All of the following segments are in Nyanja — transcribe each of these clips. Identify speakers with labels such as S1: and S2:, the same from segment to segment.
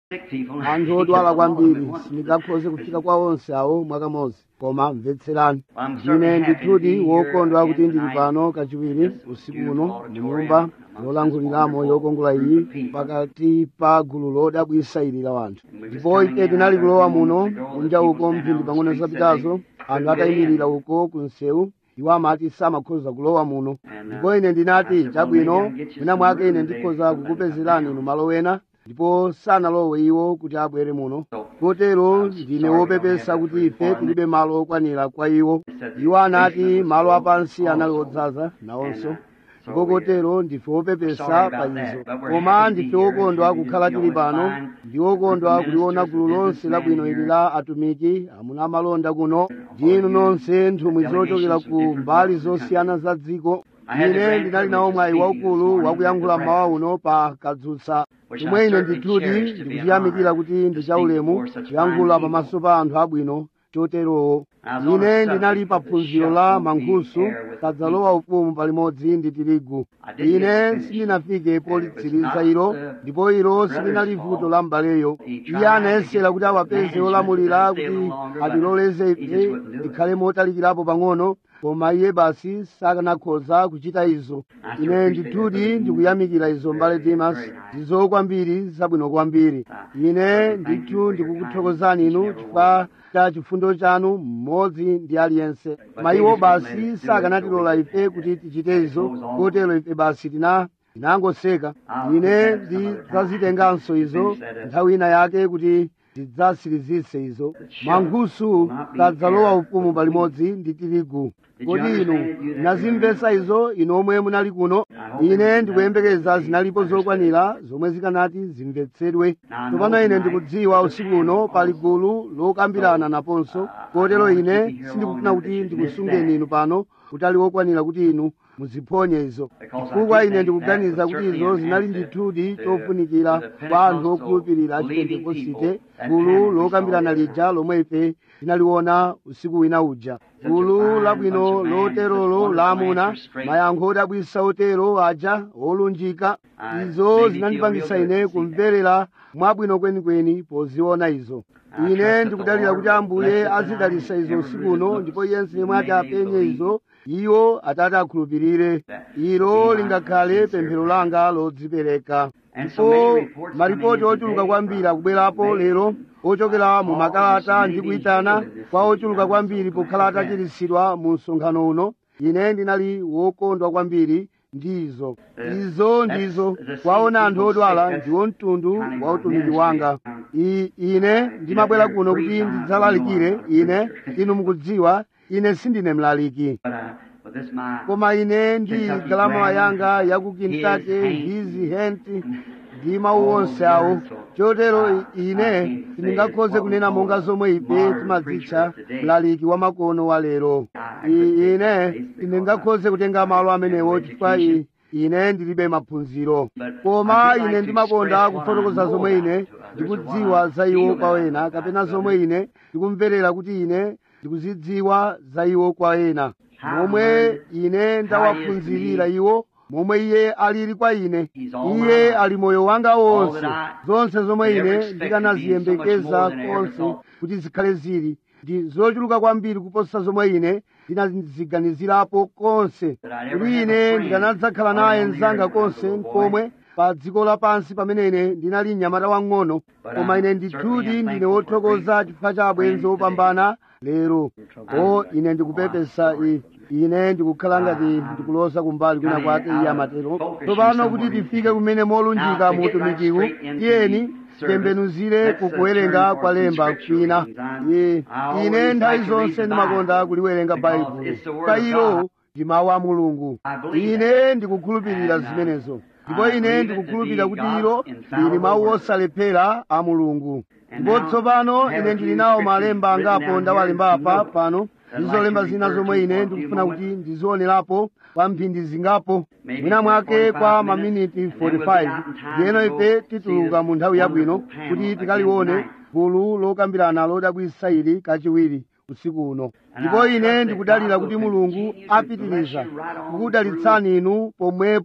S1: sick people.
S2: anthu odwala kwambiri sindingakhoze kufika kwa onse awo mwakamodzi koma mvetserani ndine ndithudi wokondwa kuti ndili pano kachiwiri usiku uno mu nyumba yolankhuliramo yokongola iyi pakati pa gulu lodabwisa ili la wanthu ndipo ife tinali kulowa muno kunja uko mphindi pang'ono zapitazo anthu atayimirira uko ku msewu iwo amati samakhoza kulowa muno ndipo ine ndinati chabwino mwina mwake ine ndikhoza kukupezerani inu malo ena ndipo sanalowe iwo kuti abwere muno kotero ndine wopepesa kuti ife tilibe malo okwanira kwa iwo iwo anati malo apansi anali odzaza nawonso ndipo kotero ndife wopepesa pa izo koma ndife wokondwa kukhala tili pano ndi wokondwa kuliona gulu lonse labwino ili la atumiki amuna amalonda kuno ndi inu nonse nthumwi zochokera ku mbali zosiyana za dziko ine ndinali nawo mwayi waukulu wakuyankhula mmawa uno pa kadzutsa chomwe ine ndithudi ndikuchiyamikira kuti ndi chaulemu kuyankhula pamaso pa anthu abwino choterowo ine ndinali pa phunziro la mankhusu kadzalowa ufumu palimodzi ndi tirigu ine sindinafike politsiriza ilo ndipo ilo silinali vuto la mbaleyo iye anayesera kuti awapeze olamulira kuti atiloleze ife tikhale motalikirapo pang'ono koma iye basi sakanakhoza kuchita izo ine ndithudi ndikuyamikira izo mbale dimas ndizo kwambiri zabwino kwambiri ine ndithu ndikukuthokozani inu chifukwa cha chifundo chanu mmodzi ndi aliyense mayiwo basi sakanatilola ife kuti tichite izo kotero ife basi tina tinangoseka ine ndidzazitenganso izo nthawi ina yake kuti tidzasirizise izo mankhusu kadzalowa ufumu palimodzi ndi tirigu kodi inu munazimvetsa izo inu omwe munali kuno ine ndikuyembekeza zinalipo zokwanira zomwe zikanati zimvetsedwe tsopano ine ndikudziwa usiku uno pali gulu lokambirana naponso kotero ine sindikufuna kuti ndikusungeni inu pano kutali wokwanira kuti inu muziphonye izo chifukwa ine ndikuganiza kuti izo zinali ndithudi chofunikira kwa anthu okhulupirira achipentekosite gulu lokambirana lija lomwe ife tinaliona usiku wina uja gulu labwino loterolo la amuna mayankho odabwisa otero aja olunjika izo zinandipangisa ine kumverera mwabwino kwenikweni poziona izo ine ndikudalira kuti ambuye azidalisa izo usiku uno ndipo yense yemwe ati apenye izo iwo atati akhulupirire ilo lingakhale pemphero langa lodzipereka ndipo maripoti ochuluka kwambiri akubwerapo lero ochokera mu makalata ndi kuyitana kwa ochuluka kwambiri pokhala atachiritsidwa mu msonkhano uno ine ndinali wokondwa kwambiri ndizo izo ndizo kwaona anthu odwala ndiwo mtundu wa utumiki wanga I, ine ndimabwera kuno kuti ndidzalalikire ine inu mukudziwa ine sindine mlaliki koma ine ndi galama yanga yaku Kentucky hizi henti ndi mawu onse awo chotero ine sindingakhoze kunena monga zomwe ife timadzitcha mlaliki wa makono wa lero ine sindingakhoze kutenga malo amenewo chifukwa ine ndilibe maphunziro koma ine ndimakonda kufotokoza zomwe ine ndikudziwa za iwo kwa ena kapena zomwe ine ndikumverera kuti ine ndikuzidziwa za iwo kwa ena momwe ine ndawaphunzirira iwo momwe iye alili kwa ine iye ali moyo wanga wonse zonse zomwe ine ndikanaziyembekeza konse kuti zikhale zili ndi zochuluka kwambiri kuposa zomwe ine ndinaziganizirapo konse kuti ine ndikanadzakhala naye mzanga konse komwe pa dziko lapansi pamene ine ndinali mnyamata wang'ono koma ine ndithudi ndine wothokoza chifukwa cha abwenzi opambana lero o ine ndikupepesa i ine ndikukhala ngati ndikulosa kumbali kwina kwake iye amatero tsopano kuti tifike kumene molunjika mu utumikiwu tiyeni tembenuzire kukuwerenga kwa lemba kwina ine nthawi zonse ndimakonda kuliwerenga baibulo kwa ilo ndi mawu a mulungu ine ndikukhulupirira zimenezo ndipo ine ndikukhulupirira kuti ilo lili mawu osalephera a mulungu ndipo tsopano ine ndili nawo malemba angapo ndawalemba apa pano ndizolemba zina zomwe ine ndikufuna kuti ndizionerapo kwa mphindi zingapo mwina mwake kwa maminiti 45 ndiyeno ife tituluka mu nthawi yabwino kuti tikalione gulu lokambirana lodabwisa ili kachiwiri usiku uno ndipo ine ndikudalira kuti mulungu apitiriza kukudalitsani inu pomwepo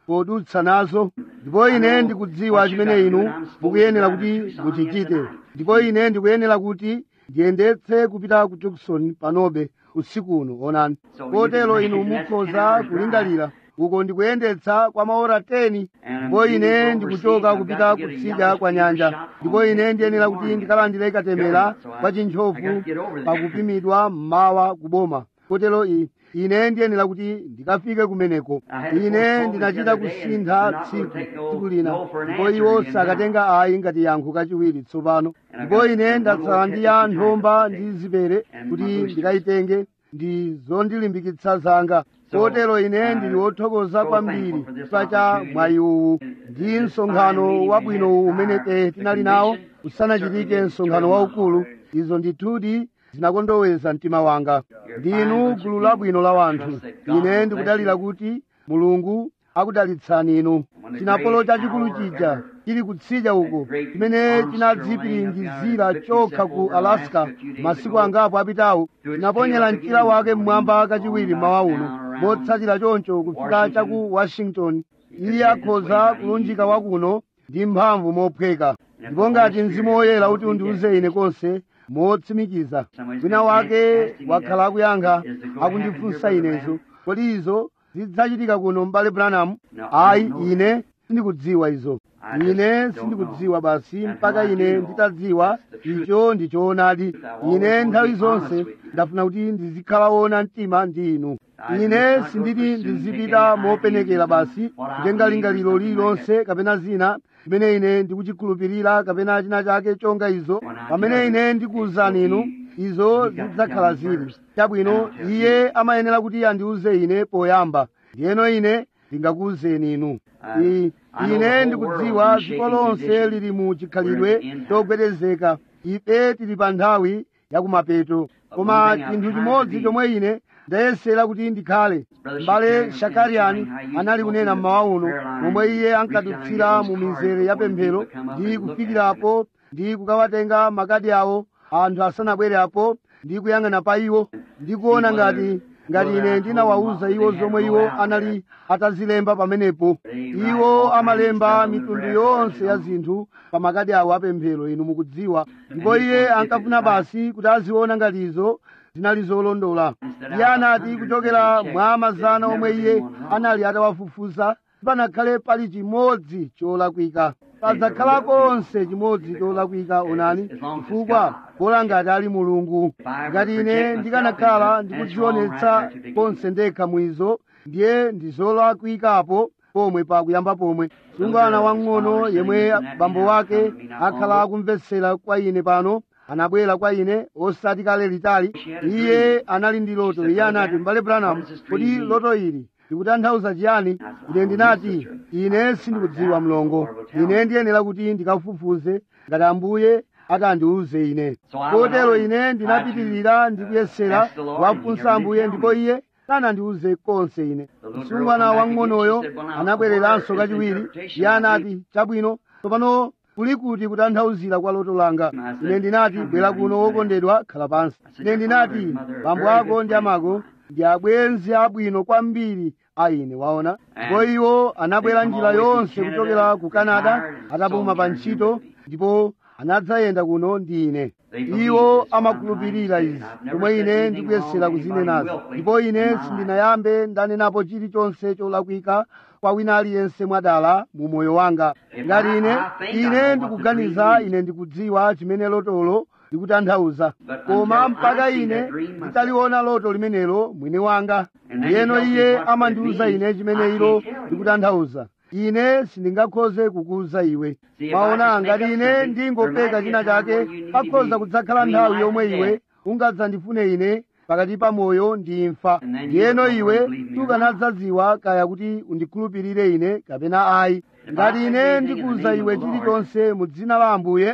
S2: podutsa nazo ndipo ine ndikudziwa chimene inu mukuyenera kuti muchichite ndipo ine ndikuyenera kuti ndiyendetse kupita ku Tucson panobe usiku uno onani kotero inu mukhoza kulingalira uko ndikuyendetsa kwa maora 10 ndipo ine ndikuchoka kupita kutsidya kwa nyanja ndipo ine ndiyenera kuti ndikalandire katemera kwa chinthofu pakupimidwa mmawa kuboma kotero i ine ndiyenera kuti ndikafike kumeneko ine ndinachita kusintha tsiku tsiku lina ndipo iwo sakatenga ayi ngati yankho kachiwiri tsopano ndipo ine ndatsala ndi ya nthomba ndi zipere kuti ndikayitenge ndi zondilimbikitsa zanga kotero ine ndili wothokoza kwambiri chifukwa cha mwayi uwu ndi msonkhano wabwino uwu umene tinali nawo usanachitike msonkhano waukulu izo ndithudi zinakondoweza mtima wanga ndinu gulu labwino la wanthu ine ndikudalira kuti mulungu akudalitsani inu chinapolo chachikulu chija chili kutsidya uko chimene chinadzipiringizira chokha ku alaska masiku angapo apitawo chinaponyera mchira wake mmwamba kachiwiri mawa uno motsatira choncho kufika chaku washington iye akhoza kulunjika wakuno ndi mphamvu mophweka ndipo ngati mzimu woyera kuti undiuze ine konse motsimikiza wina wake wakhala akuyankha akundifunsa inezo kodi izo zidzachitika kuno m'bale branham ayi ine sindikudziwa izo ine sindikudziwa basi mpaka ine nditadziwa icho ndichoonadi ine nthawi zonse ndafuna kuti ndizikhala wona mtima ndi inu ine sinditi ndizipita mopenekera basi kutenga lingaliro lililonse kapena zina chimene ine ndikuchikhulupirira kapena china chake chonga izo pamene ine ndikuwuzani inu izo zidzakhala zili chabwino iye amayenera kuti andiuze ine poyamba ndiyeno ine ndingakuwuzeni inu I- ine ndikudziwa dziko lonse lili mu chikhalidwe chogwedezeka ife tili pa nthawi yakumapeto koma chinthu chimodzi chomwe ine ndayesera kuti ndikhale m'bale shakariani anali kunena mmawa uno momwe iye ankadutsira mu mizere ya pemphero ndi kufikirapo ndi kukawatenga makadi awo anthu asanabwere apo ndi kuyang'ana pa iwo ndi kuona ngati ngati ine ndinawawuza iwo zomwe iwo anali atazilemba pamenepo iwo amalemba mitundu yonse ya zinthu pa makadi awo apemphero inu mukudziwa ndipo iye ankafuna basi kuti aziona ngati izo zinali zolondola iye anati kuchokera mwa mazana omwe iye anali atawafufuza panakhale pali chimodzi cholakwika padzakhala konse chimodzi cholakwika onani chifukwa bola ngati ali mulungu ngati ine ndikanakhala ndikudzionetsa konse ndekha mwizo ndiye ndizolakwikapo pomwe pakuyamba pomwe sungwana wang'ono yemwe bambo wake akhala akumvetsera kwa ine pano anabwera kwa ine osati kale litali iye anali ndi loto iye anati m'bale branham kodi loto ili likutanthauza chiyani ine ndinati ine sindikudziwa mlongo ine ndiyenera kuti ndikafufuze ngati ambuye atandiuze ine kotero ine ndinapitirira ndikuyesera wafunsa ambuye ndipo iye sanandiuze konse ine msungwana wang'onoyo anabwereranso kachiwiri iye anati chabwino tsopano kuli kuti kutanthauzira kwa loto langa ine ndinati bwera kuno wokondedwa khala pansi ine ndinati bambo ako ndi amako ndi abwenzi abwino kwambiri a ine waona ndipo iwo anabwera njira yonse kuchokera ku canada atapuma pa ntchito ndipo anadzayenda kuno ndi ine iwo amakhulupirira izi komwe ine ndikuyesera kuzinenazo ndipo ine sindinayambe ndanenapo chilichonse cholakwika kwa wina aliyense mwadala mu moyo wanga ngati ine ine ndikuganiza ine ndikudziwa chimene lotolo likutanthauza koma mpaka ine nditaliona loto limenelo mwini wanga ndiyeno iye amandiuza ine chimene ilo likutanthauza ine sindingakhoze kukuuza iwe maona ngati ine ndingopeka china chake pakhoza kudzakhala nthawi yomwe iwe ungadzandifune ine pakati pa moyo ndi imfa ndiyeno iwe sukanadzadziwa kaya kuti undikhulupirire ine kapena ayi ngati ine ndikuuza iwe chilichonse mu dzina la ambuye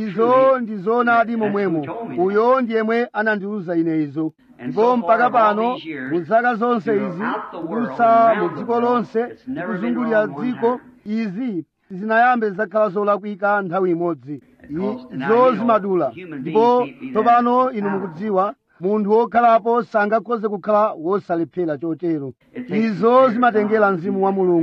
S2: izo ndi zoonadi momwemo uyo ndiyemwe anandiuza ine izo ndipo mpaka pano mu zaka zonse izi kudutsa mu dziko lonse kuzungulira dziko izi zinayambe zakhala zolakwika nthawi imodzi izo zimadula ndipo tsopano inu mukudziwa munthu wokhalapo sangakhoze kukhala wosalephera chotero izo zimatengera mzimu wa mulungu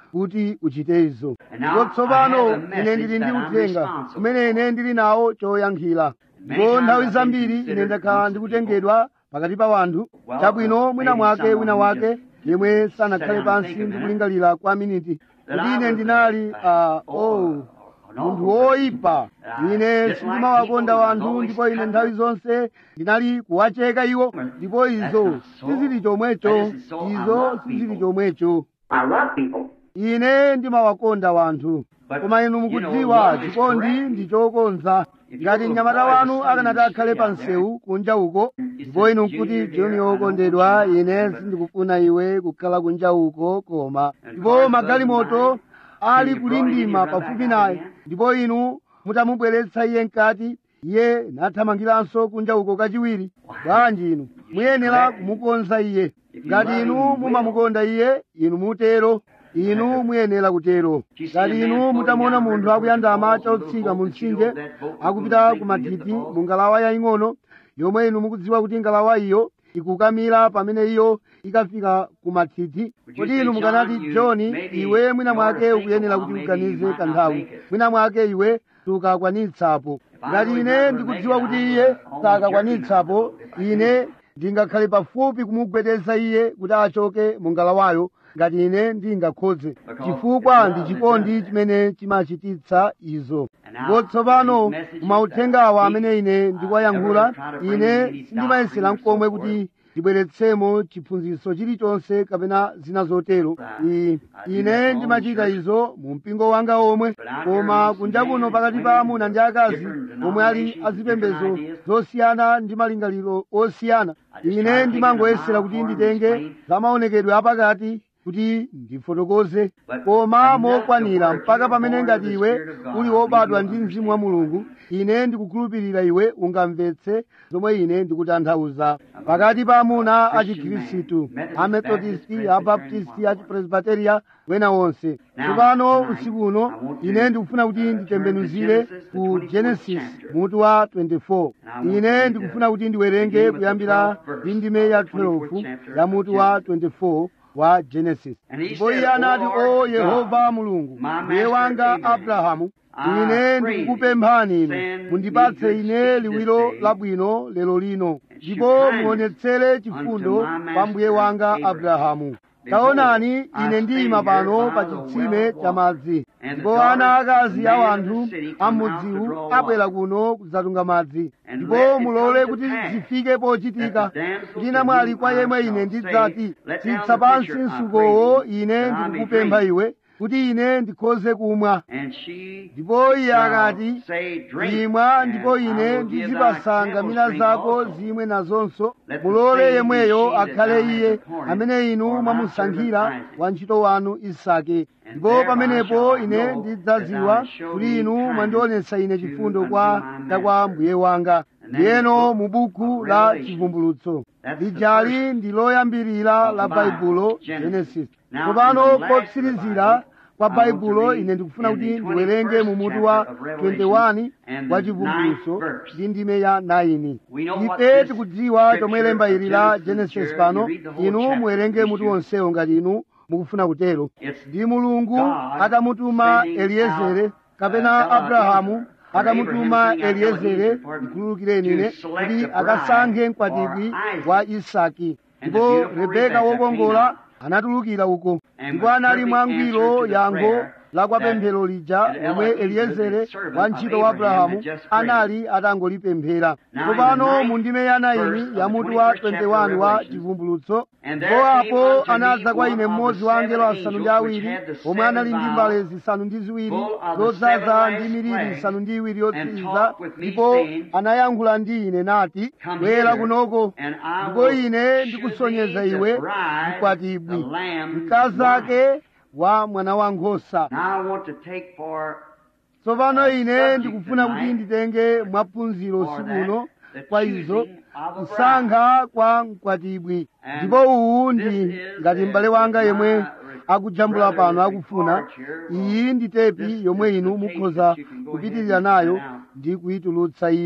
S2: kuti uchite izo ndipo tsopano ine ndili ndi uthenga umene ine ndili nawo choyankhira ndipo nthawi zambiri ine ndakhala ndikutengedwa pakati pa wanthu chabwino mwina mwake wina wake yemwe sanakhale pansi ndikulingalira kwa miniti kuti ine ndinali uh, oh munthu woyipa ine sindimawakonda wanthu ndipo ine nthawi zonse ndinali kuwacheka iwo ndipo izo sizili chomwecho izo sizili chomwecho
S1: I love people.
S2: ine ndimawakonda wanthu koma inu mukudziwa chikondi ndi chokonza ngati mnyamata wanu akanati akhale pa msewu kunja uko ndipo inu nkuti joni wokondedwa ine sindikufuna iwe kukhala kunja uko koma ndipo magalimoto ali kulindima pafupi naye ndipo inu mutamubweretsa iye mkati iye nathamangiranso kunja uko kachiwiri bwanji inu muyenera kumukonza iye ngati inu mumamukonda iye inu mutero inu muyenera kutero ngati inu mutamuona munthu akuyandama chotsika mu mtsinje akupita ku mathithi mu ngalawa yaying'ono yomwe inu mukudziwa kuti ngalawa iyo ikukamira pamene iyo ikafika ku mathithi kodi inu mukanati john iwe mwina mwake ukuyenera kuti uganize kanthawi mwina mwake iwe sukakwanitsapo ngati ine ndikudziwa kuti iye sakakwanitsapo ine ndingakhale pafupi kumugwedeza iye kuti achoke mu ngalawayo ngati ine ndingakhoze chifukwa ndi chikondi chimene chimachititsa izo ndipo tsopano mauthengawa amene ine ndikuwayankhula ine sindimayesera mkomwe kuti ndibweretsemo chiphunzitso chilichonse kapena zina zotero I- ine ndimachita izo mu mpingo wanga omwe koma kunja kuno pakati pa amuna ndi akazi omwe ali azipembedzo zosiyana ndi malingaliro osiyana ine ndimangoyesera kuti nditenge zamaonekedwe apakati kuti ndifotokoze koma mokwanira mpaka pamene ngati iwe uli wobadwa ndi mzimu wa mulungu ine ndikukhulupirira iwe ungamvetse zomwe ine ndikutanthauza pakati pa amuna a chikhristu amethodisti abaptisti achipresbiteria wena wonse tsopano usiku uno ine ndikufuna kuti nditembenuzire ku genesis mutu wa 24 ine ndikufuna kuti ndiwerenge kuyambira ndi ndime ya 12 ya mutu wa 24 wa genesis ndipo iye anati o yehova mulungu mbuye wanga abrahamu ine ndikukupemphani inu mundipatse ine liwiro labwino lero lino ndipo muonetsere chifundo pa mbuye wanga abrahamu taonani ine ndiyima pano pa chitsime cha madzi ndipo ana akazi a wanthu amudziwu abwera kuno kudzatunga madzi ndipo mulole kuti zifike pochitika ndina mwali kwa yemwe ine ndidzati tsitsa pansi msukowo ine ndikukupempha iwe kuti ine ndikhoze kumwa
S1: And she
S2: ndipo iye
S1: shall
S2: akati
S1: say, Drink,
S2: imwa
S1: and
S2: ndipo
S1: I
S2: ine
S1: will give
S2: ndizipasa
S1: thy
S2: ngamira
S1: camels drink
S2: zako
S1: also.
S2: zimwe nazonso
S1: Let the
S2: mulole
S1: same
S2: yemweyo
S1: be she that
S2: akhale
S1: thou hast
S2: iye
S1: appointed
S2: amene inu
S1: for my
S2: mwamusankhira
S1: servant Isaac.
S2: wantchito wanu isake
S1: And
S2: ndipo
S1: thereby
S2: pamenepo
S1: shall I
S2: ine
S1: know that
S2: ndidzadziwa
S1: thou hast shown
S2: kuti
S1: me
S2: inu
S1: kindness
S2: mwandionetsa ine
S1: to
S2: chifundo
S1: unto
S2: kwa
S1: my
S2: cha kwa
S1: master.
S2: mbuye wanga
S1: And then
S2: ndiyeno
S1: the book
S2: mu buku
S1: of
S2: la
S1: Revelation.
S2: chivumbulutso
S1: That's the
S2: lijali
S1: first
S2: ndi loyambirira
S1: of
S2: la
S1: the Bible,
S2: baibulo
S1: Genesis.
S2: genesis
S1: Now,
S2: tsopano
S1: in the last
S2: kotsirizira
S1: Bible,
S2: kwa
S1: I want to
S2: baibulo
S1: read
S2: ine ndikufuna
S1: in
S2: kuti
S1: the
S2: ndiwerenge mu
S1: 21st
S2: mutu wa
S1: chapter of Revelation
S2: 21
S1: and
S2: wa
S1: the
S2: chivumbulutso
S1: ninth verse.
S2: ndi ndime ya 9
S1: We know what
S2: ife
S1: this
S2: tikudziwa
S1: scripture
S2: chomwe lemba ili
S1: of
S2: la
S1: Genesis
S2: genesis
S1: here,
S2: pano
S1: you read the whole
S2: inu
S1: chapter,
S2: muwerenge
S1: if
S2: mutu
S1: you-
S2: wonsewo ngati inu mukufuna kutero
S1: It's
S2: ndi mulungu
S1: God
S2: atamutuma
S1: sending
S2: eliezere
S1: out,
S2: kapena
S1: uh,
S2: abrahamu
S1: Elohim,
S2: atamutuma
S1: or Abraham sending out
S2: eliezere
S1: Elohim, pardon,
S2: ndikhululukireni
S1: to
S2: ine
S1: select
S2: kuti
S1: a bride
S2: akasankhe
S1: for
S2: mkwatibwi
S1: Isaac.
S2: wa isaki
S1: And the
S2: ndipo
S1: beautiful
S2: rebeka
S1: Rebekah
S2: wokongola
S1: came
S2: anatulukira uko
S1: And
S2: ndipo
S1: with
S2: anali
S1: perfect
S2: mwangwiro
S1: answer to the
S2: yankho
S1: prayer
S2: la kwa
S1: that
S2: pemphero lija
S1: an
S2: lomwe
S1: Elohim,
S2: eliezere
S1: the servant
S2: wa
S1: of
S2: ntchito wa
S1: Abraham,
S2: abrahamu
S1: had just prayed.
S2: anali atangolipemphera
S1: Now,
S2: tsopano
S1: in the
S2: mu ndime ya
S1: ninth
S2: 9
S1: verse
S2: ya
S1: of the
S2: mutu wa
S1: 21st chapter
S2: 21 wa
S1: Revelation,
S2: chivumbulutso
S1: And
S2: ndipo
S1: there came
S2: apo
S1: unto me
S2: anadza kwa
S1: one
S2: ine
S1: of the
S2: mmodzi wa angelo
S1: seven
S2: asanu ndi
S1: angels which
S2: awiri
S1: had the
S2: omwe
S1: seven
S2: anali ndi
S1: vials
S2: mbale zisanu ndi ziwiri
S1: full of the
S2: zodzaza
S1: seven
S2: ndi
S1: last
S2: miliri
S1: plagues,
S2: isanu ndi iwiri
S1: and
S2: yotsiriza
S1: talked with me,
S2: ndipo
S1: saying,
S2: anayankhula ndi ine nati
S1: Come
S2: bwera
S1: hither,
S2: kunoko
S1: and I
S2: ndipo
S1: will
S2: ine
S1: shew
S2: ndikusonyeza
S1: thee the
S2: iwe
S1: bride,
S2: mkwatibwi
S1: the Lamb's
S2: mkazi
S1: wife.
S2: ake wa mwana wa nkhosa
S1: Now I want to take for
S2: tsopano
S1: Uh,
S2: ine
S1: subject
S2: ndikufuna kuti
S1: tonight
S2: nditenge mwaphunziro
S1: for
S2: usiku
S1: that,
S2: uno
S1: the
S2: kwa izo
S1: choosing of a bride.
S2: kusankha kwa mkwatibwi
S1: And
S2: ndipo uwu
S1: this
S2: ndi
S1: is
S2: ngati
S1: the-
S2: m'bale wanga yemwe
S1: my
S2: akujambula
S1: brother
S2: pano
S1: is
S2: akufuna
S1: required here.
S2: iyi ndi tepi
S1: This
S2: yomwe
S1: is
S2: inu
S1: the tape
S2: mukhoza
S1: that you can go
S2: kupitirira
S1: ahead and
S2: nayo
S1: print out.
S2: ndi kuyitulutsa iyo
S1: And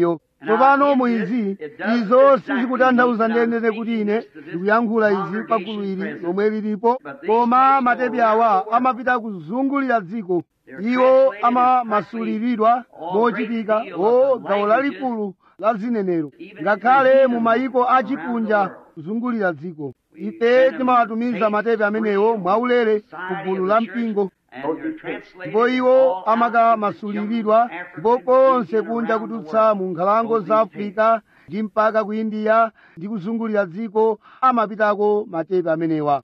S2: tsopano mu izi izo sizikutanthauza ndendende kuti ine ndikuyankhula izi pagulu ili lomwe lilipo koma matepi awa amapita kuzungulira dziko iwo amamasuliridwa mochitika o gawo lalikulu la zinenero ngakhale mu mayiko achikunja kuzungulira dziko ife timawatumiza matepi amenewo mwaulere ku gulu la mpingo ndipo iwo amakamasuliridwa ndipo konse kunja kututsa mu nkhalango za afirika ndi mpaka ku indiya ndi kuzungulira dziko amapitako matepi amenewa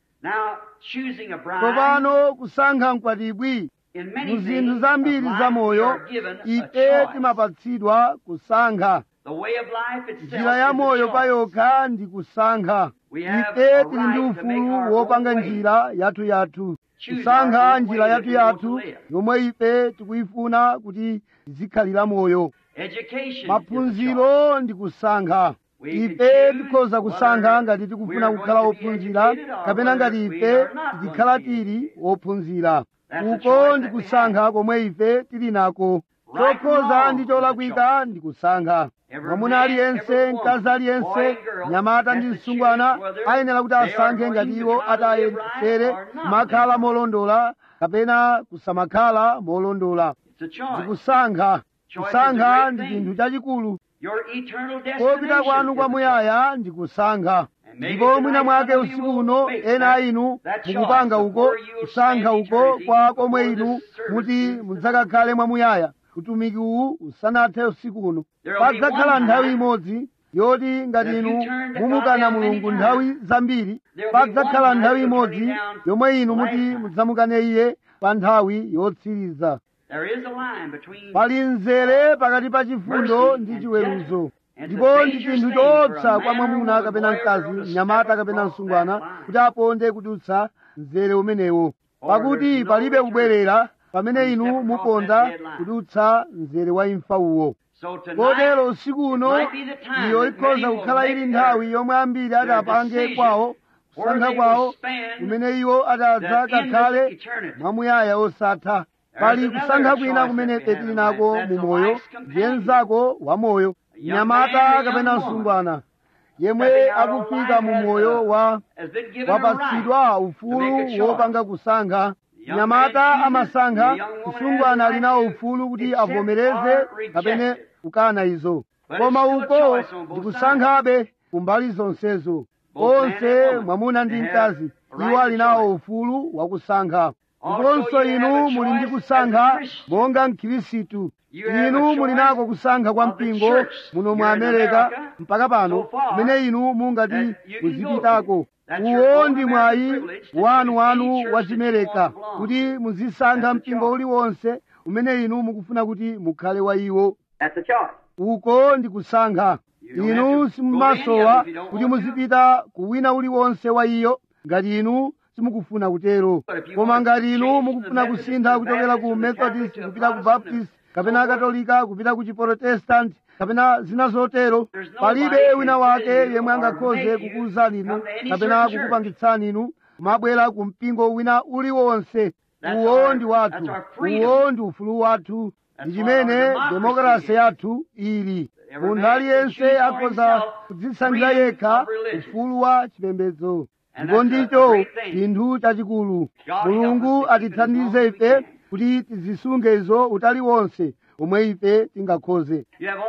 S2: tsopano kusankha mkwatibwi mu zinthu zambiri zamoyo ife timapatsidwa kusankha njira ya moyo payokha ndi kusankha ife tili ndi ufulu wopanga njira yathu-yathu kusankha njira yathu-yathu yomwe ife tikuyifuna kuti izikhalira moyo maphunziro ndi kusankha ife tikhoza kusankha ngati tikufuna kukhala wophunzira kapena ngati ife tikhala tili wophunzira uko ndi kusankha komwe ife tili nako chokhoza ndi cholakwika ndi kusankha mwamuna aliyense mkazi aliyense nyamata ndi msungwana ayenera kuti asankhe ngati iwo atayesere kumakhala molondola kapena kusamakhala molondola ndikusankha kusankha ndi chinthu chachikulu kopita kwanu kwamuyaya ndi kusankha ndipo mwina mwake usiku uno ena a inu mukupanga uko kusankha uko kwa komwe inu muti mudzakakhale mwamuyaya utumiki uwu usanathe usiku uno padzakhala nthawi imodzi yoti ngati inu mumukana mulungu nthawi zambiri padzakhala nthawi imodzi yomwe inu muti mudzamukane iye pa nthawi yotsiriza pali mzere pakati pa chifundo ndi chiweruzo ndipo ndi chinthu choopsa kwa mwamuna kapena mkazi mnyamata kapena msungwana kuti aponde kudutsa mzere umenewo pakuti palibe kubwerera pamene inu muponda kudutsa mzere wa imfa uwo kotero usiku uno iyo ikhoza kukhala ili nthawi yomwe ambiri adapange kwawo kusankha kwawo kumene iwo adadza kakhale mwamuyaya osatha pali kusankha kwina kumene ife tili nako mu moyo ndiye mnzako wa moyo mnyamata kapena msungwana yemwe akufika mu moyo wa wapatsidwa ufulu wopanga kusankha mnyamata amasankha msungwana ali nawo ufulu kuti avomereze kapena kukana izo koma uko ndikusankhabe kumbali zonsezo onse mwamuna ndi mkazi iwo ali nawo ufulu wakusankha ndiponso inu muli ndi kusankha monga mkhirisitu inu muli nako kusankha kwa mpingo muno mu amerika mpaka pano kumene inu mungati muzipitako uwo ndi mwayi wanu wachimereka kuti muzisankha mpingo uliwonse umene inu mukufuna kuti mukhale wa iwo uko ndi kusankha inu simumasowa kuti muzipita ku wina uliwonse wa iyo ngati inu simukufuna kutero koma ngati inu mukufuna kusintha kuchokera ku methodist kupita ku baptist kapena katolika kupita ku chiprotestanti kapena zina zotero palibe wina wake yemwe angakhoze kukuwuzani inu kapena kukupangitsani inu kumabwera ku mpingo wina uliwonse uwo ndi wathu uwo ndi ufulu wathu ndi chimene demokrasi yathu ili munthu aliyense akhoza kudzisankhira yekha ufulu wa chipembedzo ndipo ndicho chinthu chachikulu mulungu atithandize ife kuti tizisunge izo utali wonse omwe ife tingakhoze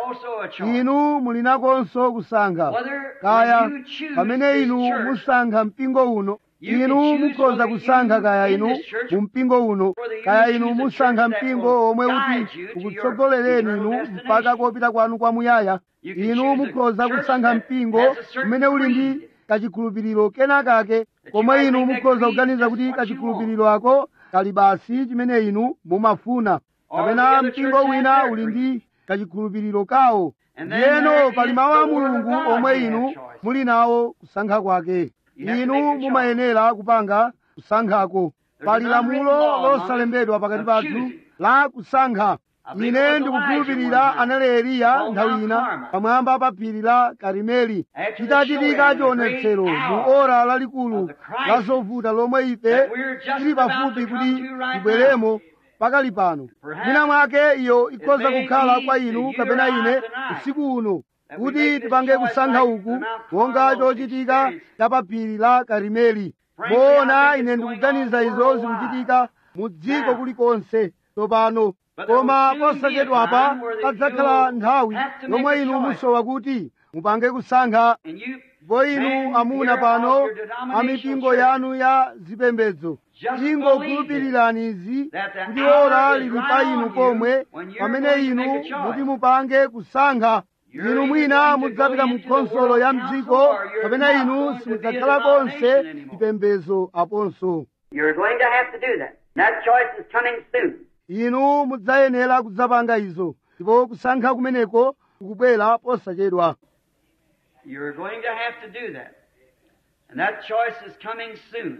S2: inu muli nakonso kusankha kaya pamene inu musankha mpingo uno inu mukhoza kusankha kaya inu mu mpingo uno kaya inu musankha mpingo omwe uti ukutsogolereni inu mpaka kopita kwanu kwamuyaya inu mukhoza kusankha mpingo umene uli ndi kachikhulupiriro kenakake komwe inu mukhoza kuganiza kuti kachikhulupiriro ako kali basi chimene inu mumafuna kapena mpingo wina uli ndi kachikhulupiriro kawo ndiyeno pali mawu a mulungu omwe inu muli nawo kusankha kwake inu mumayenera kupanga kusankhako pali lamulo losalembedwa pakati pathu la kusankha ine ndikukhulupirira anali eliya nthawi ina pamwamba pa phiri la karimeli chitachitika chionetsero mu ora lalikulu la zovuta lomwe ife tili pafupi kuti tibweremo pakali pano mwina mwake iyo ikhoza kukhala kwa inu kapena ine usiku uno kuti tipange kusankha uku monga chochitika cha pa phiri la karimeli moona ine ndikuganiza izo zikuchitika mu dziko kulikonse tsopano koma posachedwapa padzakhala nthawi yomwe inu musowa kuti mupange kusankha ndipo inu amuna pano amipingo yanu ya zipembedzo ingokhulupirirani izi kuti ora lili pa inu pomwe pamene inu muti mupange kusankha inu mwina mudzapita mu khonsolo ya mdziko kapena inu simudzakhala konse chipembedzo aponso
S1: You're going to have to do that. That choice is coming soon.
S2: inu mudzayenera kudzapanga izo ndipo kusankha kumeneko kukubwera posachedwa
S1: You're going to have to do that. And that choice is coming soon.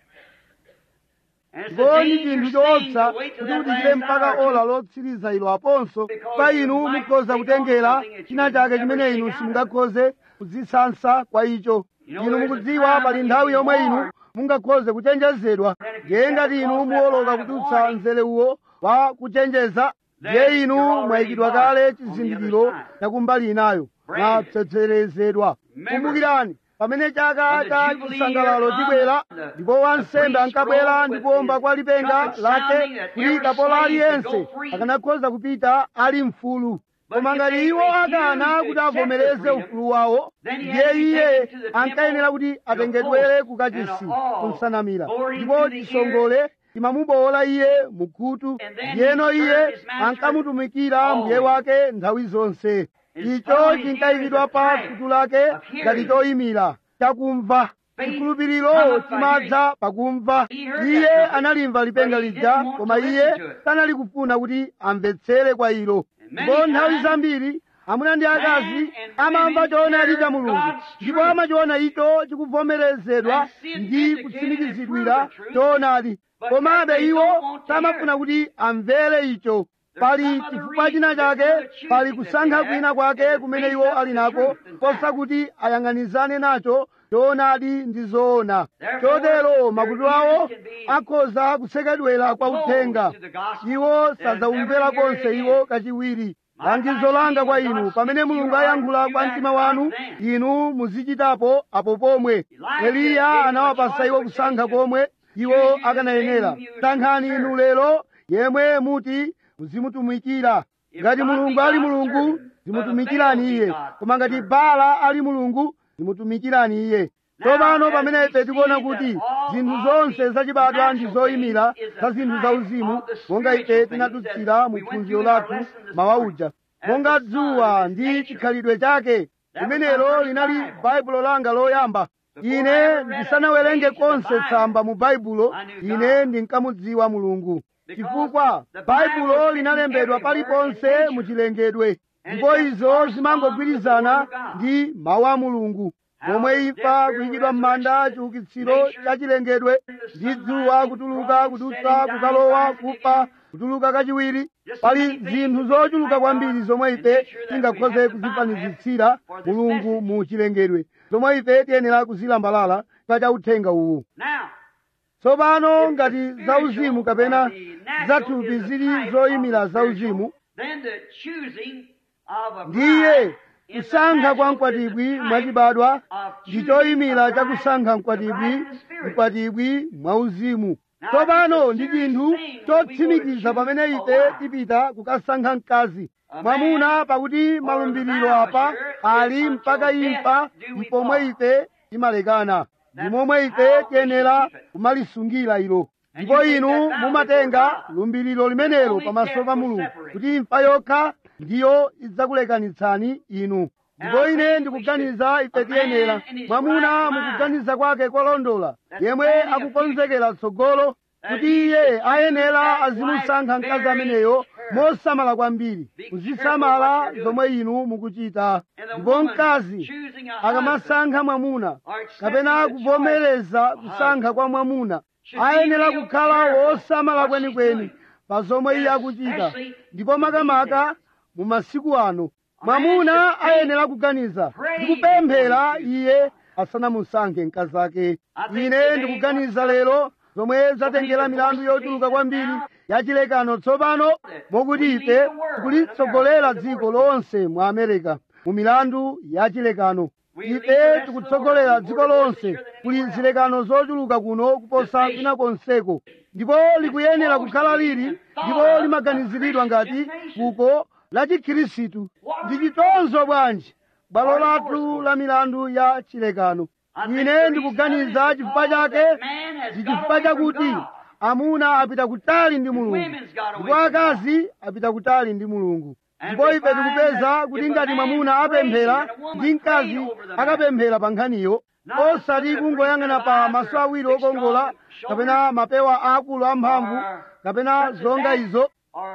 S1: And it's a
S2: ndipo ndi
S1: dangerous
S2: chinthu
S1: thing
S2: choopsa
S1: to wait till
S2: kuti
S1: that
S2: muchite
S1: last
S2: mpaka
S1: hour.
S2: ola lotsiriza ilo aponso pa inu mukhoza kutengera china chake chimene inu simungakhoze kudzisansa kwa icho inu mukudziwa pali nthawi yomwe inu mungakhoze kuchenjezedwa ndiye ngati inu muwoloka kudutsa mzere uwo wa kuchenjeza ndiye inu mwayikidwa kale chizindikiro chakumbali inayo mwapsetserezedwa kumbukirani pamene chaka cha chisangalalo chibwera ndipo wansembe ankabwera ndi kuomba kwa lipenga lake kuti kapolo aliyense akanakhoza kupita ali mfulu koma ngati iwo akana kuti avomereze ufulu wawo ndiye iye ankayenera kuti atengedwere kukachisi kunsanamira ndipo chisongole chimamubowola iye mukhutu ndiyeno iye ankamutumikira mbuye wake nthawi zonse icho chinkayikidwa pa khutu lake ngati choyimira chakumva chikhulupiriro chimadza pakumva iye analimva lipenga lija koma iye sanali kufuna kuti amvetsere kwa ilo ndipo nthawi zambiri amuna ndi akazi amamva choonadi cha mulungu ndipo amachiona icho chikuvomerezedwa ndi kutsimikizidwira choonadi komabe iwo samafuna kuti amvere icho pali chifukwa china chake pali kusankha kwina kwake kumene iwo ali nako posa kuti ayang'anizane nacho choonadi ndi zoona chotero makutu awo akhoza kusekedwera kwa uthenga iwo sadzawumvera konse iwo kachiwiri langizo langa kwa inu pamene mulungu ayankhula kwa mtima wanu inu muzichitapo apo pomwe eliya anawapasa iwo kusankha komwe iwo akanayenera sankhani inu lero yemwe muti muzimutumikira ngati mulungu ali mulungu zimutumikirani iye koma ngati bala ali mulungu zimutumikirani iye tsopano pamene ife tikuona kuti zinthu zonse zachibadwa ndi zoyimira za zinthu zauzimu monga ife tinadutsira mu phunziro lathu mawa uja monga dzuwa ndi chikhalidwe chake limenelo linali baibulo langa loyamba ine ndisanawerenge konse tsamba mu baibulo ine ndinkamudziwa mulungu chifukwa baibulo linalembedwa paliponse mu chilengedwe ndipo izo zimangogwirizana ndi mawu a mulungu momwe imfa kuyikidwa m'manda chiukitsiro cha chilengedwe ndi dzuwa kutuluka kudutsa kukalowa kufa kutuluka kachiwiri pali zinthu zochuluka kwambiri zomwe ife tingakhoze kuzifanizitsira mulungu mu chilengedwe zomwe ife tiyenera kuzilambalala pa cha uthenga uwu
S1: Now,
S2: tsopano ngati zauzimu kapena zathupi zili zoyimira zauzimu
S1: then the choosing of a
S2: ndiye
S1: bride is the
S2: kusankha kwa
S1: natural
S2: mkwatibwi
S1: type
S2: mwachibadwa
S1: of
S2: ndi
S1: choosing
S2: choyimira
S1: a
S2: cha
S1: bride,
S2: kusankha
S1: the
S2: mkwatibwi
S1: bride in the spirit.
S2: mkwatibwi mwauzimu
S1: Now,
S2: tsopano
S1: it's a
S2: ndi
S1: serious
S2: chinthu
S1: thing when we go to
S2: chotsimikiza
S1: choose
S2: pamene
S1: a
S2: ife
S1: wife.
S2: tipita kukasankha mkazi
S1: A
S2: mwamuna
S1: man
S2: pakuti
S1: or
S2: malumbiriro
S1: the
S2: apa
S1: vow sure
S2: ali
S1: is
S2: mpaka
S1: until
S2: imfa
S1: death do we
S2: mpomwe
S1: part.
S2: ife timalekana ndi
S1: That's
S2: momwe
S1: how
S2: ife
S1: we
S2: tiyenera
S1: should keep it.
S2: kumalisungira ilo
S1: And
S2: ndipo
S1: you take
S2: inu
S1: that vow
S2: mumatenga
S1: before God.
S2: lumbiriro limenelo
S1: Only
S2: pamaso
S1: death
S2: pa
S1: will
S2: mulungu
S1: separate.
S2: kuti imfa yokha ndiyo idzakulekanitsani inu ndipo
S1: I
S2: ine
S1: think
S2: ndikuganiza
S1: we
S2: ife
S1: should- a
S2: tiyenera
S1: man in his
S2: mwamuna
S1: right mind
S2: mukuganiza kwake kwalondola
S1: that's
S2: yemwe
S1: planning a
S2: akukonzekera tsogolo
S1: that
S2: kuti
S1: he
S2: iye
S1: should choose
S2: ayenera
S1: that
S2: azimusankha
S1: wife
S2: mkazi
S1: very
S2: ameneyo
S1: carefully.
S2: mosamala kwambiri
S1: Be
S2: muzisamala
S1: careful what you're
S2: zomwe inu mukuchita
S1: And the
S2: ndipo
S1: woman
S2: mkazi
S1: choosing a
S2: akamasankha mwamuna
S1: or accepting
S2: kapena
S1: the
S2: kuvomereza
S1: choice of a
S2: kusankha kwa mwamuna
S1: should be
S2: ayenera
S1: real
S2: kukhala
S1: careful
S2: wosamala
S1: what she's
S2: kwenikweni
S1: doing.
S2: pa zomwe iye
S1: And
S2: akuchita
S1: especially
S2: ndipo
S1: in these
S2: makamaka
S1: days.
S2: mu masiku ano
S1: A man
S2: mwamuna
S1: should think,
S2: ayenera kuganiza
S1: pray
S2: ndikupemphera
S1: before he
S2: iye asanamusankhe mkazi ake
S1: I think
S2: ine
S1: today
S2: ndikuganiza
S1: what-
S2: lero zomwe zatengera milandu yochuluka kwambiri yachilekano tsopano mokuti ife tikulitsogolera dziko lonse mu america mu milandu yachilekano ife tikutsogolera dziko lonse kuli zilekano zochuluka kuno kuposa kwina konseko ndipo likuyenera kukhala lili ndipo limaganiziridwa ngati fuko la chikhirisitu ndi chitonzo bwanji bwalo lathu la milandu ya chilekano ine ndikuganiza chifukwa chake ndi chifukwa chakuti amuna apita kutali ndi mulungu ndipo akazi apita kutali ndi mulungu ndipo ife tikupeza kuti ngati mwamuna apemphera ndi mkazi akapemphera pa nkhaniyo osati kungoyang'ana pa maso awiri okongola kapena mapewa akulu amphamvu kapena zonga izo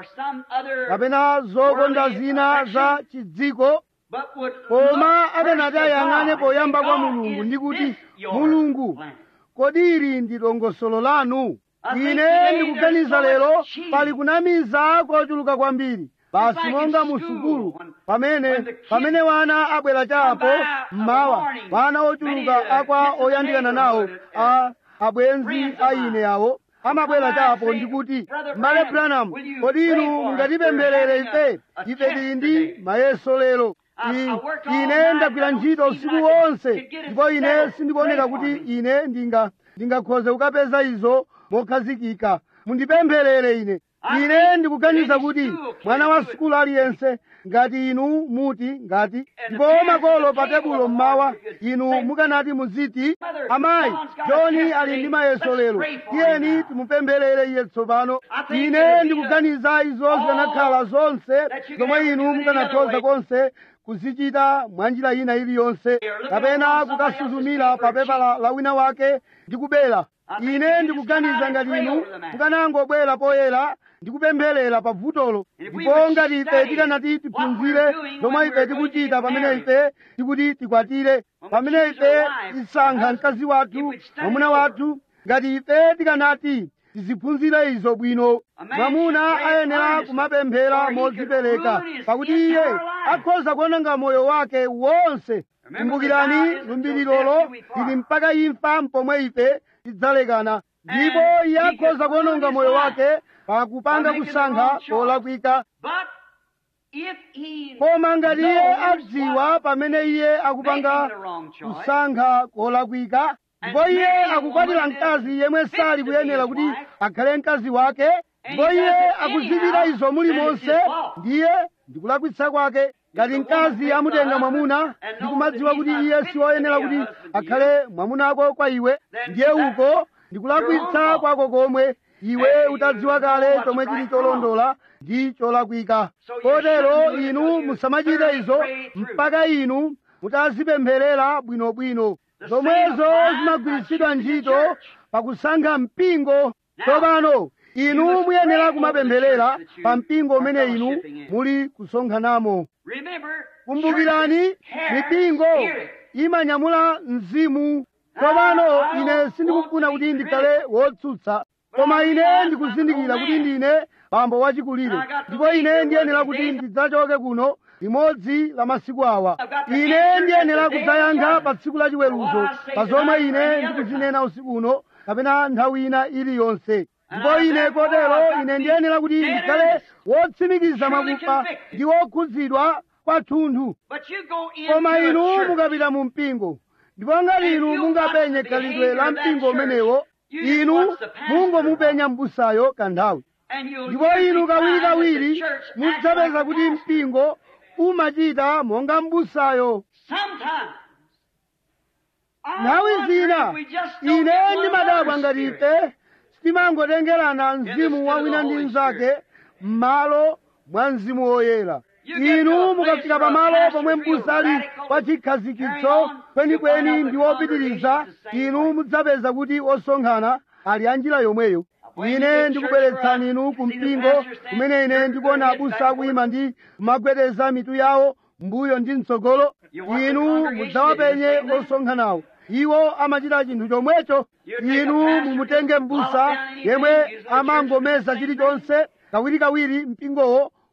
S2: kapena zokonda zina za chidziko koma akanati ayang'ane poyamba kwa mulungu ndi kuti mulungu kodi ili ndi dongosolo lanu ine ndikuganiza lero pali kunamiza kochuluka kwambiri basi monga mu sukulu pamene pamene wana abwera chapo mmawa wana ochuluka akwa oyandikana nawo a abwenzi a ine awo amabwera chapo ndikuti mbale branham kodi inu mungatipempherere ife ife tili ndi mayeso lero ine ndagwira ntchito usiku wonse ndipo ine sindikuoneka kuti ine ndinga ndingakhoze kukapeza izo mokhazikika mundipempherere ine ine ndikuganiza kuti mwana wa sukulu aliyense ngati inu muti ngati ndipo makolo pa tebulo mmawa inu mukanati muziti amayi joni ali ndi mayeso lero tiyeni timupempherere iye tsopano ine ndikuganiza izo zikanakhala zonse zomwe inu mukanakhoza konse kuzichita mwanjira ina iliyonse kapena kukasuzumira pa pepa la, la wina wake ndi kubera ine ndikuganiza ngati inu mukanangobwera poyera ndikupempherera pa vutolo ndipo ngati ife tikanati tiphunzire zomwe ife tikuchita pamene ife tikuti tikwatire pamene ife tisankha mkazi wathu mwamuna wathu ngati ife tikanati tiziphunzire izo bwino mwamuna ayenera kumapemphera modzipereka pakuti iye akhoza kuononga moyo wake wonse kumbukirani lumbiriro lili mpaka imfa mpomwe ife tidzalekana ndipo iye akhoza kuononga moyo wake pakupanga kusankha kolakwika koma ngati iye adziwa pamene iye akupanga kusankha kolakwika ndipo iye akukwatira mkazi yemwe sali kuyenera kuti akhale mkazi wake ndipo iye akuzipita izo mulimonse ndiye ndikulakwitsa kwake ngati mkazi amutenga mwamuna ndikumadziwa kuti iye siwoyenera kuti akhale mwamunako kwa iwe ndiye uko ndikulakwitsa kwako komwe iwe utadziwa kale chomwe chili cholondola ndi cholakwika kotero inu musamachite izo mpaka inu mutazipempherera bwinobwino zomwezo zimagwiritsidwa ntchito pakusankha mpingo tsopano inu muyenera kumapempherera pa mpingo umene inu muli kusonkhanamo kumbukirani mipingo imanyamula mzimu tsopano ine sindikufuna kuti ndikhale wotsutsa koma ine ndikuzindikira kuti ndine bambo wachikulire ndipo ine ndiyenera kuti ndidzachoke kuno limodzi la masiku awa ine ndiyenera kudzayankha pa tsiku la chiweruzo pa zomwe ine ndikuzinena usiku uno kapena nthawi ina iliyonse ndipo ine kotero ine ndiyenera kuti ndikhale wotsimikiza mwakufa ndi wokhudzidwa kwathunthu koma inu mukapita mu mpingo ndipo ngati inu mungapenye khalidwe la mpingo umenewo inu mungomupenya m'busayo kanthawi ndipo inu kawirikawiri mudzapeza kuti mpingo umachita monga m'busayo nthawi zina ine ndimadabwa ngati ife sitimangotengerana mzimu wa wina ndi mnzake m'malo mwa mzimu woyera inu mukafika pamalo pomwe m'busa ali pa chikhazikitso kwenikweni ndi wopitiriza inu mudzapeza kuti osonkhana ali anjira yomweyo ine ndikubweretsani inu ku mpingo kumene ine ndikuona abusa akuyima ndi kumagwedeza mitu yawo mbuyo ndi mtsogolo inu mudzawapenye osonkhanawo iwo amachita chinthu chomwecho inu mumutenge m'busa yemwe amangomeza chilichonse kawirikawiri mpingowo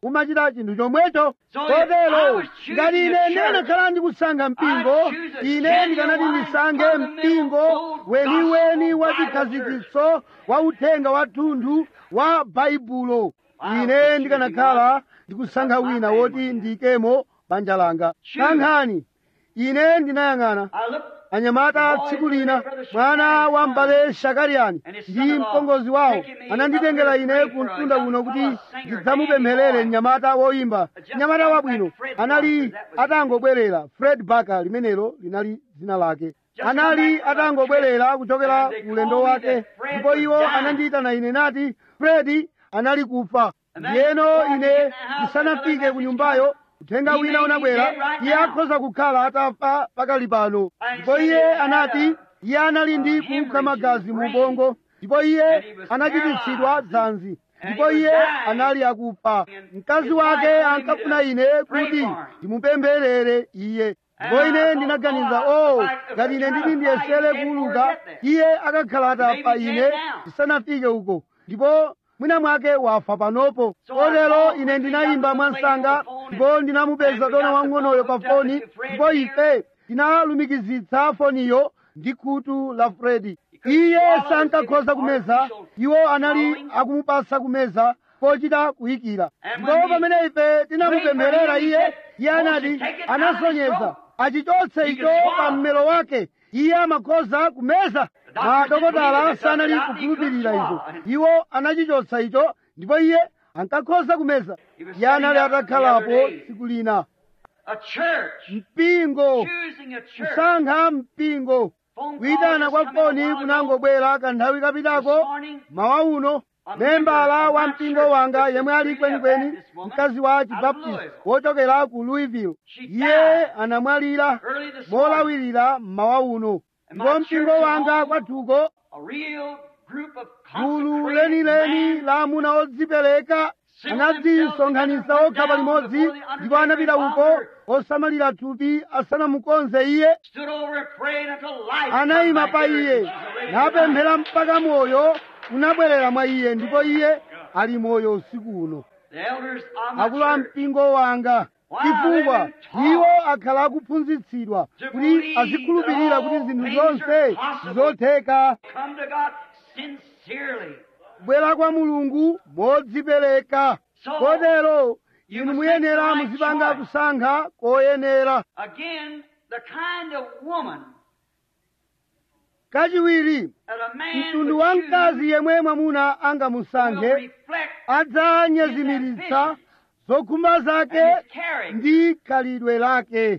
S2: umachita chinthu chomwecho kotero ngati ine ndikanakhala ndikusankha mpingo ine ndikanati ndisankhe mpingo weniweni wa chikhazikitso wa uthenga wathunthu wa baibulo ine ndikanakhala ndikusankha wina woti ndiyikemo banja langa sankhani ine ndinayang'ana anyamata tsiku lina mwana wa mbale shakariyani ndi mpongozi wawo ananditengera ine ku mtunda uno kuti ndidzamupempherere mnyamata woyimba mnyamata wabwino anali atangobwerera fred baka limenelo linali dzina lake anali atangobwerera kuchokera ku ulendo wake ndipo iwo anandiyitana ine nati fredi anali kufa ndiyeno ine ndisanafike ku nyumbayo uthenga wina unabwera iye akhoza kukhala atafa pakali pano ndipo iye anati iye anali ndi kupha magazi mu ubongo ndipo iye anachititsidwa dzanzi ndipo iye anali akufa mkazi wake ankafuna ine kuti ndimupempherere iye ndipo ine ndinaganiza o ngati ine nditi ndiyesere kuuluka iye akakhala atafa ine ndisanafike uko ndipo mwina mwake wafa panopo kotero ine ndinayimba mwansanga ndipo ndinamupeza dona wang'onoyo pa foni ndipo ife tinalumikizitsa foniyo ndi khutu la fredi iye sankakhoza kumeza iwo anali akumupasa kumeza pochita kuyikira ndipo pamene ife tinamupempherera iye iye anati anasonyeza achichotse icho pa mmero wake iye amakhoza kumeza madokotala sanali kukhulupirira izo iwo anachichotsa icho ndipo iye ankakhoza kumeza iye anali atakhalapo tsiku lina mpingo kusankha mpingo kuyitana kwa foni kunangobwera kanthawi kapitako mawa uno membala wa mpingo wanga yemwe ali kwenikweni mkazi wa chibaptist wochokera ku louisville iye anamwalira molawirira mmawa uno ndipo mpingo wanga kwathuko gulu lenileni la amuna odzipereka anadzisonkhanitsa okha palimodzi ndipo anapita uko osamalira thupi asanamukonze iye anayima pa iye napemphera mpaka moyo unabwerera mwa iye ndipo iye ali moyo usiku uno akulu a mpingo wanga chifukwa iwo akhala akuphunzitsidwa kuti azikhulupirira kuti zinthu zonse zotheka bwera kwa mulungu modzipereka kotero inu muyenera muzipanga kusankha koyenera kachiwiri mtundu wa mkazi yemwe mwamuna angamusankhe adzanyezimiritsa zokhumba zake ndi khalidwe lake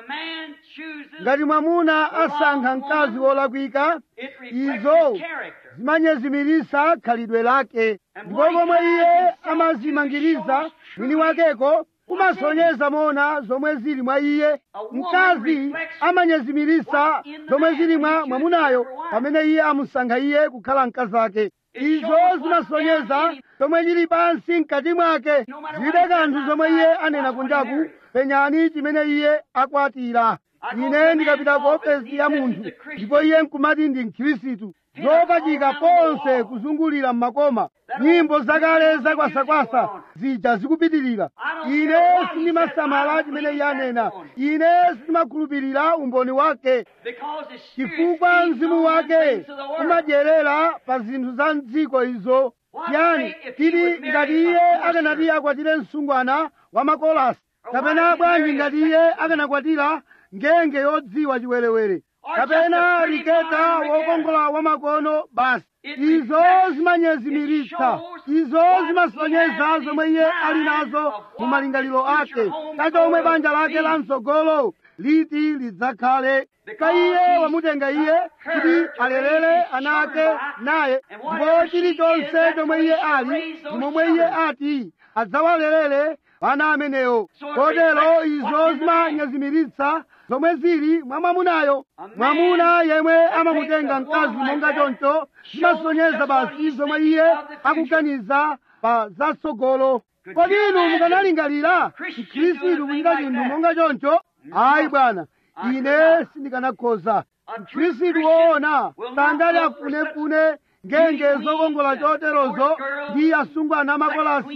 S2: ngati mwamuna asankha mkazi wolakwika izo zimanyezimiritsa khalidwe lake ndipo komwe iye amazimangiriza mwini wakeko kumasonyeza mona zomwe zili mwa iye mkazi amanyezimiritsa zomwe zili mwa mwamunayo pamene iye amusankha iye kukhala mkazi ake izo zimasonyeza zomwe chili pansi mkati mwake zilibe kanthu zomwe iye anena kunjaku penyani chimene iye akwatira ine ndikapita ku ofesi ya munthu ndipo iye nkumati ndi mkhirisitu zopachika ponse kuzungulira mmakoma nyimbo zakale zakwasakwasa zija zikupitirira ine sindimasamala chimene iye anena ine sindimakhulupirira umboni wake chifukwa mzimu wake umadyerera pa zinthu za mdziko izo yani tili ngati iye akanati akwatire msungwana wa makolasi kapena bwanji ngati iye akanakwatira ngenge yodziwa chiwerewere kapena riketa wokongola wamakono basi izo zimanyezimiritsa izo zimasonyeza zomwe iye ali nazo mu malingaliro ake kachomwe banja lake la mtsogolo liti lidzakhale ka iye wamutenga iye kuti alelere ana ake naye ndipo chilichonse chomwe iye ali momwe iye ati adzawalelere ana amenewo kotero izo zimanyezimiritsa zomwe zili mwa mwamunayo mwamuna yemwe amamutenga mkazi monga choncho zimasonyeza basi zomwe iye akuganiza pa zatsogolo kodi inu mukanalingalira mkhristu kuchita chinthu monga choncho ayi bwana ine sindikanakhoza mkhristu woona sangati afunefune ngenge zokongola choterozo ndi asungwana makolasi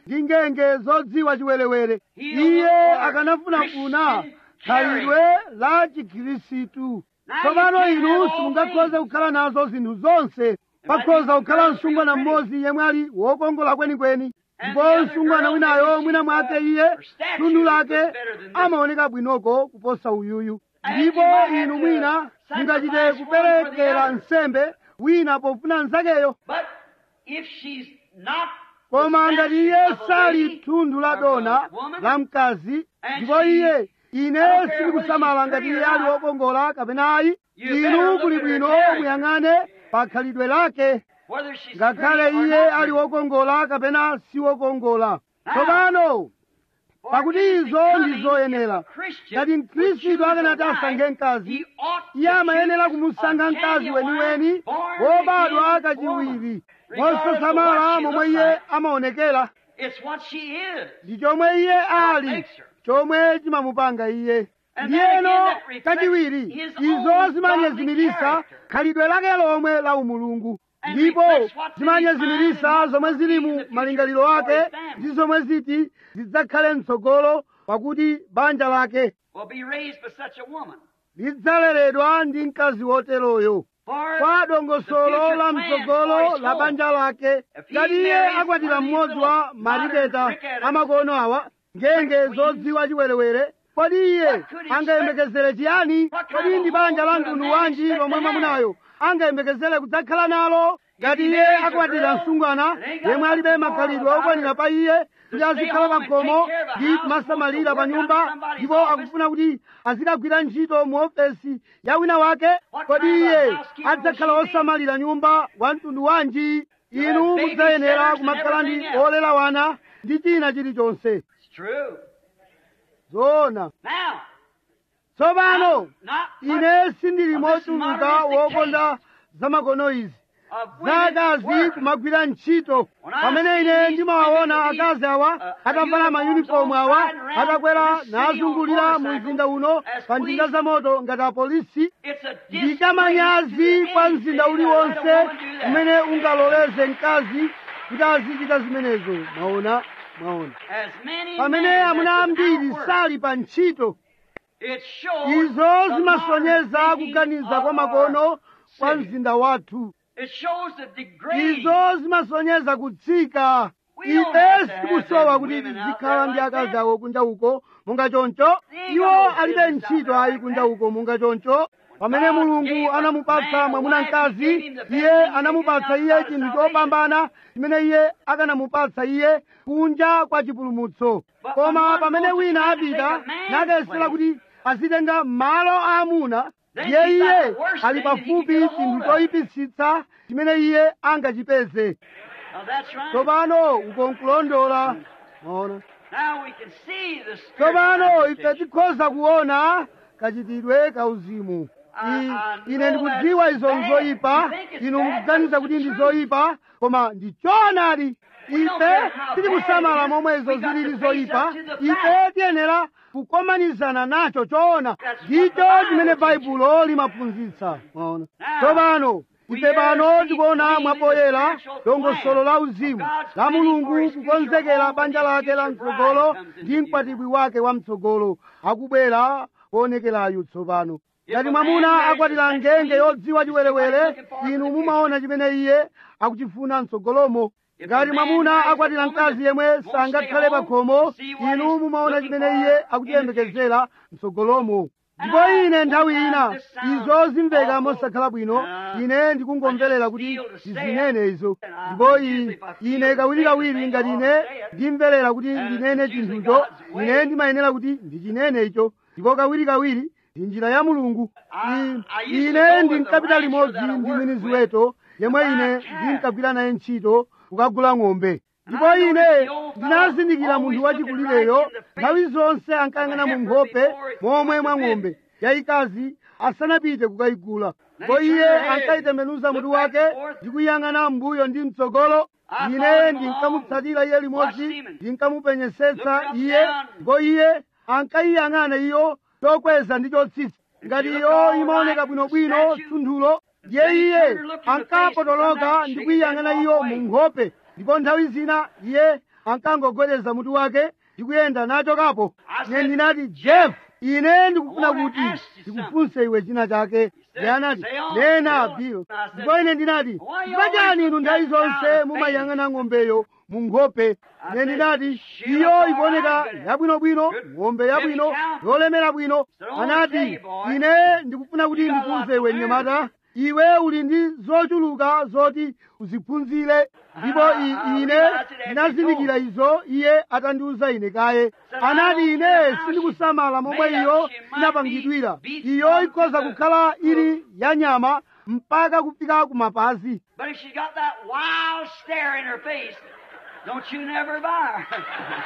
S2: ndi ngenge zodziwa chiwerewere iye akanafunafuna khalidwe la chikhirisitu tsopano inu simungakhoze kukhala nazo zinthu zonse pakhoza kukhala msungwana mmodzi yemwe ali wokongola kwenikweni ndipo msungwana winayo mwina mwake iye tundu lake amaoneka bwinoko kuposa uyuyu ndipo inu mwina mungachite kuperekera nsembe wina pofuna nzakeyo koma ngati iye sali thundu la dona la mkazi ndipo iye ine sindikusamala ngati iye ali wokongola kapena ayi inu kuli bwino muyang'ane pa khalidwe lake ngakhale iye ali wokongola kapena si wokongola tsopano pakuti izo ndi zoyenera ngati mkhristu akanati asankhe mkazi iye amayenera kumusankha mkazi weniweni wobadwa kachiwiri mosasamala momwe iye amaonekera ndi chomwe iye ali chomwe chimamupanga iye ndiyeno kachiwiri izo zimanyezimirisa khalidwe lake lomwe la umulungu ndipo zimanyezimirisa zomwe zili mu malingaliro ake ndi zomwe ziti zidzakhale mtsogolo pakuti banja lake lidzaleredwa ndi mkazi woteroyo kwa dongosolo la mtsogolo la banja lake ngati iye akwatira mmodzi wa mariketa amakono awa ngenge zodziwa chiwerewere kodi iye angayembekezere chiyani kodi ndi banja la mtundu wanji lomwe mwamunayo angayembekezere kudzakhala nalo ngati iye akwatira msungwana yemwe alibe makhalidwe okwanira pa iye kuti azikhala pa khomo ndi kumasamalira pa nyumba ndipo akufuna kuti azikagwira ntchito mu ofesi ya wina wake kodi iye adzakhala osamalira nyumba wa mtundu wanji inu mudzayenera kumakhala ndi olera wana ndi china chilichonse zoona tsopano ine sindili mochuluka wokonda zamakono izi zakazi kumagwira ntchito pamene ine ndimawaona akazi awa atavala mayunifomu awa atakwera nazungulira mu mzinda uno pa njinga za moto ngati apolisi ndikamanyazi kwa mzinda uliwonse umene ungaloleze mkazi kuti azichita zimenezo mwaona mwaona pamene amuna ambiri sali pa ntchito izo zimasonyeza kuganiza kwa makono kwa mzinda wathu izo zimasonyeza kutsika ife sitikusowa kuti tizikhala ndi akazi awo kunja uko monga choncho iwo alibe ntchito ayi kunja uko monga choncho pamene mulungu anamupatsa mwamuna mkazi iye anamupatsa iye chinthu chopambana chimene iye akanamupatsa iye kunja kwa chipulumutso koma pamene wina apita nakayesera kuti azitenga malo aamuna ndiye iye ali pafupi chinthu choyipitsitsa chimene iye angachipeze tsopano ukonkulondola maona tsopano ife tikhoza kuona kachitidwe kauzimu ine ndikudziwa izo nzoyipa inu mukuganiza kuti ndi zoyipa koma ndi choonadi ife tikusamala momwe izo zilili zoyipa ife tiyenera kukomanizana nacho choona ndicho chimene baibulo limaphunzitsa maona tsopano ife pano tikuona mwapoyera dongosolo la uzimu la mulungu kukonzekera banja lake la mtsogolo ndi mkwatibwi wake wa mtsogolo akubwera kuonekerayu tsopano ngati mwamuna akwatira ngenge yodziwa chiwerewere inu mumaona chimene iye akuchifuna mtsogolomo ngati mwamuna akwatira mkazi yemwe sangakhale pa khomo inu mumaona chimene iye akuchiyembekezera mtsogolomo ndipo ine nthawi ina izo zimveka mosakhala bwino ine ndikungomverera kuti ndizinene izo ndipo ine kawirikawiri ngati ine ndimverera kuti ndinene chinthucho ine ndimayenera kuti ndichinene icho ndipo kawirikawiri ndi njira ya mulungu ine ndinkapita limodzi ndi mwini ziweto yemwe ine ndinkagwira naye ntchito kukagula ng'ombe ndipo ine ndinazindikira munthu wachikulireyo nthawi zonse ankayang'ana mu nkhope momwe mwa ng'ombe yayikazi asanapite kukayigula ndipo iye ankayitembenuza mutu wake ndi kuyang'ana mbuyo ndi mtsogolo ine ndinkamutsatira iye limodzi ndinkamupenyesetsa iye ndipo iye ankayiyang'ana iyo chokweza ndi chotsitsa ngati iyo imaoneka bwinobwino thunthulo ndiye iye ankapotoloka ndi kuyiyang'ana iyo mu nkhope ndipo nthawi zina iye ankangogwedeza mutu wake ndikuyenda nachokapo ine ndinati jeff ine ndikufuna kuti ndikufunse iwe china chake iye anati nena bill ndipo ine ndinati chifukwa inu nthawi zonse mumayang'ana ng'ombeyo mu nkhope ine ndinati iyo ikuoneka yabwinobwino ng'ombe yabwino yolemera bwino anati ine ndikufuna kuti ndifunse iwe mnyamata iwe uli ndi zochuluka zoti uziphunzire ndipo ine ndinazindikira izo iye atandiuza ine kaye anati ine sindikusamala momwe iyo inapangidwira iyo ikhoza kukhala ili ya nyama mpaka kufika kumapazi
S1: But if she's got that wild stare in her face, don't you never buy her.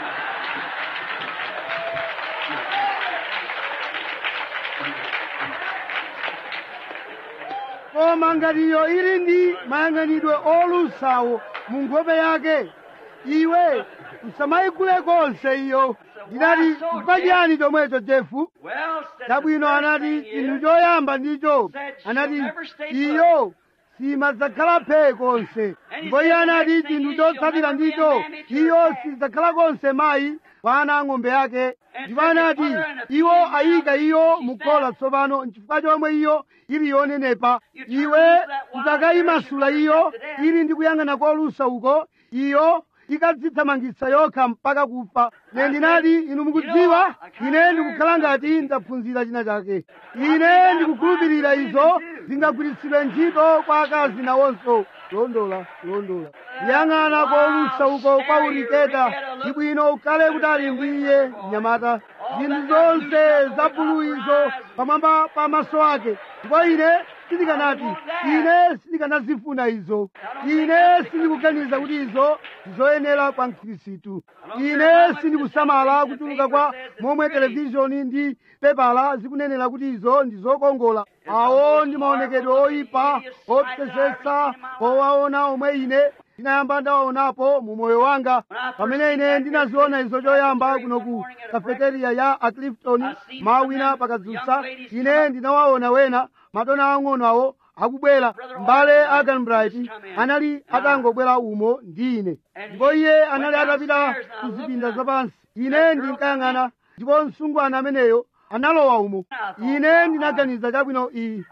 S2: koma ngati iyo ili ndi mayang'anidwe olusawo mu nkhope yake iwe usamayigule konse iyo ndinati chifukwa chiyani chomwecho jefu
S1: Well, said
S2: chabwino
S1: the first
S2: anati
S1: thing
S2: chinthu
S1: is,
S2: choyamba ndicho
S1: said she'll
S2: anati
S1: never stay put.
S2: iyo simadzakhala phee konse ndipo iye anati chinthu chotsatira ndicho iyo sidzakhala konse mayi kwa ana ang'ombe yake ndipo anati iwo ayika iyo mukhola tsopano nchifukwa chomwe iyo ili yonenepa iwe udzakayimasula iyo ili ndi kuyang'ana kolusa uko iyo ikadzithamangitsa yokha mpaka kufa ine ndinati inu mukudziwa ine ndikukhala ngati ndaphunzira china chake ine ndikukhulupirira izo zingagwiritsidwe ntchito kwa akazi nawonso londola londola yang'ana kolusa uko kwa uriketa ndi bwino ukhale kutali ndi iye mnyamata zinthu zonse za bulu izo pamwamba pa maso ake ndipo ine sindikanati ine sindikanazifuna izo ine sindikuganiza kuti izo ndizoyenera kwa mkhristu ine sindikusamala kuchuluka kwa momwe televishoni ndi pepala zikunenera kuti izo ndizokongola awo ndi maonekedwe oyipa opsesesa owaona omwe ine ndinayamba ndawaonapo mu moyo wanga pamene ine ndinaziona izo choyamba kuno ku kafeteriya ya aclifton mawina pakadzutsa ine ndinawaona wena madona ang'ono awo akubwera mbale aganbright anali atangobwera umo ndi ine ndipo iye anali atapita ku zipinda zapansi ine ndinkayang'ana ndipo msungwana ameneyo analowa umo ine ndinaganiza chabwino iyi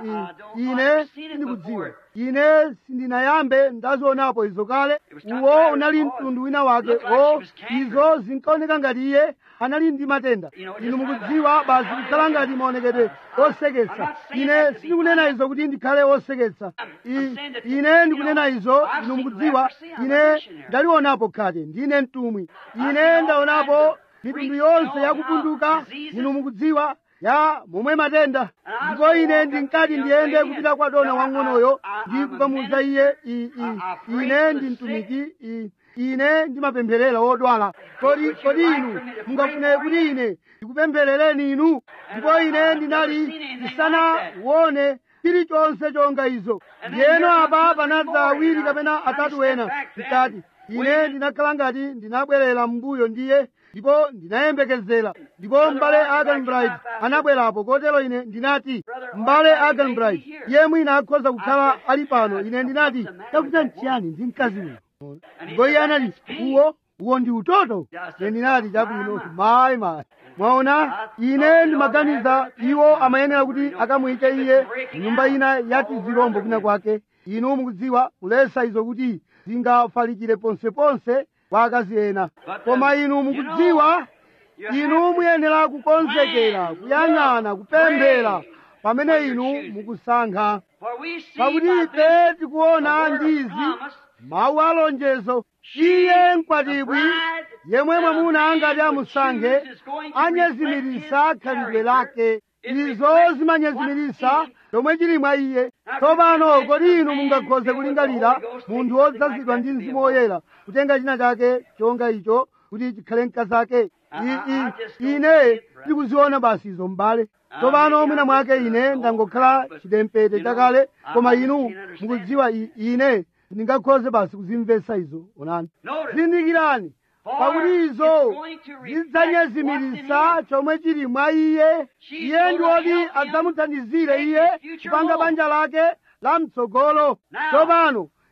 S2: ine sindikudziwa ine sindinayambe ndazionapo izo kale uwo unali mtundu wina wake o izo zinkaoneka ngati iye anali ndi matenda inu mukudziwa basi kukhala ngati maonekedwe oseketsa ine sindikunena izo kuti ndikhale oseketsa I- ine ndikunena izo inu mukudziwa ine ndalionapo khate ndine mtumwi ine ndaonapo mitundu yonse yakupunduka inu mukudziwa ya momwe matenda ndipo ine ndinkati ndiyende kupita kwa dona wang'onoyo ndi kukamuwuza iye i- i- ine ndi mtumiki i- ine ndimapempherera wodwala kodi kodi inu mungafune kuti ine ndikupempherereni inu ndipo ine ndinali ndisanaone chilichonse chonga izo ndiyeno apa panadza awiri kapena atatu ena mkati ine ndinakhala ngati ndinabwerera m'mbuyo ndiye ndipo ndinayembekezera ndipo m'bale aganbright anabwerapo kotero ine ndinati m'bale aganbright iye mwina akhoza kukhala ali pano ine ndinati chakuta nchiyani ndi mkazi uyu ndipo iye anati uwo uwo ndi utoto ine ndinati chabwino mayi mayi mwaona ine ndimaganiza iwo amayenera kuti akamuyike iye nyumba ina yati zirombo kwina kwake inu mukudziwa kulesa izo kuti zingafalikire ponseponse kwa akazi ena koma inu mukudziwa inu muyenera kukonzekera kuyang'ana kupemphera pamene inu mukusankha
S1: For we see
S2: pakuti
S1: by
S2: ife
S1: this
S2: tikuona
S1: the word
S2: ndizi
S1: promise,
S2: mawu alonjezo iye mkwatibwi yemwe mwamuna angati amusankhe anyezimirisa khalidwe lake izo zimanyezimirisa chomwe chili mwa iye tsopano kodi inu mungakhoze kulingalira munthu wodzazidwa ndi mzimu woyera kutenga china chake chonga icho kuti chikhale mkazi ake I- i- ine ndikuziona basi izo m'bale tsopano mwina mwake ine ndangokhala chidempete chakale koma inu mukudziwa i- ine ndingakhoze basi kuzimvetsa izo onani
S1: Notice.
S2: zindikirani pakuti izo zidzanyezimirisa chomwe chili mwa iye iye ndi woti adzamuthandizire iye kupanga banja lake la mtsogolo tsopano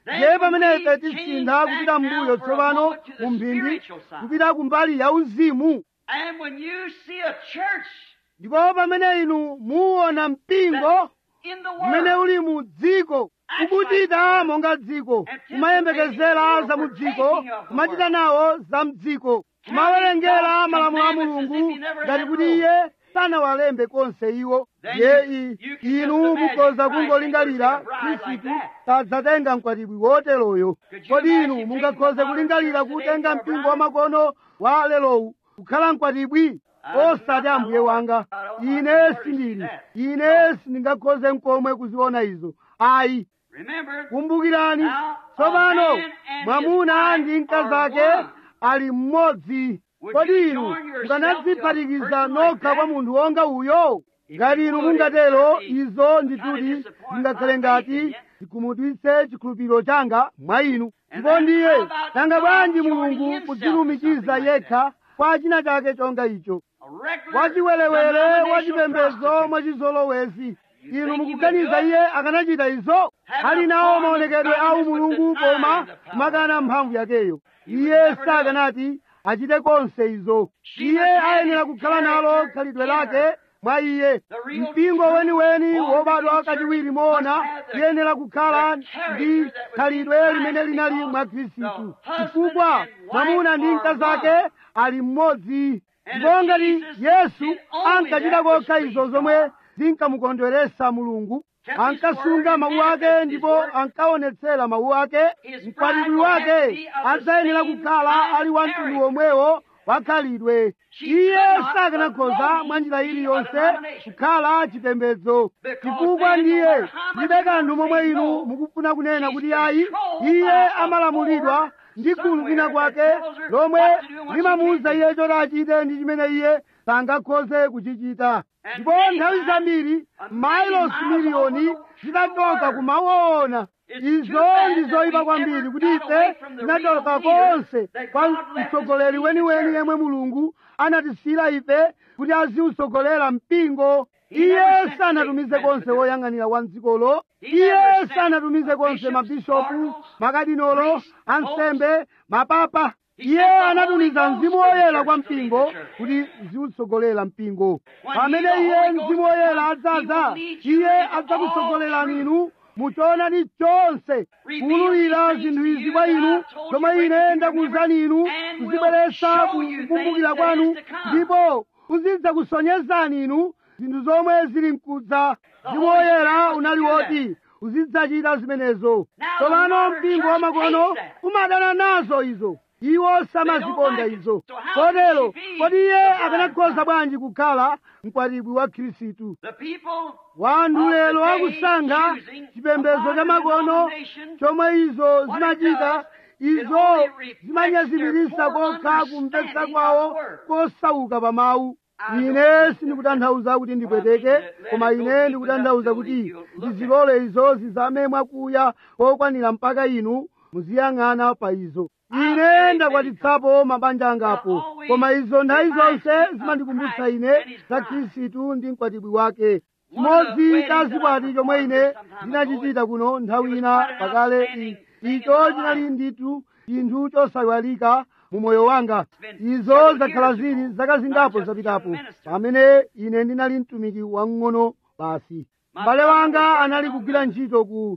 S2: ndiye pamene ife tisintha kupita mbuyo tsopano mu mphindi kupita kumbali ya uzimu
S1: And when you see a church
S2: ndipo pamene inu muona mpingo
S1: in the
S2: umene
S1: world,
S2: uli mu dziko ukuchita monga dziko kumayembekezera za mu dziko kumachita nawo za mdziko kumawerengera malamulo a mulungu ngati kuti iye sanawalembe konse iwo ye i- inu mukhoza kungolingalira khristu sadzatenga mkwatibwi woteroyo kodi inu mungakhoze kulingalira kutenga mpingo wa makono wa lelowu kukhala mkwatibwi osati ambuye wanga ine sindili ine sindingakhoze mkomwe kuziona izo ayi
S1: remember,
S2: kumbukirani tsopano mwamuna ndi mkazi ake ali mmodzi kodi inu mukanadziphatikiza nokha kwa munthu wonga uyo ngati inu mungatero izo ndituti zingakhale ngati zikhumudwitse chikhulupiriro changa mwa inu ndipo ndiye nanga bwanji mulungu kudzilumikiza yekha kwa china chake chonga icho
S1: a regular
S2: wachiwerewere
S1: denominational
S2: wachipembedzo
S1: prostitute.
S2: mwachizolowezi inu mukuganiza iye akanachita izo ali nawo maonekedwe awu mulungu koma makana mphamvu yakeyo iye sakanati achite konse izo iye ayenera kukhala nalo khalidwe lake mwa iye mpingo weniweni wobadwa kachiwiri moona iyenera kukhala ndi khalidwe limene linali mwa khristu chifukwa mwamuna ndi mkazi ake ali mmodzi ndipo ngati yesu ankachita kokha izo zomwe zinkamukondweresa mulungu ankasunga mawu ake ndipo ankaonetsera mawu ake mkwatibwi wake adzayenera kukhala ali wa mtundu womwewo wakhalidwe iye sakanakhoza mwa njira iliyonse kukhala chipembedzo chifukwa ndiye ndibe kanthu momwe inu mukufuna kunena kuti ayi iye amalamulidwa ndi gulu lina kwake lomwe limamuwuza iye choti achite ndi chimene iye sangakhoze kuchichita ndipo nthawi zambiri mailosi miliyoni zitachoka kumaona izo ndi zoyipa kwambiri kuti ife tinachoka konse kwa mtsogoleri weniweni yemwe mulungu anatisiyira ife kuti aziwutsogolera mpingo iye sanatumize konse woyang'anira wa mdzikolo iye sanatumize konse mabishopu makadinolo ansembe mapapa iye anatumiza mzimu woyera kwa mpingo kuti ziwutsogolera mpingo pamene iye mzimu woyera adzaza iye adzakutsogolerani inu muchoonadi chonse kuwululira zinthu izi kwa inu zomwe ine ndakuwuzani inu kuzibweretsa kukumbukira kwanu ndipo kuzidza kusonyezani inu zinthu zomwe zili mkudza mzimu woyera unali woti uzidzachita zimenezo tsopano mpingo wamakono umadana nazo izo iwo samazikonda izo kotero kodi iye akanakhoza bwanji kukhala mkwatibwi wa khristu
S1: The people
S2: wanthu lero akusankha chipembedzo cha makono chomwe izo zimachita izo zimanyazimirisa kokha kumvetsa kwawo kosauka pa mawu ine sindikutanthauza kuti ndipweteke koma ine ndikutanthauza kuti ndizilole izo zizame mwakuya kokwanira mpaka inu muziyang'ana pa izo ine ndakwatitsapo mabanja angapo koma izo nthawi zonse zimandikumbutsa ine za khristu ndi mkwatibwi wake chimodzi cha zikwati chomwe ine ndinachichita kuno nthawi ina pakale i- icho chinali ndithu chinthu chosayiwalika mu moyo wanga izo zakhala zili zaka zingapo zapitapo pamene ine ndinali mtumiki wang'ono basi m'bale wanga anali kugwira ntchito ku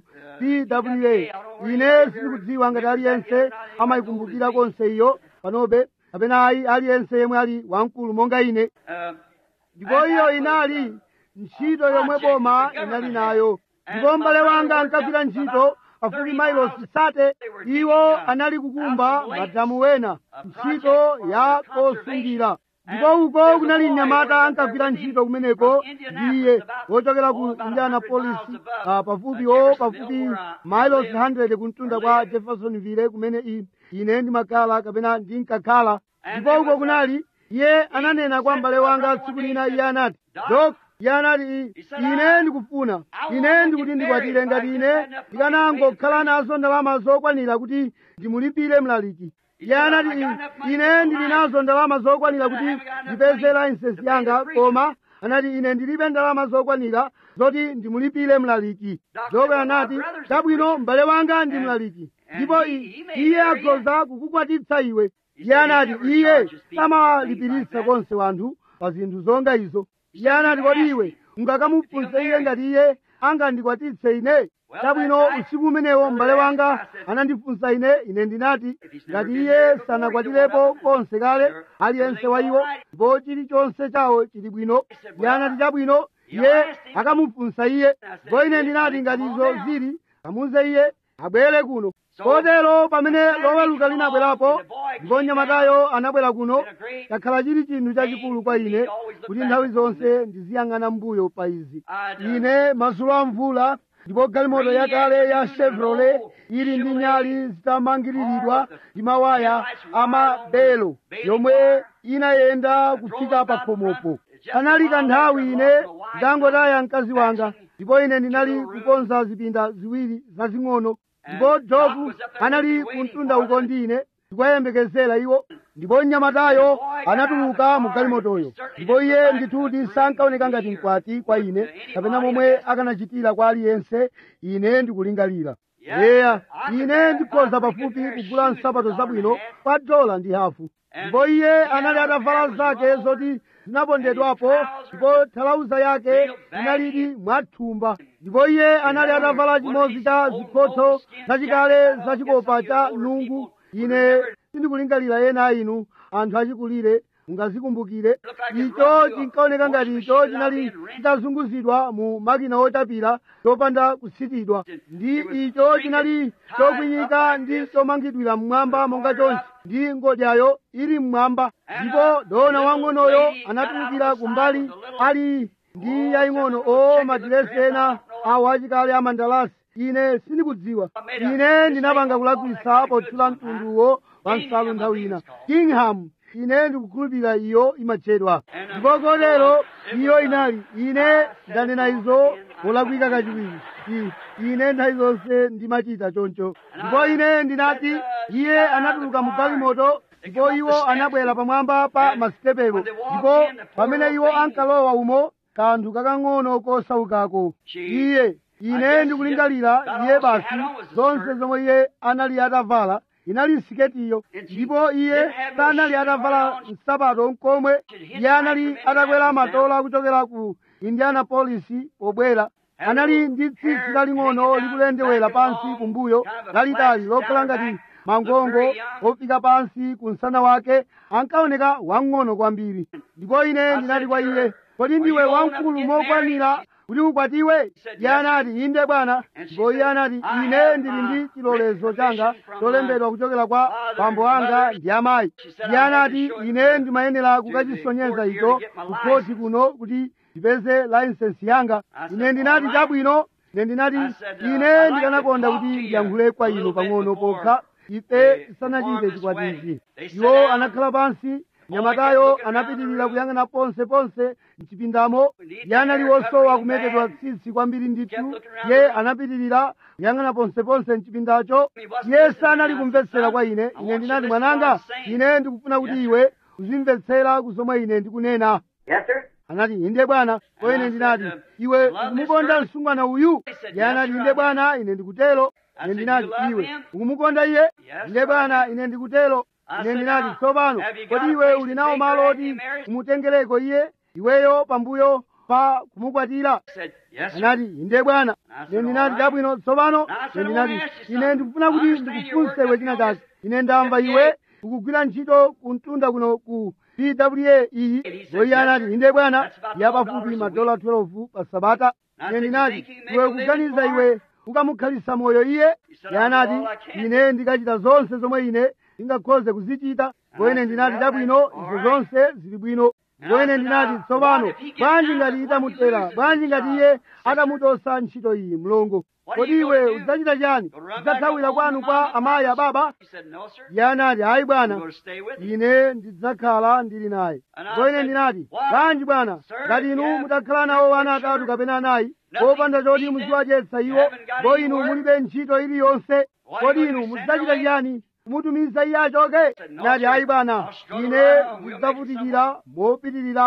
S2: pwa ine sindikudziwa ngati aliyense amayikumbukira konse iyo panobe kapena ayi aliyense yemwe ali wamkulu monga ine
S1: uh,
S2: ndipo iyo inali ntchito yomwe boma inali nayo ndipo m'bale wanga ankagwira ntchito pafupi mailosi sate iwo anali kukumba madamu wena ntchito ya kosungira ndipo uko kunali mnyamata ankagwira ntchito kumeneko ndiye wochokera ku indianapolis uh, pafupi o pafupi mailosi 100 kumtunda kwa jeffersonville kumene i- ine ndimakhala kapena ndinkakhala ndipo uko kunali iye ananena kwa m'bale wanga tsiku lina iye anati dok iye anati ine ndikufuna ine ndikuti ndikwatire ngati ine ndikanangokhala nazo ndalama zokwanira kuti ndimulipire mlaliki iye anati ine ndili nazo ndalama zokwanira kuti ndipeze layisensi yanga koma anati ine ndilibe ndalama zokwanira zoti ndimulipire mlaliki dok anati chabwino m'bale wanga ndi mlaliki ndipo iye akhoza kukukwatitsa iwe iye anati iye samawalipiritsa konse wanthu pa zinthu zonga izo iye anati kodi iwe ungakamufunse iye ngati iye angandikwatitse ine chabwino usiku umenewo m'bale wanga anandifunsa ine ine ndinati ngati iye sanakwatirepo konse kale aliyense wa iwo ndipo chilichonse chawo chili bwino iye anati chabwino iye akamufunsa iye ndipo ine ndinati ngati izo zili kamuze iye abwere kuno kotero pamene loweluka linabwerapo ndipo mnyamatayo anabwera kuno chakhala chili chinthu chachikulu kwa ine kuti nthawi zonse ndiziyang'ana mbuyo pa izi ine madzulo a mvula ndipo galimoto yakale ya chevrolet ili ndi nyali zitamangiriridwa ndi mawaya amabelo yomwe inayenda kufika pa khomopo anali kanthawi ine ndangotaya mkazi wanga ndipo ine ndinali kukonza zipinda ziwiri zazing'ono ndipo jobu anali kumtunda uko ndine ndikuyembekezera iwo ndipo mnyamatayo anatuluka mu galimotoyo ndipo iye ndithudi sankaoneka ngati mkwati kwa ine kapena momwe akanachitira kwa aliyense ine ndikulingalira eya ine ndikhoza pafupi kugula nsapato zabwino pa dola ndi hafu ndipo iye anali atavala zake zoti zinapondedwapo ndipo thalauza yake inalidi mwathumba ndipo iye anali atavala chimodzi cha zikhotho zachikale zachikopa cha nungu ine sindikulingalira ena inu anthu achikulire mungazikumbukire icho chinkaoneka ngati icho chinali chitazunguzidwa mu makina otapira chopanda kusitidwa ndi icho chinali chokwinyika ndi chomangidwira mmwamba monga chonchi ndi ngodyayo ili mmwamba ndipo dona wang'onoyo anatulukira kumbali ali ndi yaying'ono o madiresi ena awo achikale amandalasi ine sindikudziwa ine ndinapanga kulakwisa potchula mtunduwo wa nsalu nthawi ina kingham ine ndikukhulupirira iyo imatchedwa ndipo kotero iyo inali ine ndanena izo molakwika kachiwiri ine nthawi zonse ndimachita choncho ndipo ine ndinati iye anatuluka mu galimoto ndipo iwo anabwera pamwamba pa masitepewo ndipo pamene iwo ankalowa umo kanthu kakang'ono kosaukako iye ine ndikulingalira iye basi zonse zomwe iye anali atavala inali siketiyo ndipo iye sanali atavala nsapato nkomwe iye anali atakwera matola kuchokera ku indianapolis pobwera anali ndi tsitsi laling'ono likulendewera pansi kumbuyo lalitali lokhala ngati mangongo ofika pansi ku msana wake ankaoneka wang'ono kwambiri ndipo ine ndinati kwa iye kodi ndiwe wamkulu mokwanira kuti ukwatiwe iye anati inde bwana ndipo iye anati ine ndili ndi chilolezo changa cholembedwa kuchokera kwa bambo anga ndi amayi iye anati ine ndimayenera kukachisonyeza icho kukhoti kuno kuti ndipeze layisensi yanga ine ndinati chabwino ine ndinati ine ndikanakonda kuti ndiyankhule kwa inu pang'ono pokha ife tisanachite chikwatichi iwo anakhala pansi nyamatayo anapitirira kuyang'ana ponse ponse mchipindamo iye anali wosowa kumetedwa tsitsi kwambiri ndithu iye anapitirira kuyang'ana ponse ponse mchipindacho iye sanali kumvetsera kwa ine ine ndinati mwananga ine ndikufuna kuti iwe uzimvetsera kuzomwe ine ndikunena anati inde bwana ko ine ndinati iwe ukumukonda msungwana uyu iye anati inde bwana ine ndikutero ine ndinati iwe ukumukonda iye inde bwana ine ndikutero ine ndinati tsopano kodi iwe uli nawo malo oti umutengereko iye iweyo pambuyo pa kumukwatira anati inde bwana ine ndinati chabwino tsopano ine ndinati ine ndikufuna kuti ndikufunse iwe china chake ine ndamva iwe ukugwira ntchito kumtunda kuno ku pwa iyi iye anati inde bwana yapafupi madola 12 pa sabata ine ndinati iwe kuganiza iwe ukamukhalisa moyo iye iye anati ine ndikachita zonse zomwe ine ndingakhoze kuzichita ndipo ine ndinati chabwino izo zonse zili bwino ndipo ine ndinati tsopano bwanji ngati itamutera bwanji ngati iye atamutosa ntchito iyi mlongo kodi iwe udzachita chani udzathawira kwanu kwa amayi ababa iye anati ayi bwana ine ndidzakhala ndili naye ndipo ine ndinati bwanji bwana ngati inu mutakhala nawo ana atatu kapena anayi popanda choti muziwadyetsa iwo ndipo inu mulibe ntchito iliyonse kodi inu mudzachita chiyani kumutumiza iye achoke nati ayi bwana ine ndidzavutikira mopitirirabe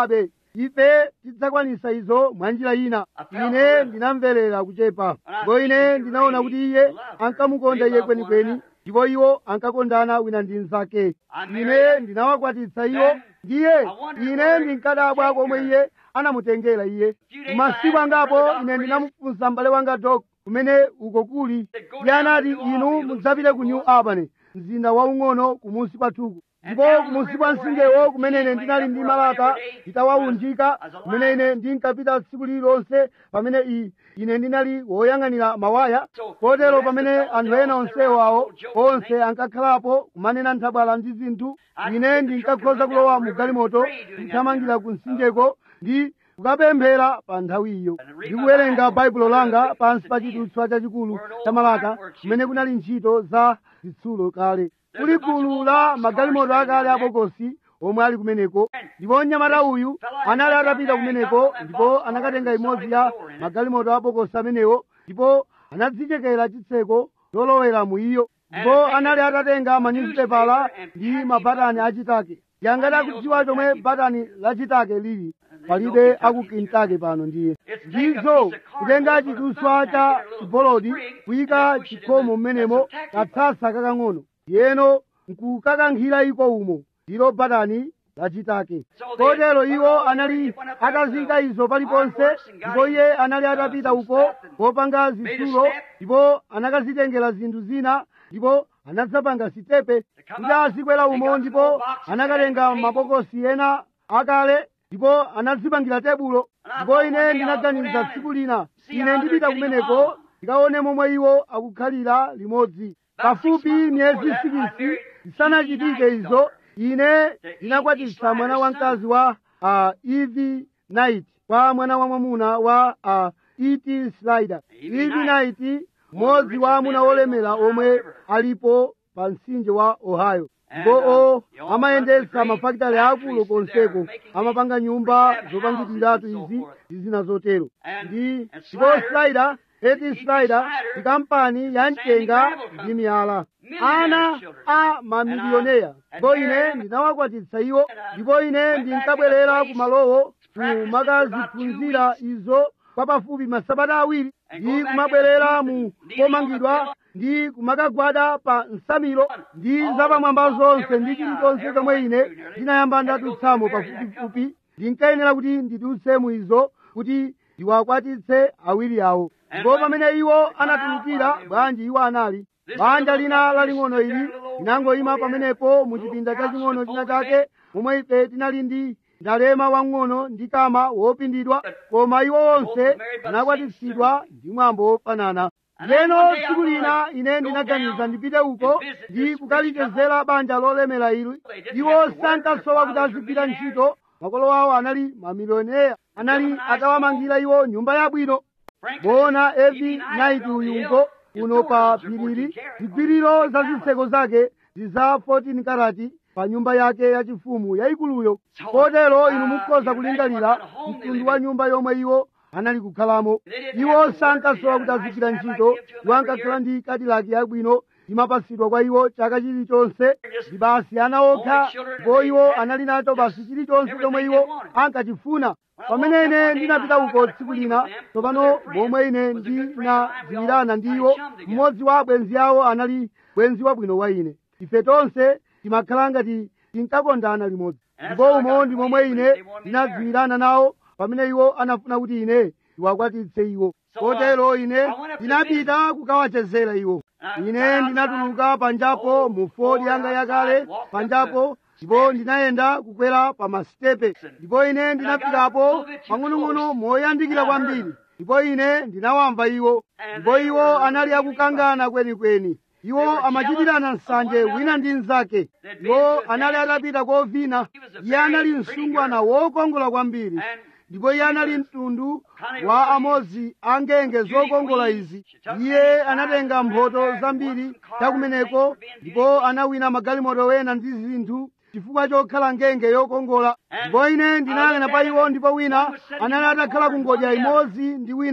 S2: ife tidzakwanisa izo mwa njira ina ine ndinamverera kuchepa ndipo ine ndinaona kuti iye ankamukonda iye kwenikweni ndipo iwo ankakondana wina ndi mnzake ine ndinawakwatitsa iwo ndiye ine ndinkadabwa komwe iye anamutengera iye masiku angapo ine ndinamufunsa m'bale wanga dok kumene uko kuli iye anati inu mudzapite ku new albany mzinda waung'ono kumunsi kwathuku ndipo kumunsi kwa msingewo kumene ine ndinali ndi malata nditawawunjika kumene ine ndinkapita tsiku lililonse pamene i ine ndinali woyang'anira mawaya kotero pamene anthu ena onsewo awo onse ankakhalapo kumanena nthabwala ndi zinthu ine ndinkakhoza kulowa mu galimoto kuthamangira ku msinjeko ndi kukapemphera pa nthawiyo ndikuwerenga baibulo langa pansi pa chidutswa chachikulu cha malata kumene kunali ntchito za zitsulo kale kuli gulu la magalimoto akale abokosi omwe ali kumeneko ndipo mnyamata uyu anali atapita kumeneko ndipo anakatenga imodzi ya magalimoto abokosi amenewo ndipo anadzichekera chitseko lolowera mu iyo ndipo anali atatenga manyuzipepala ndi mabatani achitake yangati akudziwa chomwe batani lachitake lili palibe aku Kentucky pano ndiye ndizo kutenga chidutswa cha chibolodi kuyika chikhomo mmenemo katsasa kakang'ono yeno nkukakankhira iko umo ndilo batani lachitake kotero iwo anali atazika izo paliponse ndipo iye anali atapita uko kopanga zitsulo ndipo anakazitengera zinthu zina ndipo anadzapanga sitepe kuti azikwera umo ndipo anakatenga mabokosi ena akale ndipo anadzipangira tebulo ndipo ine ndinaganiza tsiku lina ine ndipita kumeneko ndikaone momwe iwo akukhalira limodzi pafupi miyezi sikisi zisanachitike izo ine ndinakwatitsa mwana wamkazi wa uh, evi night kwa mwana wa mwamuna wa uh, et slider evi night mmodzi wa amuna olemera omwe alipo pa mtsinje wa ohio ndipo o amayendetsa mafakitale akulu konseko amapanga nyumba zopangitiratu izi ndi zina zotero ndi ndipo slider eti slider ndi kampani ya mchenga ndi miyala ana a mamilioneya ndipo ine ndinawakwatitsa iwo ndipo ine ndinkabwerera kumalowo kumakaziphunzira izo kwa pafupi masabata awiri ndi kumabwerera mu komangidwa ndi kumakagwada pa nsamiro ndi zapamwamba zonse ndi chilichonse chomwe ine ndinayamba ndadutsamo pafupifupi ndinkayenera kuti ndidutse mu izo kuti ndiwakwatitse awiri awo ndipo pamene iwo anatulukira bwanji iwo anali banja lina laling'ono ili linangoyima pamenepo mu chipinda chaching'ono china chake momwe ife tinali ndi ndalema wang'ono ndi kama wopindidwa koma iwo onse anakwatitsidwa ndi mwambo wofanana leno tsiku lina ine ndinaganiza ndipite uko ndi kukalichezera banja lolemera ili iwo sankasowa kuti azigwira ntchito makolo awo anali mamilioneya anali atawamangira iwo nyumba yabwino bona evi naiti uyungo uno pa phiriri zigwiriro za zitseko zake ziza 14 karati pa nyumba yake yachifumu yayikuluyo kotero inu mukhoza kulingalira mtundu wa nyumba yomwe iwo anali kukhalamo iwo sankasowa kuti azigwira ntchito iwo ankakhala ndi kadilaki yabwino imapasidwa kwa iwo chaka chilichonse ndi basi ana okha ndipo iwo anali nacho basi chilichonse chomwe iwo ankachifuna pamene ine ndinapita uko tsiku lina tsopano momwe ine ndinadziwirana ndi iwo mmodzi wa abwenzi awo anali bwenzi wabwino wa ine ife tonse timakhala ngati tinkakondana limodzi ndipo umo ndi momwe ine ndinadziwirana nawo pamene iwo anafuna kuti ine ndiwakwatitse iwo kotero ine ndinapita kukawachezera iwo ine ndinatuluka panjapo mu fodi yanga yakale panjapo ndipo ndinayenda kukwera pa masitepe ndipo ine ndinapitapo pang'onong'ono moyandikira kwambiri ndipo ine ndinawamva iwo ndipo iwo anali akukangana kwenikweni iwo amachitirana nsanje wina ndi mnzake iwo anali atapita kovina iye anali msungwana wokongola kwambiri ndipo iye anali mtundu wa amodzi angenge zokongola izi iye anatenga mphoto zambiri chakumeneko ndipo anawina magalimoto wena ndi zinthu chifukwa chokhala ngenge yokongola ndipo ine ndinayang'ana pa iwo ndipo wina anali atakhala kungodya imodzi ndi wina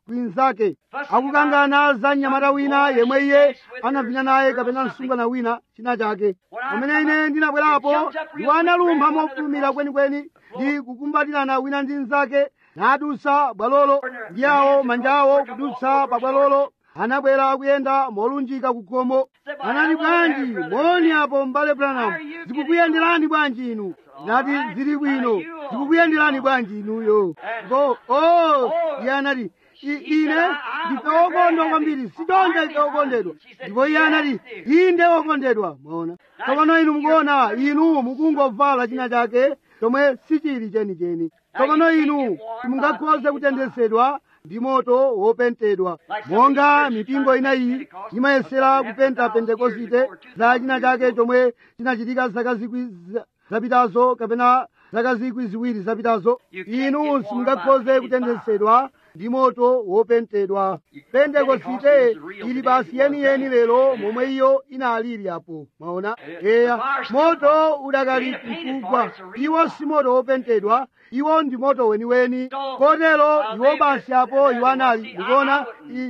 S2: kwinzake akukangana za mnyamata wina yemwe iye anapita naye kapena msungwana wina china chake pamene ine ndinabwerapo iwo analumpha mofulumira kwenikweni ndi kukumbatirana wina ndi mnzake nadusa bwalolo ndi awo manja awo kudutsa pa bwalolo anabwera akuyenda molunjika kukhomo anati bwanji moni apo m'bale branham zikukuyenderani bwanji inu nati zili bwino zikukuyenderani bwanji inuyo ngo o iye anati ine ndife wokondwa kwambiri sidonja ife wokondedwa ndipo iye anati inde wokondedwa mwaona tsopano inu mukuona inu mukungovala china chake chomwe sichili chenicheni tsopano inu simungakhoze kutendesedwa ndi moto wopentedwa monga mipingo ina iyi imayesera kupenta pentekosite za china chake chomwe chinachitika zaka zikwi zapitazo kapena zaka zikwi ziwiri zapitazo inu simungakhoze kutendesedwa ndi moto wopentedwa pentekosite ili basi yeniyeni lero momwe iyo inalili apo maona eya moto udakali mkugwa iwo si moto wopentedwa iwo ndi moto weniweni kotero iwo basi apo iwo anali ndikuona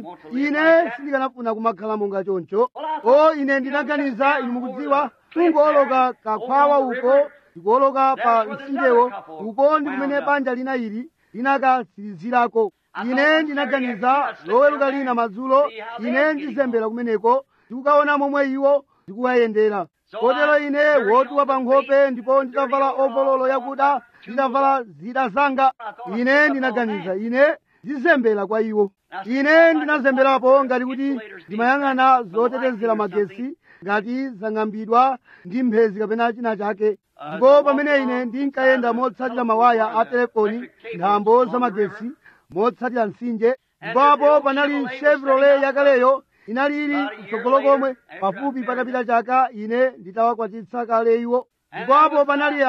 S2: ine sindikanafuna kumakhala monga choncho o ine ndinaganiza inu mukudziwa kungoloka kakhwawa uko ndikuoloka pa mtsinjewo uko ndi kumene banja lina ili linakatsirizirako ine ndinaganiza loweruka lina madzulo ine ndizembera kumeneko ndikukaona momwe iwo ndikuwayendera kotero ine wotuwa pa nkhope ndipo nditavala ovololo yakuda nditavala zida zanga ine ndinaganiza ine ndizembera kwa iwo ine ndinazemberapo ngati kuti ndimayang'ana zotetezera magesi ngati zang'ambidwa ndi mphezi kapena china chake ndipo pamene ine ndinkayenda motsatira mawaya a telefoni nthambo za magesi motsatira mtsinje ndipo panali chevrolet yakaleyo inali ili kutsogolo komwe pafupi patapita chaka ine nditawakwatitsa kale iwo ndipo apo panali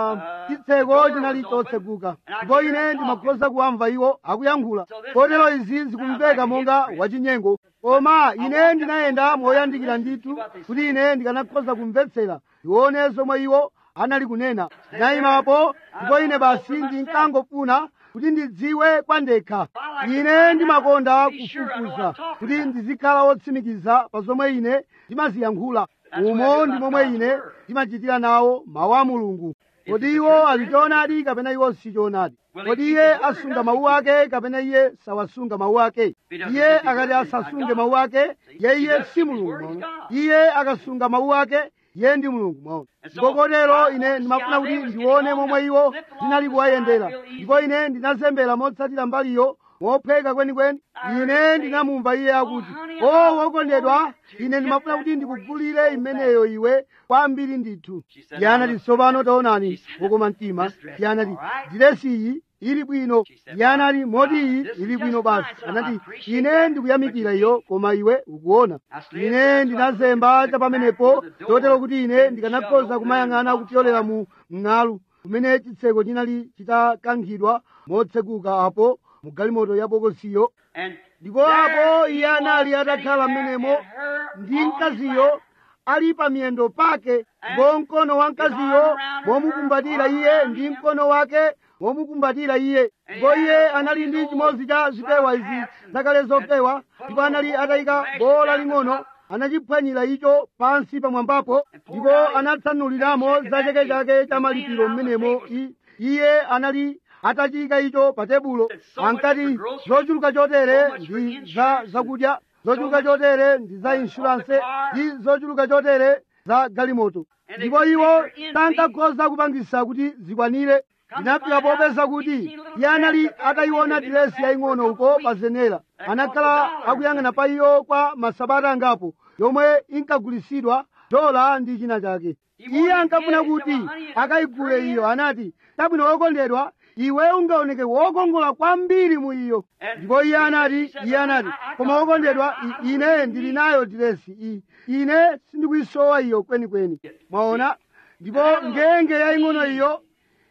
S2: chitseko chinali chotseguka ndipo ine ndimakhoza kuwamva iwo akuyankhula kotero izi zikumveka monga wachinyengo koma ine ndinayenda moyandikira ndithu kuti ine ndikanakhoza kumvetsera ndione zomwe iwo anali kunena ndinayimapo ndipo ine basi ndinkangofuna kuti ndidziwe kwa ndekha ine ndimakonda kufufuza kuti ndizikhala wotsimikiza pa zomwe ine ndimaziyankhula umo ndi momwe ine ndimachitira nawo mawu a mulungu kodi iwo ali choonadi kapena iwo si choonadi kodi iye asunga mawu ake kapena iye sawasunga mawu ake iye akati asasunge mawu ake ye iye si mulungu iye akasunga mawu ake iye ndi mulungu mwaona ndipo kotero ine ndimafuna kuti ndione momwe iwo ndinali kuwayendera ndipo ine ndinazembera motsatira mbaliyo mophweka kwenikweni ine ndinamumva iye akuti o wokondedwa ine ndimafuna kuti ndikugulire imeneyo iwe kwambiri ndithu iye anati tsopano taonani wokoma mtima iye anati diresi iyi ili bwino iye anati moti iyi ili bwino basi anati ine ndikuyamikira iyo koma iwe ukuona ine ndinazemba cha pamenepo chotero kuti ine ndikanakhoza kumayang'ana kupyolera mu mng'alu kumene chitseko chinali chitakankhidwa motseguka apo mu galimoto ya bokosiyo ndipo apo iye anali atakhala mmenemo ndi mkaziyo ali pa miyendo pake ndipo mkono wa mkaziyo momukumbatira iye ndi mkono wake momukumbatira iye ndipo iye anali ndi chimodzi cha zipewa izi zakale zopewa ndipo anali atayika bola ling'ono anachiphwanyira icho pansi pamwambapo ndipo anatsanuliramo zacheke chake cha malipiro mmenemo iye anali atachiyika icho pa tebulo ankati zochuluka chotere ndi za zakudya zochuluka chotere ndi za inshuranse ndi zochuluka chotere za galimoto ndipo iwo sankakhoza kupangisa kuti zikwanire ndinafika popeza kuti iye anali atayiona diresi yaying'ono uko pa zenera anakhala akuyang'ana pa iyo kwa masabata angapo yomwe inkagulisidwa dola ndi china chake iye ankafuna kuti akayigule iyo anati tabwino wokondedwa iwe ungaoneke wokongola kwambiri mu iyo ndipo iye anati iye anati koma wokondedwa ine ndili nayo diresi iyi ine sindikuyisowa iyo kwenikweni mwaona ndipo ngenge yaying'ono iyo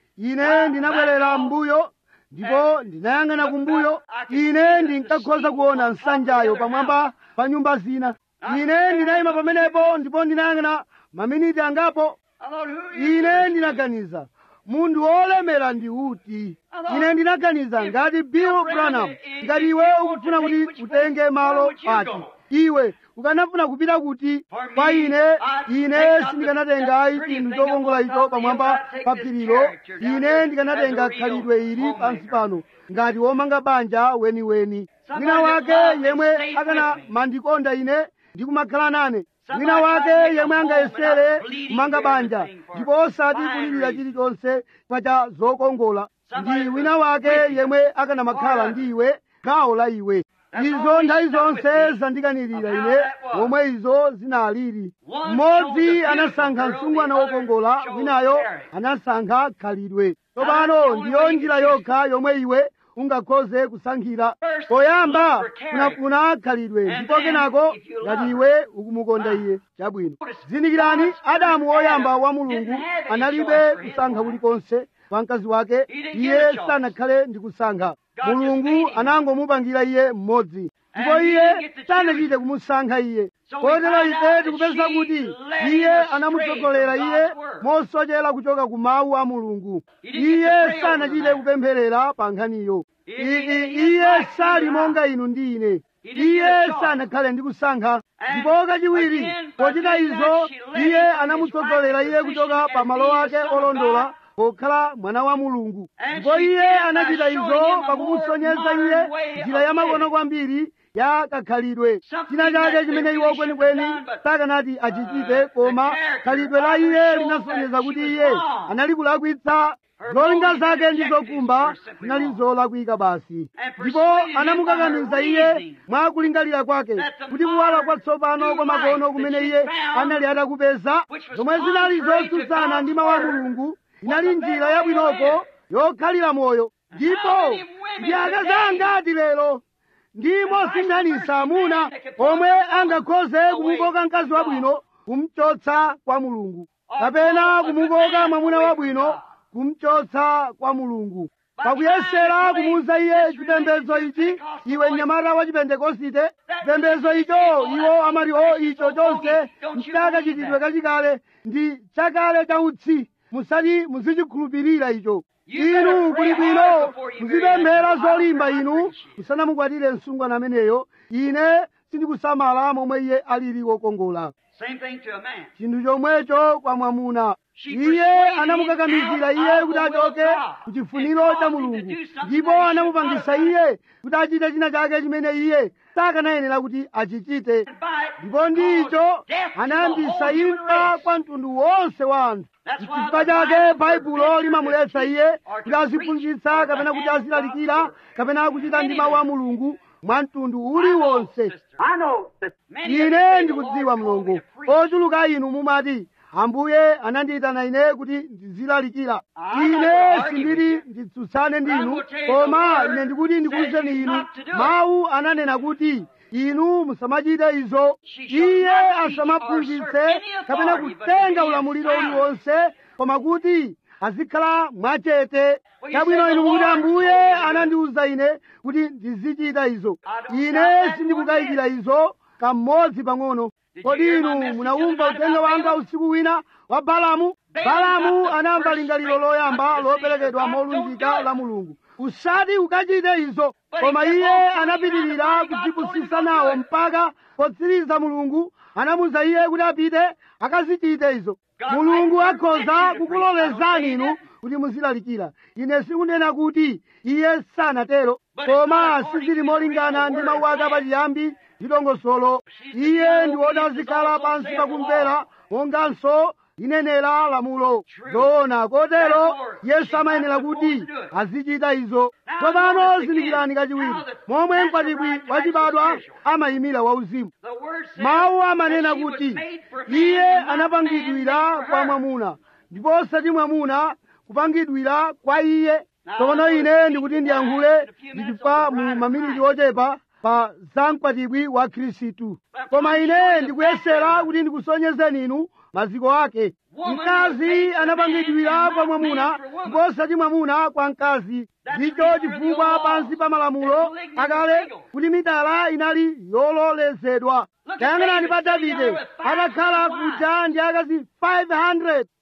S2: ine ndinabwerera mbuyo ndipo ndinayang'ana kumbuyo ine ndinkakhoza kuona nsanjayo pamwamba pa nyumba zina ine ndinayima pamenepo ndipo ndinayang'ana maminiti angapo ine ndinaganiza munthu wolemera ndi uti ine ndinaganiza ngati bill branham ngati iwe ukufuna kuti utenge malo ati iwe ukanafuna kupita kuti kwa ine ine sindikanatenga chinthu chokongola icho pamwamba pa phirilo ine ndikanatenga khalidwe ili pansi pano ngati womanga banja weniweni wina wake yemwe akanamandikonda ine ndi kumakhala nane wina wake yemwe angayesere kumanga banja ndipo osati kulirira chilichonse pacha zokongola ndi wina wake yemwe akanamakhala ndi iwe gawo la iwe izo nthawi zonse zandikanirira ine momwe izo zinalili mmodzi anasankha msungwana wokongola winayo anasankha khalidwe tsopano ndiyo njira yokha yomwe iwe ungakhoze kusankhira poyamba kunafuna khalidwe ndipo kenako ngati iwe ukumukonda iye chabwino zindikirani adamu woyamba wa mulungu analibe kusankha kulikonse kwa mkazi wake iye sanakhale ndi kusankha mulungu anangomupangira iye mmodzi ndipo iye sanachite kumusankha iye kotero ife tikupeza kuti iye anamutsogolera iye mosochera kuchoka ku mawu a mulungu iye sanachite kupempherera pa nkhaniyo iki iye sali monga inu ndi ine iye sanakhale ndi kusankha ndipo kachiwiri pochita izo iye anamutsogolera iye kuchoka pa malo ake olondola pokhala mwana wa mulungu ndipo iye anachita izo pakumusonyeza iye njira yamakono kwambiri ya kakhalidwe china chake chimene iwo kwenikweni sakanati achichite koma khalidwe la iye linasonyeza kuti iye anali kulakwitsa zolinga zake ndi zokumba zinali zolakwika basi ndipo anamukakamiza iye mwa kulingalira kwake kuti kuwala kwatsopano kwa makono kumene iye anali atakupeza zomwe zinali zotsutsana ndi mawu a mulungu inali njira yabwinoko yokhalira moyo ndipo ndi akazi angati lero ndi mosinthanisa amuna omwe angakhoze kumukoka mkazi wabwino kumchotsa kwa mulungu kapena kumukoka mwamuna wabwino kumchotsa kwa mulungu pakuyesera kumuuza iye chipembedzo ichi iwe mnyamata wa chipentekosite chipembedzo icho iwo amati o icho chonse nchakachitidwe kachikale ndi chakale cha utsi musati muzichikhulupirira icho inu kuli bwino muzipemphera zolimba inu musanamukwatire msungwana ameneyo ine sindikusamala momwe iye alili wokongola
S1: Same thing to a man.
S2: chinthu chomwecho kwa mwamuna iye anamukakamizira iye kuti achoke ku chifuniro cha mulungu ndipo anamupangisa iye kuti achite china chake chimene iye sakanayenera kuti achichite ndipo ndicho anayambisa imfa kwa mtundu wonse wa anthu chifukwa chake baibulo limamuletsa iye kuti aziphunzitsa kapena kuti azilalikira kapena kuchita ndi mawu a mulungu mwa mtundu uliwonse
S1: I know that many of you
S2: ine
S1: say the
S2: ndikudziwa
S1: Lord called me
S2: mlongo
S1: a preacher.
S2: ochuluka inu mumati ambuye anandiyitana ine kuti ndizilalikira
S1: I'm not
S2: ine
S1: gonna argue
S2: sindili
S1: with
S2: nditsutsane
S1: But I'm
S2: ndinu
S1: gonna tell you
S2: koma
S1: the word
S2: ine ndikuti ndikuwuzeni
S1: says
S2: inu
S1: not to do it.
S2: mawu ananena kuti inu musamachite izo
S1: She shall
S2: iye
S1: not teach or
S2: asamaphunzitse
S1: usurp any
S2: kapena
S1: authority, but to
S2: kutenga
S1: be
S2: ulamuliro
S1: silent.
S2: uliwonse koma kuti azikhala mwachete
S1: Well, you
S2: chabwino
S1: say
S2: inu
S1: the
S2: mukuti
S1: Lord
S2: ambuye
S1: told me to do it.
S2: anandiwuza ine kuti ndizichita izo
S1: I don't doubt
S2: ine
S1: that
S2: sindikukayikira
S1: one
S2: izo kamodzi pang'ono
S1: Did you
S2: kodi
S1: hear
S2: inu
S1: my message
S2: munawumva
S1: the other night
S2: uthenga
S1: about
S2: wanga
S1: Balaam?
S2: usiku wina wa balamu
S1: Balaam
S2: balamu
S1: got the
S2: anamva
S1: first
S2: lingaliro
S1: straight
S2: loyamba
S1: cut decision
S2: loperekedwa
S1: of God.
S2: molunjika
S1: Don't do it.
S2: la mulungu usati ukachite izo
S1: But
S2: koma
S1: he kept
S2: iye
S1: on going
S2: anapitirira
S1: around the vine, God
S2: kudzipusisa
S1: told him to
S2: nawo
S1: do it.
S2: mpaka potsiriza mulungu anamuza iye kuti apite akazichite izo
S1: God
S2: mulungu
S1: might
S2: akhoza
S1: permit you to
S2: kukulolezani
S1: preach. I don't
S2: inu
S1: say
S2: kuti muzilalikira ine sikunena kuti iye sanatero
S1: But it's
S2: koma
S1: not according
S2: sizili
S1: to the
S2: molingana
S1: original
S2: ndi
S1: word
S2: mawu ake
S1: of God.
S2: apachiyambi ndi dongosolo
S1: She's the
S2: iye
S1: one
S2: ndi
S1: who
S2: woti
S1: is
S2: azikhala
S1: also
S2: pansi
S1: saith
S2: pakumvera
S1: the
S2: monganso inenera lamulo
S1: True.
S2: zoona kotero
S1: Therefore,
S2: yesu
S1: she's
S2: amayenera
S1: not
S2: kuti
S1: supposed to do it.
S2: azichita izo
S1: Now,
S2: tsopano
S1: notice
S2: zindikirani
S1: again
S2: kachiwiri
S1: how the
S2: momwe
S1: natural
S2: mkwatibwi
S1: bride
S2: wachibadwa
S1: drives the spiritual.
S2: amayimira wauzimu
S1: The word says
S2: mawu
S1: that
S2: amanena
S1: she was
S2: kuti
S1: made for man
S2: iye
S1: and not man
S2: anapangidwira
S1: made for
S2: kwa
S1: her.
S2: mwamuna ndipo osati mwamuna kupangidwira kwa iye
S1: Now,
S2: tsopano
S1: I
S2: ine
S1: will
S2: ndikuti
S1: speak
S2: ndiyankhule
S1: in a few minutes
S2: ndichifukwa
S1: on the
S2: mu
S1: bride of
S2: maminiti
S1: Christ.
S2: ochepa pa za mkwatibwi wa khristu
S1: But
S2: koma
S1: I'm
S2: ine
S1: showing the
S2: ndikuyesera
S1: background.
S2: kuti ndikusonyezeni inu maziko ake
S1: Woman was
S2: mkazi
S1: made for
S2: anapangidwira
S1: man and
S2: kwa
S1: not
S2: mwamuna
S1: man for woman.
S2: ndipo osati mwamuna kwa mkazi
S1: That's
S2: ndicho
S1: the reason of the
S2: chifukwa
S1: law.
S2: pansi pa malamulo
S1: That polygamy was
S2: akale
S1: legal.
S2: kuti mitala inali yololezedwa
S1: Look at
S2: tayang'anani pa
S1: David sitting
S2: davide
S1: there with 500
S2: atakhala
S1: wives.
S2: kuja ndi akazi 500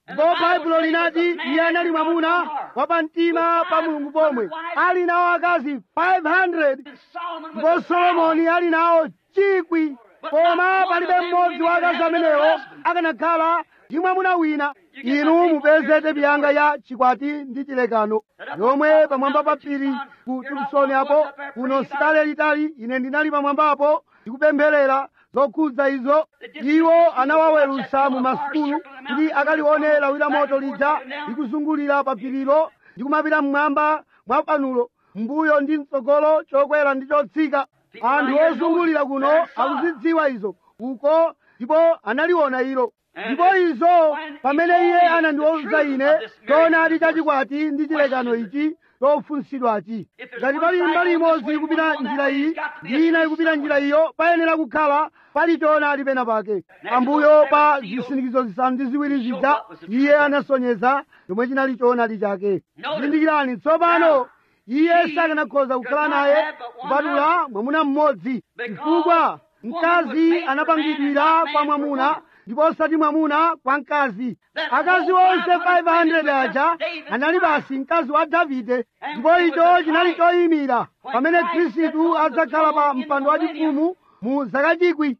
S2: ndipo baibulo linati iye anali mwamuna wapamtima pa mulungu pomwe ali nawo akazi 500 ndipo solomoni ali nawo chikwi koma palibe mmodzi wa akazi amenewo akanakhala ndi mwamuna wina inu mupeze tepi yanga ya chikwati ndi chilekano yomwe pamwamba pa phiri ku tukusoni apo kuno sikale litali ine ndinali pamwambapo ndikupempherera zokhudza izo iwo anawawerusa mu masukulu kuti akalione lawira moto lija likuzungulira pa phirilo ndikumapita mmwamba mwa panulo mbuyo ndi mtsogolo chokwera ndi chotsika anthu ozungulira kuno akuzidziwa izo uko ndipo analiona ilo ndipo izo pamene iye anandiwuza ine choonadi chachikwati ndi chilekano ichi chofunsidwachi ngati pali mbali imodzi ikupita njira iyi ndi ina ikupita njira iyo payenera kukhala pali choonadi pena pake pambuyo pa zisindikizo zisanu ndi ziwiri zija iye anasonyeza chomwe chinali choonadi chake zindikirani tsopano iye sakanakhoza kukhala naye kupatula mwamuna mmodzi chifukwa mkazi anapangidwira kwa mwamuna ndipo osati mwamuna kwa mkazi akazi onse 500 aja anali basi mkazi wa davide ndipo icho chinali choyimira pamene khristu adzakhala pa mpando wachifumu mu zaka chikwi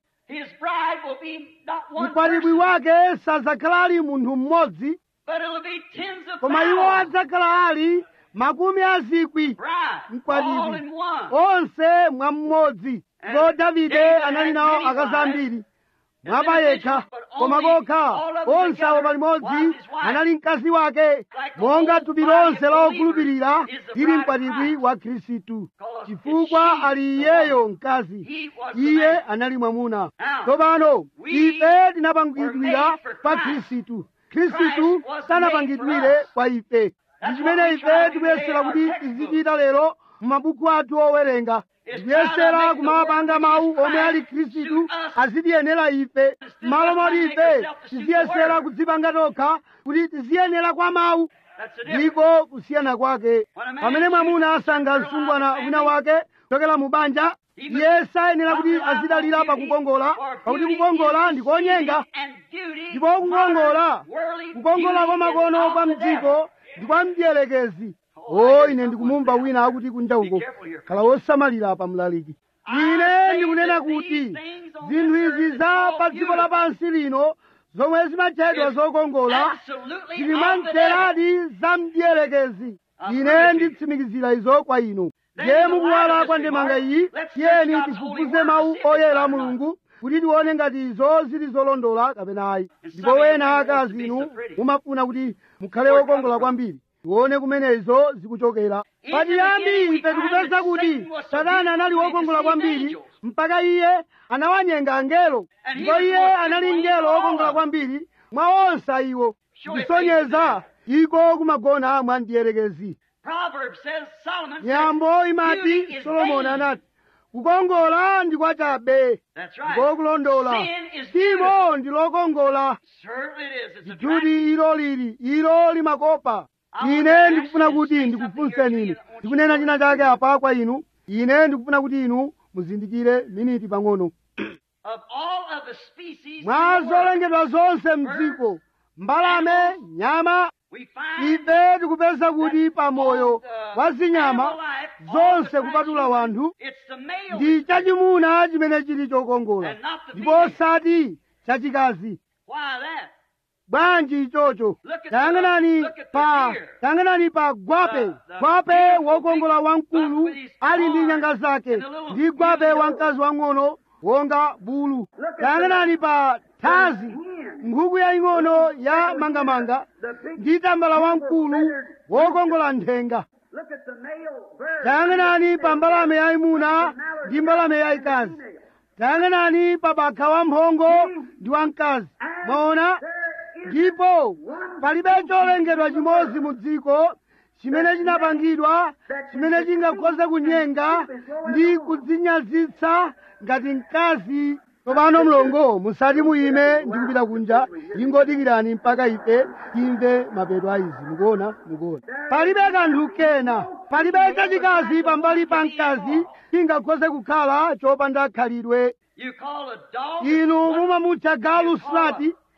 S2: mkwatibwi wake sadzakhala ali munthu mmodzi koma iwo adzakhala ali makumi azikwi mkwatibwi onse mwa mmodzi ndipo davide anali nawo akazi ambiri mwaba yekha koma kokha onse awo palimodzi anali mkazi wake monga thupi lonse la okhulupirira lili mkwatibwi wa khristu chifukwa ali iyeyo mkazi iye anali mwamuna tsopano ife tinapangidwira kwa khristu khristu sanapangidwire kwa ife ndi chimene ife tikuyesera kuti tizichita lero mu mabuku athu owerenga tikuyesera kumapanga mawu omwe ali khristu azitiyenera ife malo moti ife tiziyesera kudzipanga tokha kuti tiziyenera kwa mawu ndiko kusiyana kwake pamene mwamuna asankha msungwana wina wake kuchokera mu banja iye sayenera kuti azidalira pakukongola pakuti kukongola ndikonyenga ndipo kukongola kukongola kwa makono kwa mdziko ndi kwa mdierekezi o ine ndikumumva wina akuti kunja uko khala wosamalira pa mlaliki ine ndikunena kuti zinthu izi za pa dziko lapansi lino zomwe zimatchedwa zokongola zili mwamtheradi za mdierekezi ine nditsimikizira izo kwa inu ndiye mukuwala kwa ndemanga iyi tiyeni tifufuze mawu oyera a mulungu kuti tione ngati izo zili zolondola kapena ayi ndipo wena akazi inu mumafuna kuti mukhale wokongola kwambiri tione kumene izo zikuchokera pachiyambi ife tikupeza kuti satana anali wokongola kwambiri mpaka iye anawanyenga angelo ndipo iye anali mngelo wokongola kwambiri mwa onse iwo kusonyeza iko kumagona mwa mdierekezi nyambo imati solomoni anati kukongola ndi kwachabe ndiko kulondola timo ndi lokongola ndikuti ilo lili ilo limakopa ine ndikufuna kuti ndikufunseni inu ndikunena china chake apa kwa inu ine ndikufuna kuti inu muzindikire miniti pang'ono mwa zolengedwa zonse mdziko mbalame nyama ife tikupeza kuti pamoyo wa zinyama zonse kupatula wanthu ndi chachimuna chimene chili chokongola ndipo osati chachikazi bwanji ichocho tayang'anani pa tayang'anani pa gwape gwape wokongola wamkulu ali ndi nyanga zake ndi gwape wamkazi wang'ono wonga bulu tayang'anani pa thazi nkhuku yaying'ono ya mangamanga ndi tambala wamkulu wokongola nthenga tayang'anani pa mbalame yayimuna ndi mbalame yayikazi tayang'anani pa bakha wamphongo ndi wamkazi mwaona ndipo palibe cholengedwa chimodzi mu dziko chimene chinapangidwa chimene chingakhoze kunyenga ndi kudzinyazitsa ngati mkazi tsopano mlongo musati muyime ndi kupita kunja ingodikirani mpaka ife timve mapeto a izi mukuona mukuona palibe kanthu kena palibe chachikazi pambali pa mkazi chingakhoze kukhala chopanda khalidwe inu mumamutcha galu slati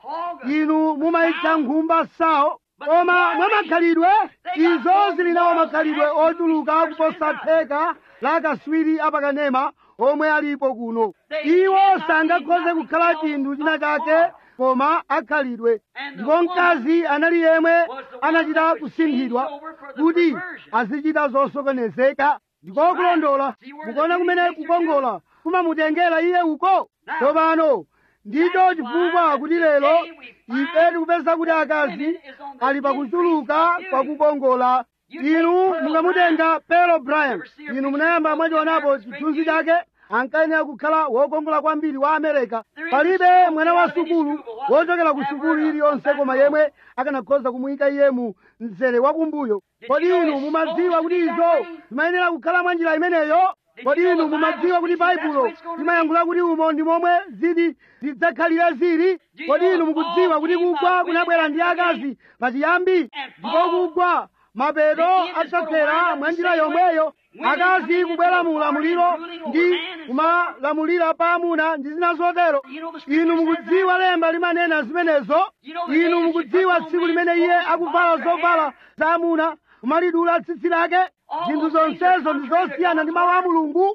S2: inu mumayitcha nkhumba sawo koma mwa makhalidwe izo zili nawo makhalidwe ochuluka kuposa theka la kaswiri apakanema omwe alipo kuno iwo sangakhoze kukhala chinthu china chake koma akhalidwe ndipo mkazi anali yemwe anachita kusinthidwa kuti azichita zosokonezeka ndiko kulondola mukuona kumene kukongola kumamutengera iye uko tsopano ndicho chifukwa kuti lero ife tikupeza kuti akazi ali pakuchuluka kwa kukongola inu mungamutenga pero brian inu munayamba mwachionapo chithunzi chake ankayenera kukhala wokongola kwambiri wa amerika palibe mwana wa sukulu wochokera ku sukulu iliyonse koma yemwe akanakhoza kumuyika iye mu mzere wakumbuyo kodi inu mumadziwa kuti izo zimayenera kukhala mwa njira imeneyo kodi inu mumadziwa kuti baibulo limayankhula kuti umo ndi momwe ziti zidzakhalire zili kodi inu mukudziwa kuti kugwa kunabwera ndi akazi pachiyambi ndipo kugwa mapeto adzafera mwa njira yomweyo akazi kubwera mu ulamuliro ndi kumalamulira pa amuna ndi zina zotero inu mukudziwa lemba limanena zimenezo inu mukudziwa tsiku limene iye akuvala zovala za amuna kumalidula tsitsi lake zinthu zonsezo ndi zosiyana ndi mawu a mulungu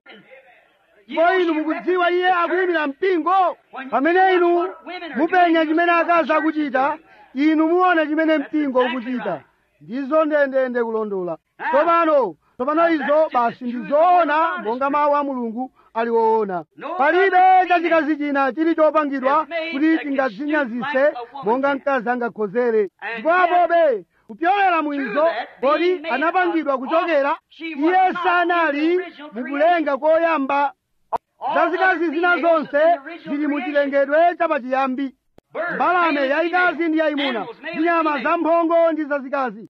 S2: ndipo inu mukudziwa iye akuyimira mpingo pamene inu mupenya chimene akazi akuchita inu muona chimene mpingo ukuchita ndizo ndendende kulondola tsopano tsopano izo basi ndizoona monga mawu a mulungu ali woona palibe chachikazi china chili chopangidwa kuti tingadzinyazise monga mkazi angakhozere ndipo apobe kupyolera mwizo kodi anapangidwa kuchokera iye sanali mukulenga koyamba zazikazi zina zonse zili muchilengedwe chapachiyambi mbalame yayikazi ndi yayimuna ndi nyama zamphongo ndi zazikazi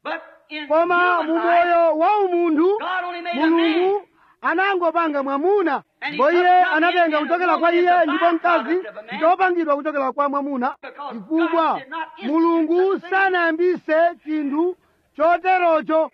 S2: koma mu moyo wa umunthu mulungu anangopanga mwamuna ndipo iye anatenga kuchokera kwa iye ndipo mkazi ndichopangidwa kuchokera kwa mwamuna chifukwa mulungu sanayambise chinthu choterocho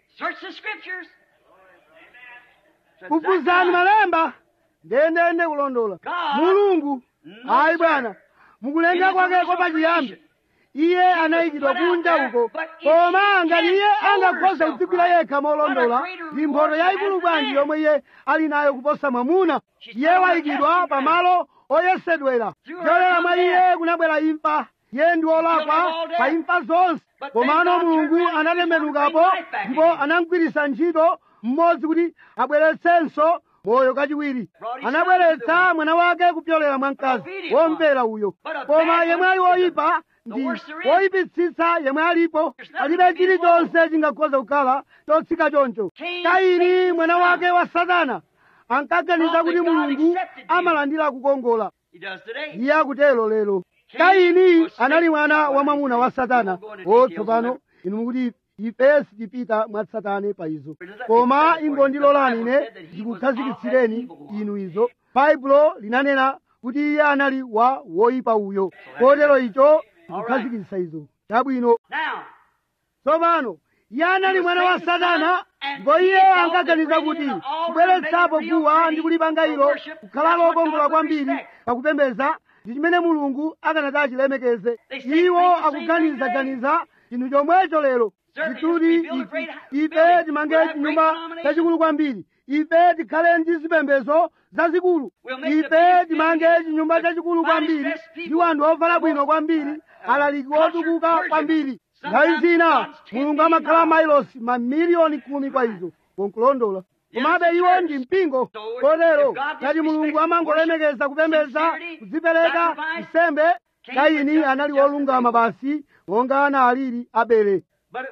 S2: kufuzani malemba ndendende kulondola mulungu ayi bwana mukulenga kwake kopachiyambi iye anayikidwa kunja uko koma ngati iye angakhoza kudzigwira yekha molondola ndi mphoto yayikulu bwanji yomwe iye ali nayo kuposa mwamuna iye wayikidwa pamalo oyesedwera kudzera mwa iye kunabwera imfa iye ndi wolakwa pa imfa zonse komano mulungu anatembenukapo ndipo anamugwiritsa ntchito mmodzi kuti abweretsenso moyo kachiwiri anabweretsa mwana wake kupyolera mwa mkazi womvera uyo koma yemwe ali woyipa ndi woyipitsitsa yemwe alipo palibe chilichonse chingakhoza kukhala chotsika choncho kaini mwana wake wa satana ankaganiza kuti mulungu amalandira kukongola iye akutero lero kaini anali mwana wa mwamuna wa satana otsopano inu mukuti ife sitipita mwa satana pa izo koma ingondilolani ine ndikukhazikitsireni inu izo baibulo linanena kuti iye anali wa woyipa uyo kotero icho ndikukhazikitsa izo chabwino tsopano iye anali mwana wa satana ndipo iye ankaganiza kuti kubweretsapo guwa ndi kulipanga ilo kukhala lokongola kwambiri pakupembedza ndi chimene mulungu akanati achilemekeze iwo akuganizaganiza chinthu chomwecho lero tikuti ife timange chinyumba chachikulu kwambiri ife tikhale ndi zipembedzo zazikulu ife timange chinyumba chachikulu kwambiri ndi wanthu ovala bwino kwambiri alaliki otukuka kwambiri nthawi zina mulungu amakhala mailosi mamiliyoni khumi kwa izo konkulondola komabe iwo ndi mpingo kotero ngati mulungu amangolemekeza kupembedza kudzipereka nsembe kaini anali wolungama basi monga ana alili abele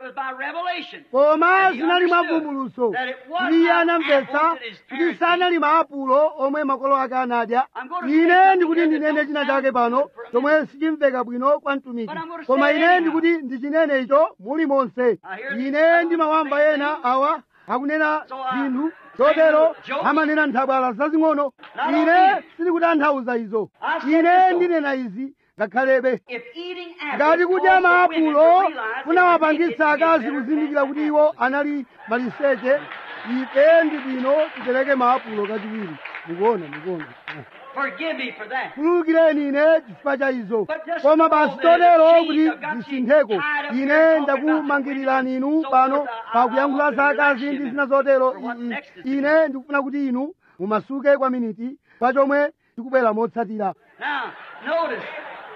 S2: koma zinali mwavumbulutso kuti iye anamvetsa kuti sanali maapulo omwe makolo ake anadya ine ndikuti ndinene china chake pano chomwe sichimveka bwino kwa mtumiki koma ine ndikuti ndichinene icho muli monse ine ndimawamba ena awa akunena zinthu chotero amanena nthabwala zazing'ono ine sindikutanthauza izo ine ndinena izi ngakhalebe ngati kudya maapulo kunawapangitsa akazi kuzindikira kuti iwo anali maliseche ife ndi bwino tipereke maapulo kachiwiri mukuona mukuona
S1: Forgive me for that.
S2: khululukireni ine chifukwa cha izo
S1: But just
S2: koma
S1: know
S2: basi
S1: that the
S2: totero
S1: chains
S2: kuti
S1: have got you
S2: zisintheko
S1: tied up here
S2: ine
S1: talking
S2: ndakumangirirani
S1: about
S2: inu
S1: so
S2: pano
S1: forth, I-
S2: pa
S1: I
S2: kuyankhula
S1: want to
S2: za
S1: relax
S2: akazi
S1: you
S2: ndi
S1: now
S2: zina zotero
S1: for what's
S2: I-
S1: next is to
S2: ine ndikufuna kuti inu mumasuke kwa miniti pa chomwe tikubwera motsatira
S1: Now, notice.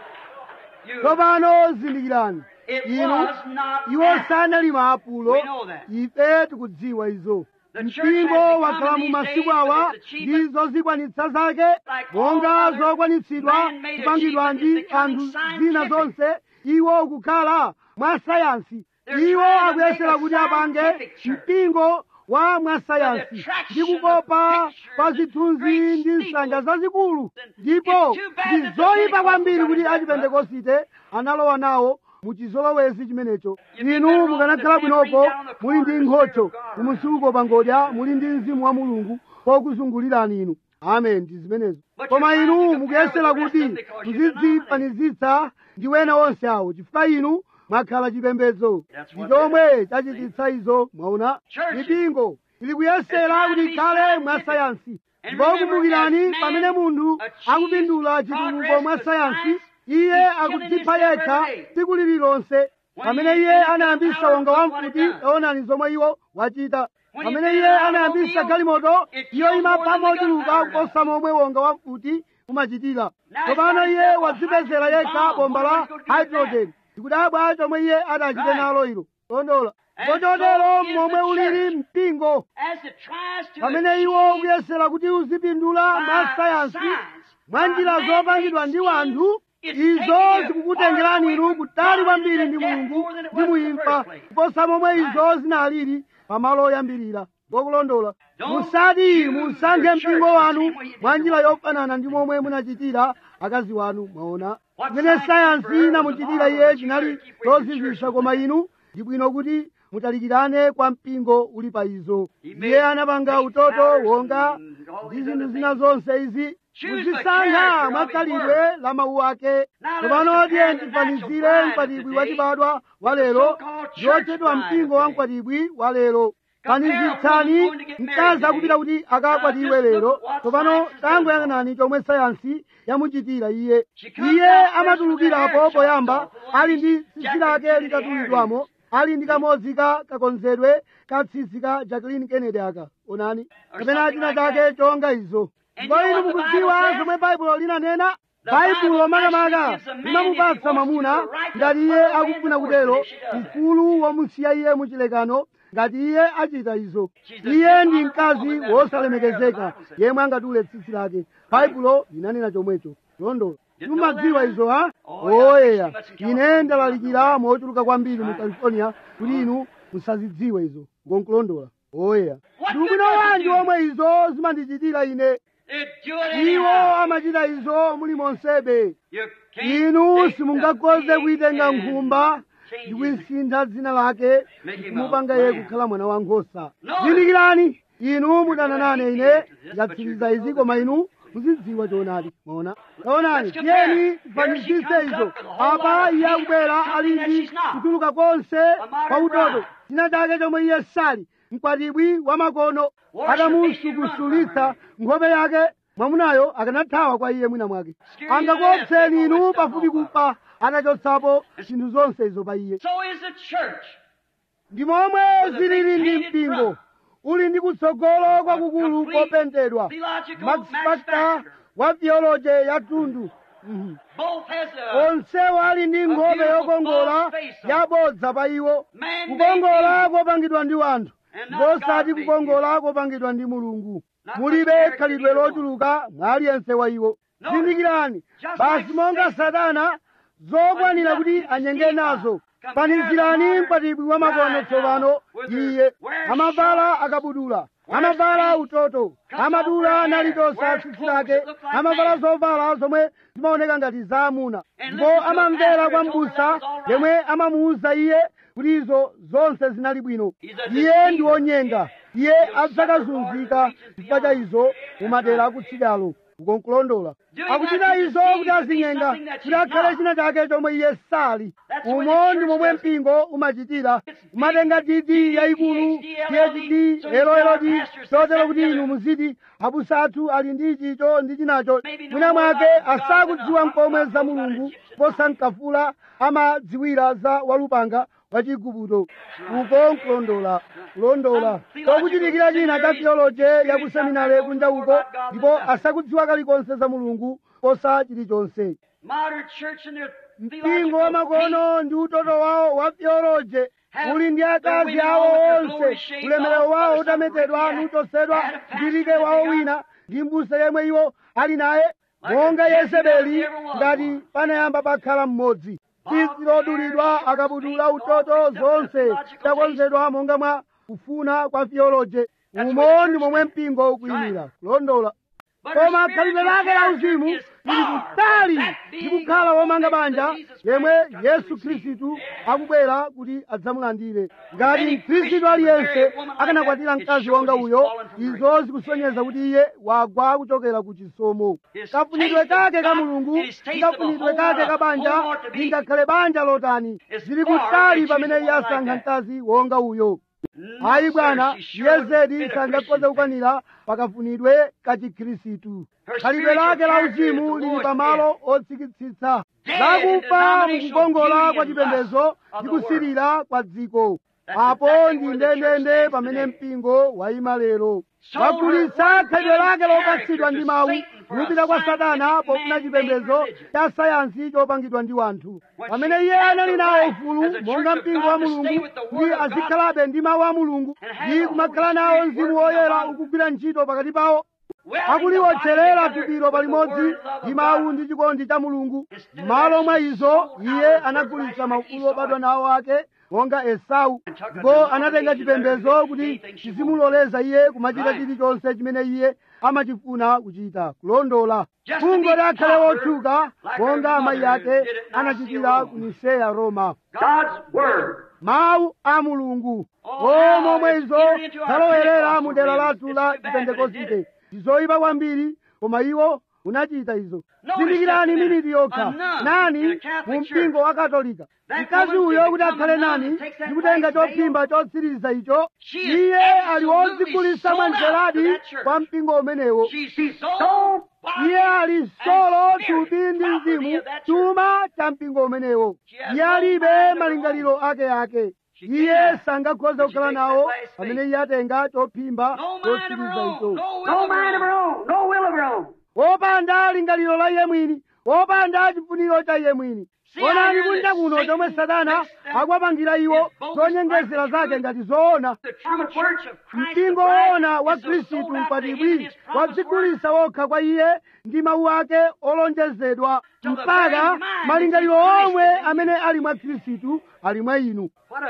S1: You,
S2: tsopano zindikirani
S1: it
S2: inu
S1: was not
S2: iwo
S1: that.
S2: sanali maapulo
S1: We know that.
S2: ife tikudziwa izo
S1: The church
S2: mpingo
S1: has become
S2: wakhala mu
S1: these
S2: masiku
S1: days
S2: awa
S1: with its achievement,
S2: ndi zozikwanitsa zake
S1: like
S2: monga
S1: all other
S2: zokwanitsidwa
S1: man-made
S2: kupangidwa
S1: achievement
S2: ndi
S1: is becoming
S2: anthu zina
S1: scientific.
S2: zonse iwo kukhala mwa sayansi
S1: They're
S2: iwo
S1: trying to
S2: akuyesera
S1: make a
S2: kuti apange
S1: scientific church.
S2: mpingo wa mwa
S1: With
S2: sayansi
S1: attraction
S2: ndi kukopa
S1: of pictures
S2: pa
S1: and
S2: zithunzi
S1: great
S2: ndi nsanja
S1: steeples.
S2: zazikulu
S1: And
S2: ndipo
S1: it's too bad
S2: ndi
S1: that the
S2: zoyipa kwambiri
S1: Pentecostals
S2: kuti
S1: got it back
S2: achipentekosite analowa nawo mu chizolowezi chimenecho
S1: You'd be
S2: inu
S1: better off
S2: mukanakhala
S1: to memory
S2: bwinopo
S1: down the
S2: muli ndi
S1: corner
S2: nkhocho
S1: of the Spirit of God.
S2: kumusuko pangodya muli ndi mzimu wa mulungu pokuzungulirani inu amen ndi zimenezo
S1: But
S2: koma
S1: you're trying to
S2: inu
S1: compare
S2: mukuyesera
S1: with the rest
S2: kuti
S1: of them because you're
S2: muzidzifanizitsa ndi wena onse awo chifukwa inu mwakhala chipembedzo
S1: That's
S2: ndi
S1: what
S2: chomwe chachititsa izo mwaona
S1: Churches.
S2: mipingo ili kuyesera
S1: It's
S2: kuti
S1: trying to
S2: ikhale
S1: be
S2: mwa
S1: scientific.
S2: sayansi
S1: And
S2: ndipo
S1: remember,
S2: kumbukirani
S1: as man
S2: pamene munthu
S1: achieves
S2: akupindula chitukuko
S1: progress
S2: mwa
S1: with
S2: sayansi
S1: science,
S2: iye
S1: he's killing
S2: akudzipha
S1: himself
S2: yekha
S1: every day.
S2: tsiku lililonse
S1: When
S2: pamene
S1: he
S2: iye
S1: invented
S2: anayambisa
S1: gunpowder,
S2: wonga
S1: look
S2: wa
S1: what it
S2: mfuti
S1: does.
S2: taonani zomwe iwo wachita
S1: When he
S2: pamene
S1: invented
S2: iye
S1: an
S2: anayambisa
S1: automobile,
S2: galimoto
S1: it
S2: iyo
S1: kills
S2: imapha
S1: more than the
S2: mochuluka
S1: gunpowder does.
S2: kuposa momwe wonga wa mfuti umachitira
S1: Now
S2: tsopano
S1: he's got
S2: iye
S1: himself a
S2: wadzipezera
S1: hydrogen
S2: yekha
S1: bomb.
S2: bomba la
S1: What are we gonna do with
S2: hydrogen ndikudabwa chomwe iye adachite
S1: Right.
S2: nalo ilo tondola
S1: And
S2: ngochotero
S1: so is
S2: momwe
S1: the
S2: ulili
S1: church.
S2: mpingo
S1: As it tries to
S2: pamene iwo
S1: achieve
S2: ukuyesera kuti uzipindula
S1: by
S2: mwa sayansi
S1: science,
S2: mwa
S1: by
S2: njira
S1: man-made
S2: zopangidwa ndi wanthu
S1: schemes, it's
S2: izo
S1: taking you
S2: zikukutengerani
S1: far
S2: inu
S1: away
S2: kutali
S1: from
S2: kwambiri
S1: God
S2: ndi
S1: and to
S2: mulungu
S1: death more than it
S2: ndi
S1: was in the
S2: muimfa
S1: first place.
S2: kuposa momwe
S1: Right.
S2: izo zinalili pamalo oyambirira ngokulondola
S1: Don't
S2: musati
S1: choose
S2: musankhe
S1: your
S2: mpingo
S1: church the
S2: wanu
S1: same way you did
S2: mwa njira
S1: your
S2: yofanana ndi momwe munachitira akazi wanu mwaona
S1: What
S2: zimene
S1: science
S2: sayansi
S1: for her was
S2: inamuchitira
S1: a
S2: iye
S1: marvel,
S2: chinali
S1: but you better keep away from
S2: chozizwitsa
S1: church
S2: koma
S1: than
S2: inu ndi bwino kuti mutalikirane kwa mpingo uli pa izo
S1: He made
S2: iye anapanga
S1: great
S2: utoto
S1: powders
S2: wonga
S1: and all
S2: ndi
S1: these
S2: zinthu
S1: other
S2: zina
S1: things.
S2: zonse izi
S1: Choose the
S2: muzisankha
S1: character of
S2: mwa
S1: his
S2: khalidwe
S1: word.
S2: la mawu ake
S1: Now let us
S2: tsopano
S1: compare
S2: tiye
S1: the natural
S2: tifanizire
S1: bride of
S2: mkwatibwi
S1: today
S2: wachibadwa wa
S1: with the
S2: lero
S1: so-called church
S2: yochedwa
S1: bride
S2: mpingo
S1: of
S2: wa
S1: today.
S2: mkwatibwi wa lero
S1: Compare a woman
S2: fanizitsani
S1: going to get married
S2: mkazi akupita
S1: today.
S2: kuti akakwatiwe
S1: Now, just
S2: lero
S1: look what
S2: tsopano
S1: science has done
S2: tangoyang'anani chomwe sayansi yamuchitira iye
S1: She comes
S2: iye
S1: out first
S2: amatulukirapo
S1: with her hair
S2: poyamba
S1: chopped off,
S2: ali ndi
S1: Jack
S2: tsitsi
S1: and
S2: lake
S1: Kennedy
S2: litatulidwamo ali ndi kamodzi ka kakonzedwe ka tsitsi ka jacqueline kennedy aka onani
S1: Or
S2: kapena
S1: something
S2: china
S1: like
S2: chake
S1: that.
S2: chonga izo
S1: And
S2: ndipo
S1: you know
S2: inu
S1: what the
S2: mukudziwa
S1: Bible says?
S2: zomwe baibulo linanena
S1: The
S2: baibulo
S1: Bible
S2: makamaka
S1: actually gives a man,
S2: limamupatsa
S1: if he wants
S2: mwamuna
S1: to, the right to
S2: ngati iye
S1: throw away
S2: akufuna
S1: the
S2: kutero
S1: orphanage, she does that.
S2: ufulu womusiya iye muchilekano ngati iye achita izo
S1: She's a
S2: iye ndi
S1: dishonorable
S2: mkazi
S1: woman, that's
S2: wosalemekezeka
S1: what the Bible says.
S2: yemwe angadule tsitsi lake baibulo linanena chomwecho tondo
S1: Didn't know
S2: timumadziwa
S1: that?
S2: izo ha
S1: Oh, yeah,
S2: oyeya
S1: she must in
S2: ine
S1: California.
S2: ndalalikira mochuluka kwambiri mu
S1: Right.
S2: california kuti inu musazidziwe izo ngonkulondola oyeya
S1: What
S2: ndi ubwino
S1: good does it
S2: wanji
S1: do?
S2: omwe izo zimandichitira ine
S1: It do it
S2: iwo
S1: anyhow.
S2: amachita izo muli monsebe
S1: You can't
S2: inu
S1: take the
S2: simungakhoze
S1: pig
S2: kuitenga
S1: and
S2: nkhumba
S1: change
S2: ndi
S1: his
S2: kuyisintha dzina lake
S1: Make him
S2: kumupanga
S1: a
S2: iye
S1: lamb.
S2: kukhala mwana wankhosa
S1: No.
S2: zindikirani inu mudananane
S1: gonna
S2: ine
S1: hate me after this,
S2: ndatsiriza
S1: but you
S2: izi
S1: know
S2: koma
S1: the
S2: inu muzidziwa choonadi maona taonani
S1: Let's compare.
S2: tiyeni
S1: Here she
S2: tifanizise
S1: comes
S2: izo
S1: up with a whole
S2: apa
S1: lot of
S2: iye
S1: pain,
S2: akubwera
S1: something
S2: ali
S1: that
S2: ndi
S1: she's not.
S2: kutuluka konse
S1: modern
S2: pa utoto
S1: bride.
S2: china chake chomwe iye sali mkwatibwi wa makono
S1: Wash
S2: atamusukusulitsa nkhope yake mwamunayo akanathawa kwa iye mwina mwake
S1: Scare you
S2: angakuopseni
S1: to death,
S2: inu
S1: take all
S2: pafupi
S1: that stuff
S2: kufa atachotsapo zinthu zonse izo pa iye
S1: So is the church.
S2: ndi momwe
S1: With a
S2: zilili
S1: big
S2: ndi
S1: painted
S2: mpingo
S1: front.
S2: uli ndi kutsogolo kwakukulu
S1: complete
S2: kopentedwa
S1: theological
S2: max
S1: Max
S2: factor
S1: Factor.
S2: wa theology yatundu Mhm.
S1: Both has a
S2: onsewo ali ndi nkhope
S1: beautiful
S2: yokongola
S1: false face on it.
S2: yabodza pa iwo
S1: Man-made
S2: kukongola kopangidwa ndi wanthu
S1: And not
S2: ngosati
S1: God-made
S2: kukongola kopangidwa ndi mulungu
S1: Not
S2: mulibe
S1: much
S2: khalidwe
S1: character
S2: lochuluka mwa aliyense wa iwo
S1: No.
S2: zindikirani
S1: Just
S2: basi
S1: like
S2: monga
S1: Satan.
S2: satana zokwanira
S1: But
S2: kuti
S1: nothing
S2: anyenge
S1: Steve,
S2: nazo
S1: compare
S2: fanizirani
S1: the modern
S2: mkwatibwi wa makono
S1: bride
S2: tsopano
S1: now with her
S2: iye
S1: wears
S2: amavala
S1: shorts,
S2: akabudula
S1: wears
S2: amavala
S1: pants,
S2: utoto
S1: cuts
S2: amadula
S1: off her hair,
S2: nalitosa
S1: wears
S2: tsitsi
S1: clothes
S2: lake
S1: that look like
S2: amavala
S1: man.
S2: zovala zomwe zimaoneka ngati za amuna
S1: And
S2: ndipo
S1: listen to a
S2: amamvera
S1: pastor
S2: kwa
S1: who told her
S2: mbusa
S1: that was all right.
S2: yemwe amamuwuza iye kuti izo zonse zinali bwino
S1: He's a
S2: iye
S1: deceiver.
S2: ndi wonyenga iye
S1: He'll
S2: adzakazunzika
S1: suffer more
S2: chifukwa cha
S1: than
S2: izo
S1: That's
S2: mumadera
S1: right.
S2: akutsidalo ukonkulondola akuchita izo kuti azinyenga kuti akhale china chake chomwe iye sali umo ndi momwe mpingo umachitira umatenga titi yayikulu phd elolodi chotero kuti inu muziti abusa athu ali ndi chicho ndi chinacho mwina mwake asakudziwa mkomwe za mulungu posa mkafula amadziwira za walupanga wachigupto uko nkulondola kulondola kokuchitikira china cha theoloje yakuseminare kunja uko ndipo asakudziwa kalikonse za mulungu posa chilichonse mpingo wa makono ndi utoto wawo wa theoloje uli ndi akazi awo onse ulemerero wawo utametedwa nutosedwa ndilike wawo wina ndi mbusa yemwe iwo ali naye monga yezebeli ngati panayamba pakhala mmodzi tsitsi lodulidwa akabudula utoto zonse takonzedwa monga mwa kufuna kwa theoloje umo ndi momwe mpingo ukuyimira kulondola koma khalidwe lake la uzimu lili kutali ndi kukhala womanga banja yemwe yesu khristu akubwera kuti adzamulandire ngati mkhristu aliyense akanakwatira mkazi wonga uyo izo zikusonyeza kuti iye wagwa kuchokera ku chisomo kafunidwe kake ka mulungu kafunidwe kake ka banja lingakhale banja lotani zili kutali pamene iye asankha mkazi wonga uyo ayi bwana yezedi sangakhoza kukwanira pakafunidwe ka chikhristu khalidwe lake la uzimu lili pamalo otsikitsitsa lakufa mukukongola kwa chipembedzo ndi kusirira kwa dziko apo ndi ndendende pamene mpingo wayima lero wagulitsa khalidwe lake lopatsidwa ndi mawu kupita kwa satana pofuna chipembedzo cha sayansi chopangidwa ndi wanthu pamene iye anali nawo ufulu monga mpingo wa mulungu kuti azikhalabe ndi mawu a mulungu ndi kumakhala nawo mzimu woyera ukugwira ntchito pakati pawo akuliwotcherera tupiro palimodzi ndi mawu ndi chikondi cha mulungu m'malo mwa izo iye anagulitsa maufulu obadwa nawo ake monga esau ndipo anatenga chipembedzo kuti chizimuloleza iye kumachita chilichonse chimene iye amachifuna kuchita kulondola kungoti akhale wotchuka monga amayi ake anachitira ku niseya roma mawu a mulungu omwe izo zalowerera mu dera lathu la chipentekosite izoyipa kwambiri koma iwo unachita izo zindikirani miniti yokha nani mu mpingo wa katolika mkazi uyo kuti akhale nani ndi kutenga chophimba chotsiriza icho iye ali wodzigulitsa mwanjeradi kwa mpingo umenewo iye ali solo thupi ndi mzimu chuma cha mpingo umenewo iye alibe malingaliro ake ake iye sangakhoza kukhala nawo pamene iye atenga chophimba chotsiriza icho wopanda lingaliro la iye mwini wopanda chifuniro cha iye mwini onani kunja kuno chomwe satana akuwapangira iwo zonyengezera zake ngati zoona mpingo woona wa khristu mkwatibwi wadzigulitsa wokha kwa iye ndi mawu ake olonjezedwa mpaka malingaliro omwe amene ali mwa khristu ali mwa inu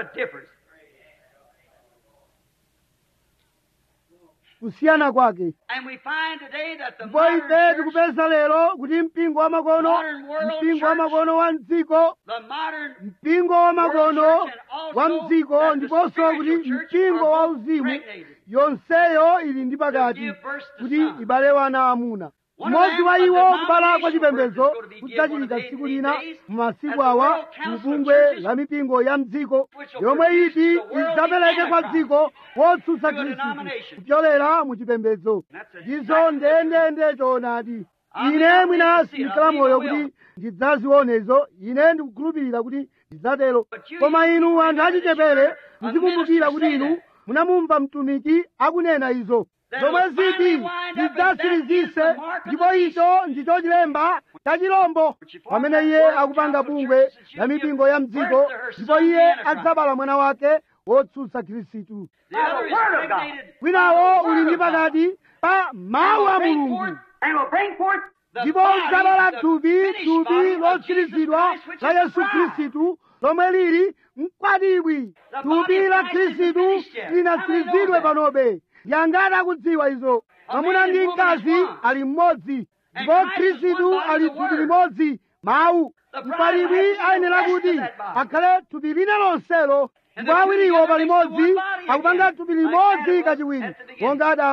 S2: kusiyana kwake ndipo ife tikupeza lero kuti mpingo wa makono mpingo wa makono wa mdziko mpingo wa makono wa mdziko ndiponso kuti mpingo wa uzimu yonseyo ili ndi pakati kuti ibale wana amuna mmodzi wa iwo kubala kwa chipembedzo kudzachitika tsiku lina mu masiku awa mu bungwe la mipingo ya mdziko yomwe iti idzapereke kwa dziko wotsutsa khristu kupyolera mu chipembedzo ndizo ndendende choonadi ine mwina sindikhala moyo kuti ndidzazionezo ine ndikukhulupirira kuti ndidzatero koma inu anthu achichepere muzikumbukira kuti inu munamumva mtumiki akunena izo zomwe ziti zidzatsirizise ndipo icho ndicho chilemba cha chilombo pamene iye akupanga bungwe la mipingo ya mdziko ndipo iye adzabala mwana wake wotsutsa khristu winawo uli ndi pakati pa mawu a mulungu ndipo udzabala thupi thupi lotsirizidwa la yesu khristu lomwe lili mkwatibwi thupi la khristu linatsirizidwe panobe yangati akudziwa izo mwamuna ndi mkazi ali mmodzi ndipo khristu ali thupi limodzi mawu mkwatibwi ayenera kuti akhale thupi lina lonselo ndipo awiriwo palimodzi akupanga thupi limodzi kachiwiri monga adamu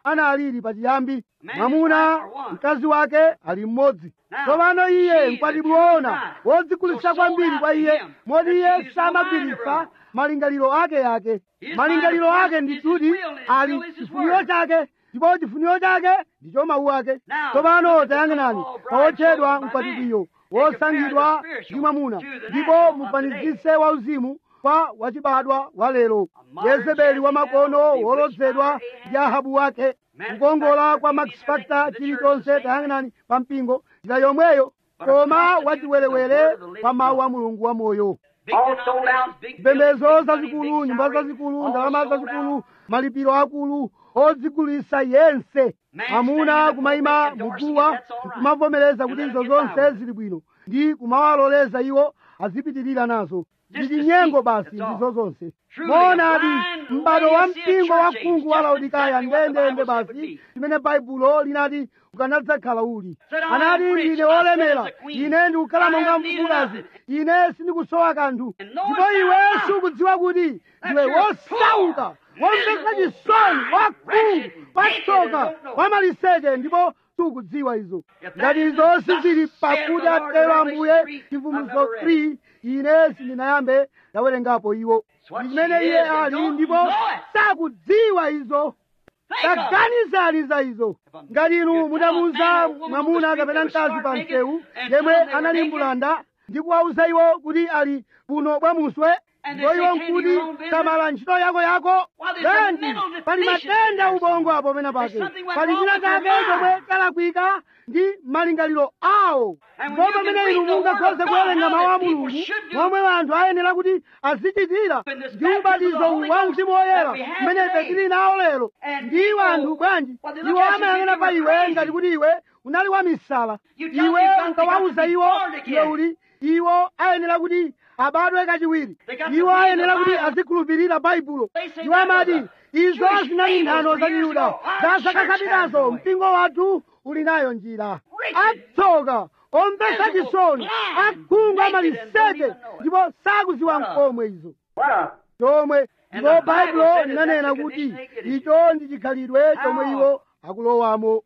S2: analili pachiyambi mwamuna mkazi wake ali mmodzi tsopano iye mkwatibwi woona wodzigulitsa kwambiri kwa iye moti iye samagwiritsa malingaliro ake yake malingaliro ake ndituti ali chifuniro chake ndipo chifuniro chake ndicho mawu ake tsopano tayang'anani pawotchedwa mkwatibwiyo wosankhidwa ndi mwamuna ndipo mufanizise wauzimu kwa wachibadwa wa lero yezebeli wamakono wolodzedwa ndi ahabu wake kukongola kwa max factor chilichonse tayang'anani pa mpingo njira yomweyo koma wachiwerewere pa mawu a mulungu wa moyo mpembedzo zazikulu nyumba zazikulu ndalama zazikulu malipiro akulu odzigulitsa yense amuna kumayima muguwa kumavomereza kuti izo zonse zili bwino ndi kumawaloleza iwo azipitirira nazo ndi chinyengo basi ndizo zonse moonadi m'bado wa mpingo wa khungu wa laodikaya ndendende basi chimene baibulo linati ukanadzakhala uli anati ndine wolemera ine ndikukhala monga mfumukazi ine sindikusowa kanthu ndipo iwe sukudziwa kuti ndiwe wosauka womvetsa chisoni wakhungu watsoka wamaliseche ndipo sukudziwa izo ngati izo sizili pakuti atero ambuye chivumbulutso 3 ine sindinayambe ndawerengapo iwo ndi chimene iye ali ndipo sakudziwa izo taganizani za izo ngati inu mudamuuza mwamuna kapena mkazi pa msewu yemwe anali mbulanda ndi kuwauza iwo kuti ali kuno bwamuswe ndipo iwo nkuti samala ntchito yako yako bwanji pali matenda ubongo apo pena pake pali china chake chomwe chalakwika ndi malingaliro awo ndipo pamene inu mungakhoze kuwerenga mawu a mulungu momwe anthu ayenera kuti azichitira ndi ubatizo wa mzimu woyera mmene ife tili nawo lero ndi anthu bwanji iwo amayang'ana pa iwe ngati kuti iwe unali wa misala iwe ukawauza iwo iwe uli iwo ayenera kuti abadwe kachiwiri iwo ayenera kuti azikhulupirira baibulo iwo amati izo zinali nthano za chiyuda zasakasapitazo mpingo wathu uli nayo njira atsoka omvetsa chisoni akhungu amaliseche ndipo sakuziwa nkomwe izo chomwe ndipo baibulo linanena kuti icho ndi chikhalidwe chomwe iwo akulowamo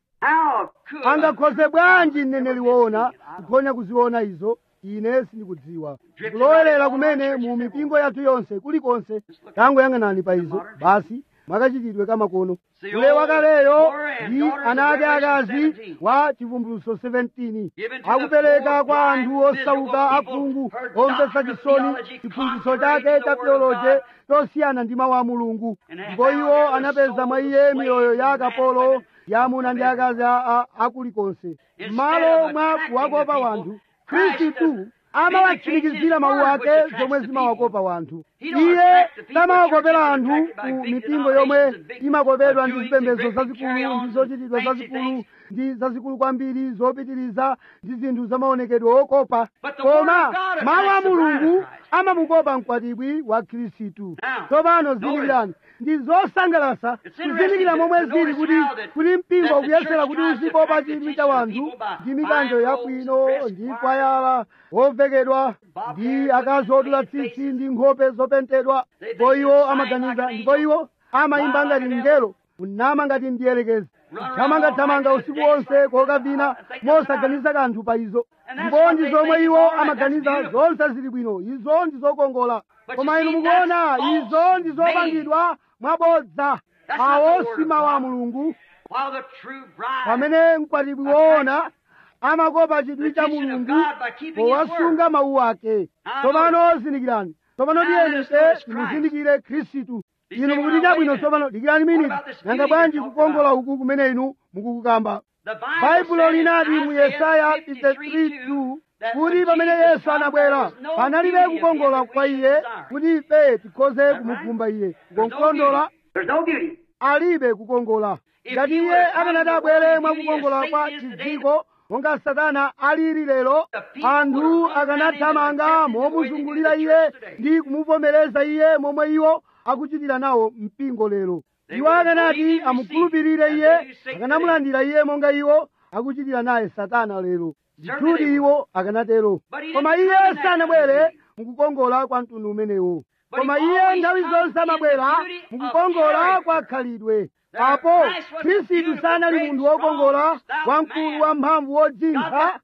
S2: angakhoze bwanji mneneri woona kuphonya kuziona izo ine sindikudziwa kulowerera kumene mu mipingo yathu yonse kulikonse tangoyang'anani pa izo basi mwakachitidwe kamakono ule wakaleyo ndi ana ake akazi wa chivumbulutso 17 akupereka kwa anthu osauka akhungu omvetsa chisoni chiphunzitso chake cha teoloje chosiyana ndi mawu a mulungu ndipo iwo anapeza mwa iye miyoyo ya akapolo ya amuna ndi akazi akulikonse m'malo mwa kuwakopa wanthu khristu amawatsimikizira mawu ake zomwe zimawakopa wanthu iye samawakopera anthu ku mipingo yomwe imakopedwa ndi zipembedzo zazikulu ndi zochitidwa zazikulu ndi zazikulu kwambiri zopitiriza ndi zinthu zamaonekedwe okopa koma mawu a mulungu amamukopa mkwatibwi wa khristu tsopano zindikirani ndi zosangalatsa kuzindikira momwe zili kuti kuti mpingo ukuyesera kuti uzikopa chidwi cha wanthu ndi mikanjo yabwino ndi kwayala wovekedwa ndi akazi odula tsitsi ndi nkhope zopentedwa ndipo iwo amaganiza ndipo iwo amayimba ngati mngelo kunama ngati mdierekezi kuthamangathamanga usiku wonse kokavina mosaganiza kanthu pa izo ndipo ndi zomwe iwo amaganiza zonse zili bwino izo ndi zokongola koma inu mukuona izo ndi zopangidwa mwabodza awo si mawu a mulungu pamene mkwatibwi woona amakopa chidwi cha mulungu powasunga mawu ake tsopano zindikirani tsopano tiyeni ife timuzindikire khristu inu mukuti chabwino tsopano dikirani miniti nanga bwanji kukongola uku kumene inu mukukukamba baibulo linati mu yesaya 53:2 kuti pamene yesu anabwera panalibe kukongola kwa iye kuti ife tikhoze kumukhumba iye kukongola alibe kukongola ngati iye akanati abwere mwakukongola kwa chidziko monga satana alili lero anthu akanathamanga momuzungulira iye ndi kumuvomereza iye momwe iwo akuchitira nawo mpingo lero iwo akanati amukhulupirire iye akanamulandira iye monga iwo akuchitira naye satana lero ndithudi iwo akanatero koma iye sanabwere mukukongola kwa mtundu umenewo koma iye nthawi zonse amabwera mukukongola kwa khalidwe apo khristu sanali munthu wokongola wamkulu wamphamvu wodzintha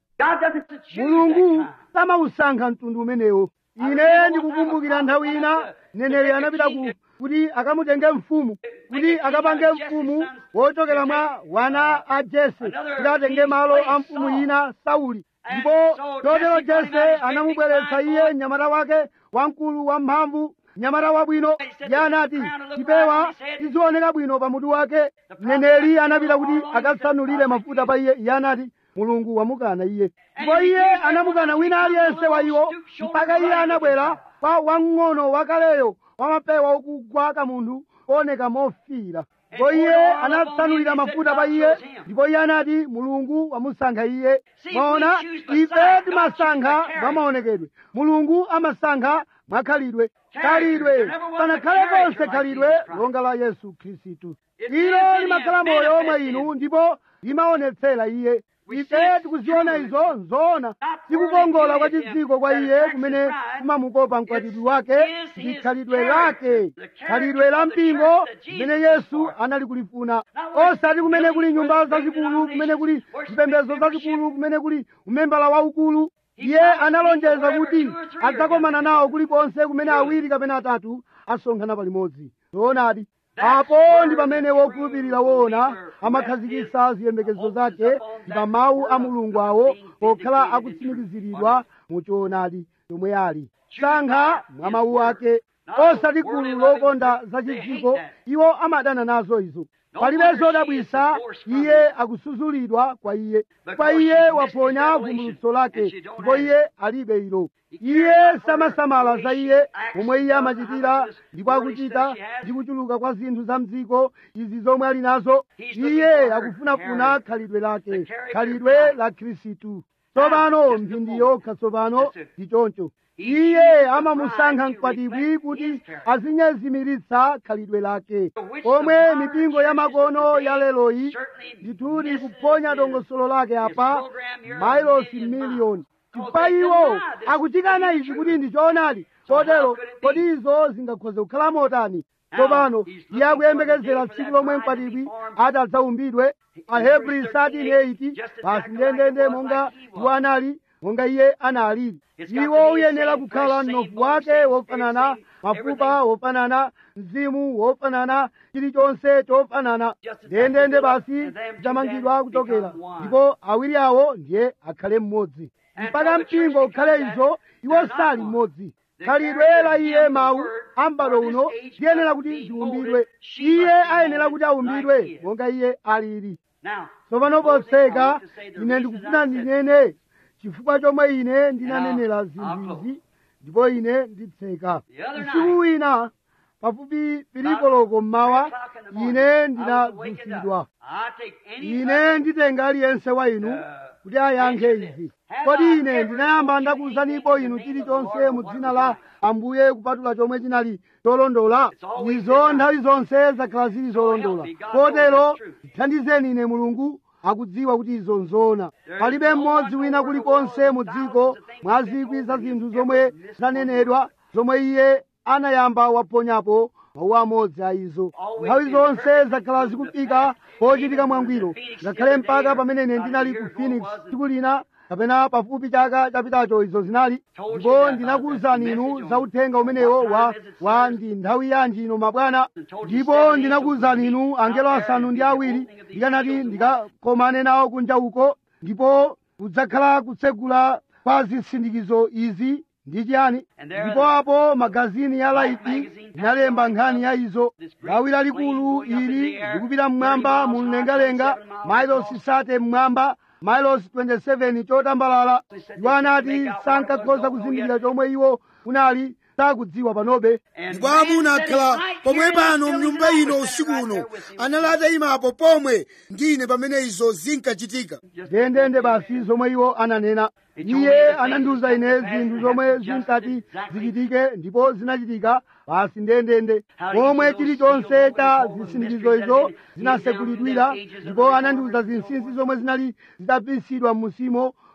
S2: mulungu samausankha mtundu umenewo ine ndikukumbukira nthawi ina mneneri anapita ku kuti akamutenge mfumu kuti akapange mfumu wochokera mwa wana a jese kuti atenge malo a mfumu ina sauli ndipo chotero jese anamubweretsa iye mnyamata wake wamkulu wamphamvu mnyamata wabwino iye anati chipewa chizioneka bwino pamutu wake mneneri anapita kuti akatsanulire mafuta pa iye iye anati mulungu wamukana iye ndipo iye anamukana wina aliyense wa iwo mpaka iye anabwera kwa wamng'ono wakaleyo wamapewa okugwa kamunthu kuoneka mofira ndipo iye anatsanulira mafuta pa iye ndipo iye anati mulungu wamusankha iye maona ife timasankha mwa maonekedwe mulungu amasankha mwa khalidwe khalidwe panakhale konse khalidwe longa la yesu khristu ilo limakhala moyo omwe inu ndipo limaonetsera iye ife tikuziona izo nzoona tikukongola kwa chidziko kwa iye kumene kumamukopa mkwatibwi wake ndi khalidwe lake khalidwe la mpingo limene yesu anali kulifuna osati kumene kuli nyumba zazikulu kumene kuli mpembedzo zazikulu kumene kuli umembala waukulu iye analonjeza kuti adzakomana nawo kulikonse kumene awiri kapena atatu asonkhana palimodzi zoonadi apo ndi pamene wokhulupirira woona amakhazikitsa ziyembekezo zake ndi pa mawu a mulungu awo pokhala akutsimikiziridwa mu choonadi chomwe ali sankha mwa mawu ake osati gulu lokonda zachidziko iwo amadana nazo izo palibe zodabwisa iye akusuzulidwa kwa iye kwa iye waponya vumbulutso lake ndipo iye alibe ilo iye samasamala za iye momwe iye amachitira ndipo akuchita ndi kuchuluka kwa zinthu za mdziko izi zomwe ali nazo iye akufunafuna khalidwe lake khalidwe la khristu tsopano mphindi yokha tsopano ndi choncho iye amamusankha mkwatibwi kuti azinyezimiritsa khalidwe lake omwe mipingo ya makono ya leloyi ndithudi kuphonya dongosolo lake apa mailosi miliyoni chifukwa iwo akuchikana izi kuti ndi choonadi chotero kodi izo zingakhoze kukhala motani tsopano iye akuyembekezera tsiku lomwe mkwatibwi ati adzaumbidwe ahebri 13:8 basi ndendende monga iwo anali monga iye analili iwo uyenera kukhala mnofu wake wofanana mafupa wofanana mzimu wofanana chilichonse chofanana ndendende basi chamangidwa kuchokera ndipo awiri awo ndiye akhale mmodzi mpaka mpingo ukhale izo iwo sali mmodzi khalidwe la iye mawu ambado uno ndiyenera kuti ziumbidwe iye ayenera kuti aumbidwe monga iye alili tsopano potseka ine ndikufuna ndinene chifukwa chomwe ine ndinanenera zinthu izi ndipo ine nditseka usiku wina pafupi pilikoloko mmawa ine ndinadzutsidwa ine nditenga aliyense wa inu kuti ayankhe izi kodi ine ndinayamba ndakuwuzanipo inu chilichonse mu dzina la ambuye kupatula chomwe chinali cholondola izo nthawi zonse zakhala zili zolondola kotero thandizeni ine mulungu akudziwa kuti izo nzoona palibe mmodzi wina kulikonse mu dziko mwa zikwi za zinthu zomwe zanenedwa zomwe iye anayamba waponyapo mawu amodzi a izo nthawi zonse zakhala zikufika pochitika mwangwiro ngakhale mpaka pamene ine ndinali ku phoenix tsiku lina kapena pafupi chaka chapitacho izo zinali ndipo ndinakuwuzani inu za uthenga umenewo wa, wa ndi nthawi yanji ino mabwana ndipo ndinakuwuzani inu angelo asanu ndi awiri ndikanati ndikakomane nawo kunja uko ndipo kudzakhala kutsegula kwa zisindikizo izi ndi chiyani ndipo apo magazini ya laiti inalemba nkhani ya izo lawi lalikulu ili likupita mmwamba mu mlengalenga mailosi sate mmwamba mailosi 27 chotambalala iwo anati sankakhoza kuzindikira chomwe iwo unali sakudziwa panobe
S3: ndipo amuna akhala pomwe pano mnyumba ino usiku uno anali atayimapo pomwe ndine pamene izo zinkachitika
S2: ndendende basi zomwe iwo ananena iye anandiwuza ine zinthu zomwe zinkati zichitike ndipo zinachitika basi ndendende pomwe chilichonse cha zisindikizo izo zinasekulidwira ndipo anandiwuza zinsinsi zomwe zinali zitapisidwa m'musimo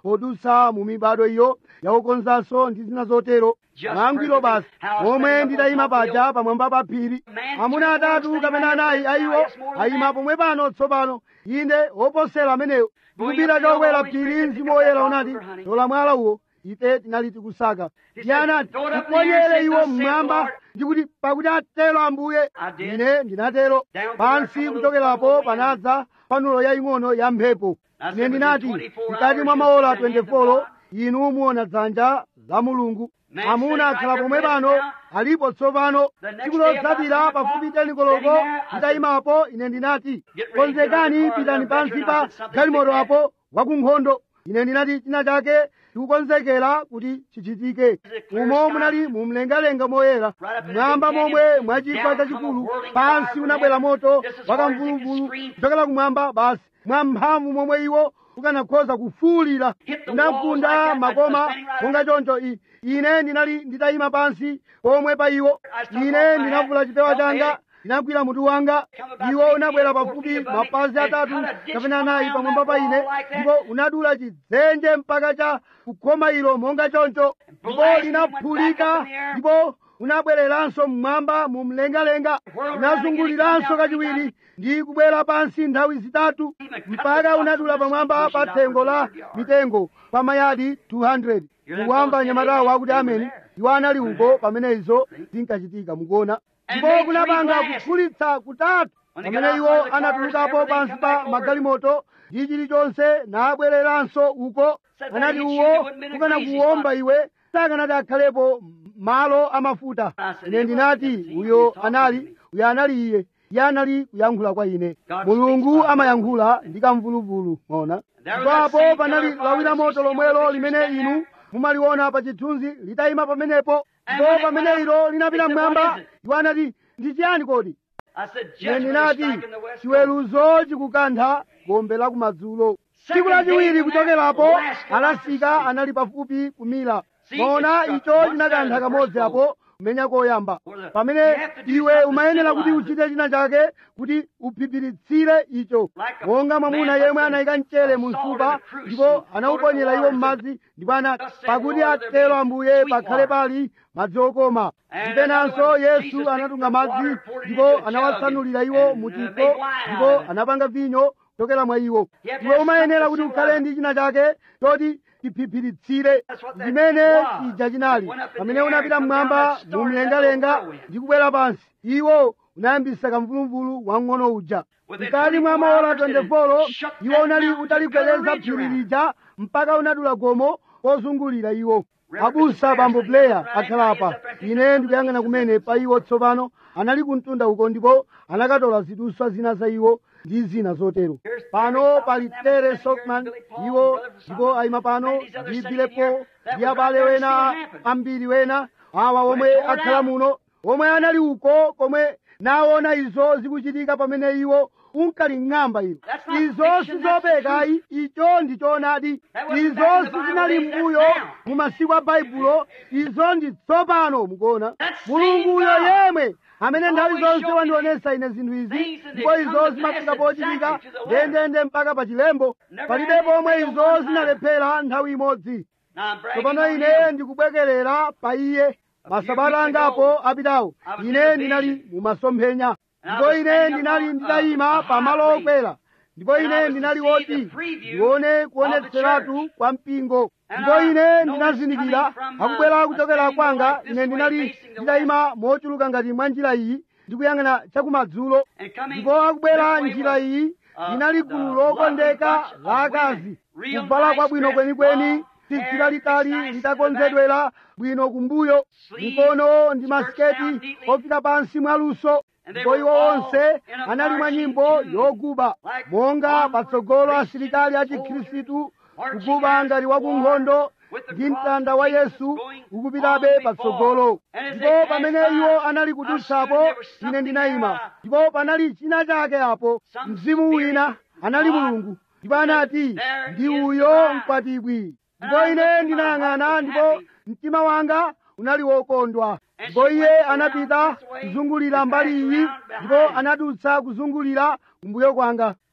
S2: podutsa mu mibado iyo yakukonzanso ndi zina zotero mwangwiro basi momwe nditayima paja pamwamba pa phiri amuna atatu kapena anayi ayiwo ayima pomwe pano tsopano inde woposera amenewo ndikupita chokwera phiri mzimu woyera unati tola mwala uwo ife tinali tikusaka iye anati tiponyere iwo mmwamba ndikuti pakuti atero ambuye ine ndinatero pansi kuchokerapo panadza panulo yaying'ono ya mphepo ine ndinati mkati mwa maola 24 inu muona dzanja la mulungu amuna akhala pomwe pano alipo tsopano tsiku lotsatira pafupi tenikoloko nditayimapo ine ndinati konzekani pitani pansi pa galimoto apo wakunkhondo ine ndinati china chake tikukonzekera kuti chichitike umo munali mumlengalenga moyera mwamba momwe mwachigwa chachikulu pansi unabwera moto wakamvuluvulu kuchokera kumwamba basi mwamphamvu momwe iwo ukanakhoza kufuulira unagunda makoma monga choncho ine ndinali nditayima pansi pomwe pa iwo ine ndinavula chipewa changa ndinagwira mutu wanga iwo unabwera pafupi mapazi atatu kapena anayi pamwamba pa ine ndipo unadula chidzenje mpaka cha kukhoma ilo monga choncho ndipo linaphulika ndipo unabwereranso mmwamba mu mlengalenga unazunguliranso kachiwiri ndi kubwera pansi nthawi zitatu mpaka unadula pamwamba pa thengo la mitengo pa mayadi 200 mukuwamba nyamatawo akuti ameni iwo anali uko pamene izo zinkachitika mukuona ndipo kunapanga kuphulitsa kutatu pamene iwo anatulukapo pansi pa magalimoto ndi chilichonse nabwereranso uko anati uwo ukana kuwomba iwe sakanati akhalepo malo amafuta ine ndinati uyo anali uyo anali iye iye anali kuyankhula kwa ine mulungu amayankhula ndi kamvuluvulu mona ndipo panali lawira moto lomwelo limene inu mumaliona pa chithunzi litayima pamenepo ndipo pamene ilo linapita mmwamba iwo anati ndi chiyani kodi ine ndinati chiweruzo chikukantha gombe la kumadzulo tsiku lachiwiri kuchokerapo alasika anali pafupi kumira mona icho chinakantha kamodzi apo kumenya koyamba pamene iwe umayenera kuti uchite china chake kuti uphipiritsire icho monga mwamuna yemwe anayika mchere mu msupa ndipo anawuponyera iwo m'madzi ndipo anati pakuti atero ambuye pakhale pali madzi okoma ndipenanso yesu anatunga madzi ndipo anawasanulira iwo mu chikho ndipo anapanga vinyo kuchokera mwa iwo iwe umayenera kuti ukhale ndi china chake choti chiphipiritsire zimene chija chinali pamene unapita mmwamba mu mlengalenga ndi kubwera pansi iwo unayambisa kamvuluvulu wang'ono uja mkati mwa maola 24 iwo unali utaligwedeza phiri lija mpaka unadula gomo kozungulira iwo abusa bambo player akhalapa ine ndikuyang'ana kumene pa iwo tsopano anali kumtunda uko ndipo anakatola ziduswa zina za iwo ndi zina zotero pano pali tere sokman iwo ndipo ayima pano ndi bilepo ndi abale wena ambiri wena awa omwe akhala muno omwe anali uko komwe naona izo zikuchitika pamene iwo unkali ng'amba ilo izo sizopekayi icho ndi choonadi izo sizinali mbuyo mu masiku a baibulo izo ndi tsopano mukuona mulunguyo yemwe amene nthawi zonse wandionesa ine zinthu izi ndipo izo zimafika pochitika ndendende mpaka pa chilembo palibe pomwe izo zinalephera nthawi imodzi tsopano ine ndikubwekerera pa iye masabata angapo apitawo ine ndinali mumasomphenya ndipo ine ndinali nditayima pamalo okwera ndipo ine ndinali woti ndione kuonetseratu kwa mpingo ndipo ine ndinazindikira akubwera kuchokera kwanga ine ndinali nditayima mochuluka ngati mwa njira iyi ndikuyang'ana chakumadzulo ndipo akubwera njira iyi linali gulu lokondeka la akazi kuvala kwabwino kwenikweni tsitsi lalitali litakonzedwera bwino kumbuyo mikono ndi masiketi ofika pansi mwaluso ndipo iwo onse anali mwa nyimbo yoguba monga patsogolo asilikali a chikhristu kuguba ngati wakunkhondo ndi mtanda wa yesu ukupitabe patsogolo ndipo pamene iwo anali kudutsapo ine ndinayima ndipo panali china chake apo mzimu wina anali mulungu ndipo anati ndi uyo mkwatibwi ndipo ine ndinayang'ana ndipo mtima wanga unali wokondwa ndipo iye anapita kuzungulira mbali iyi ndipo anadutsa kuzungulira kumbuyo kwanga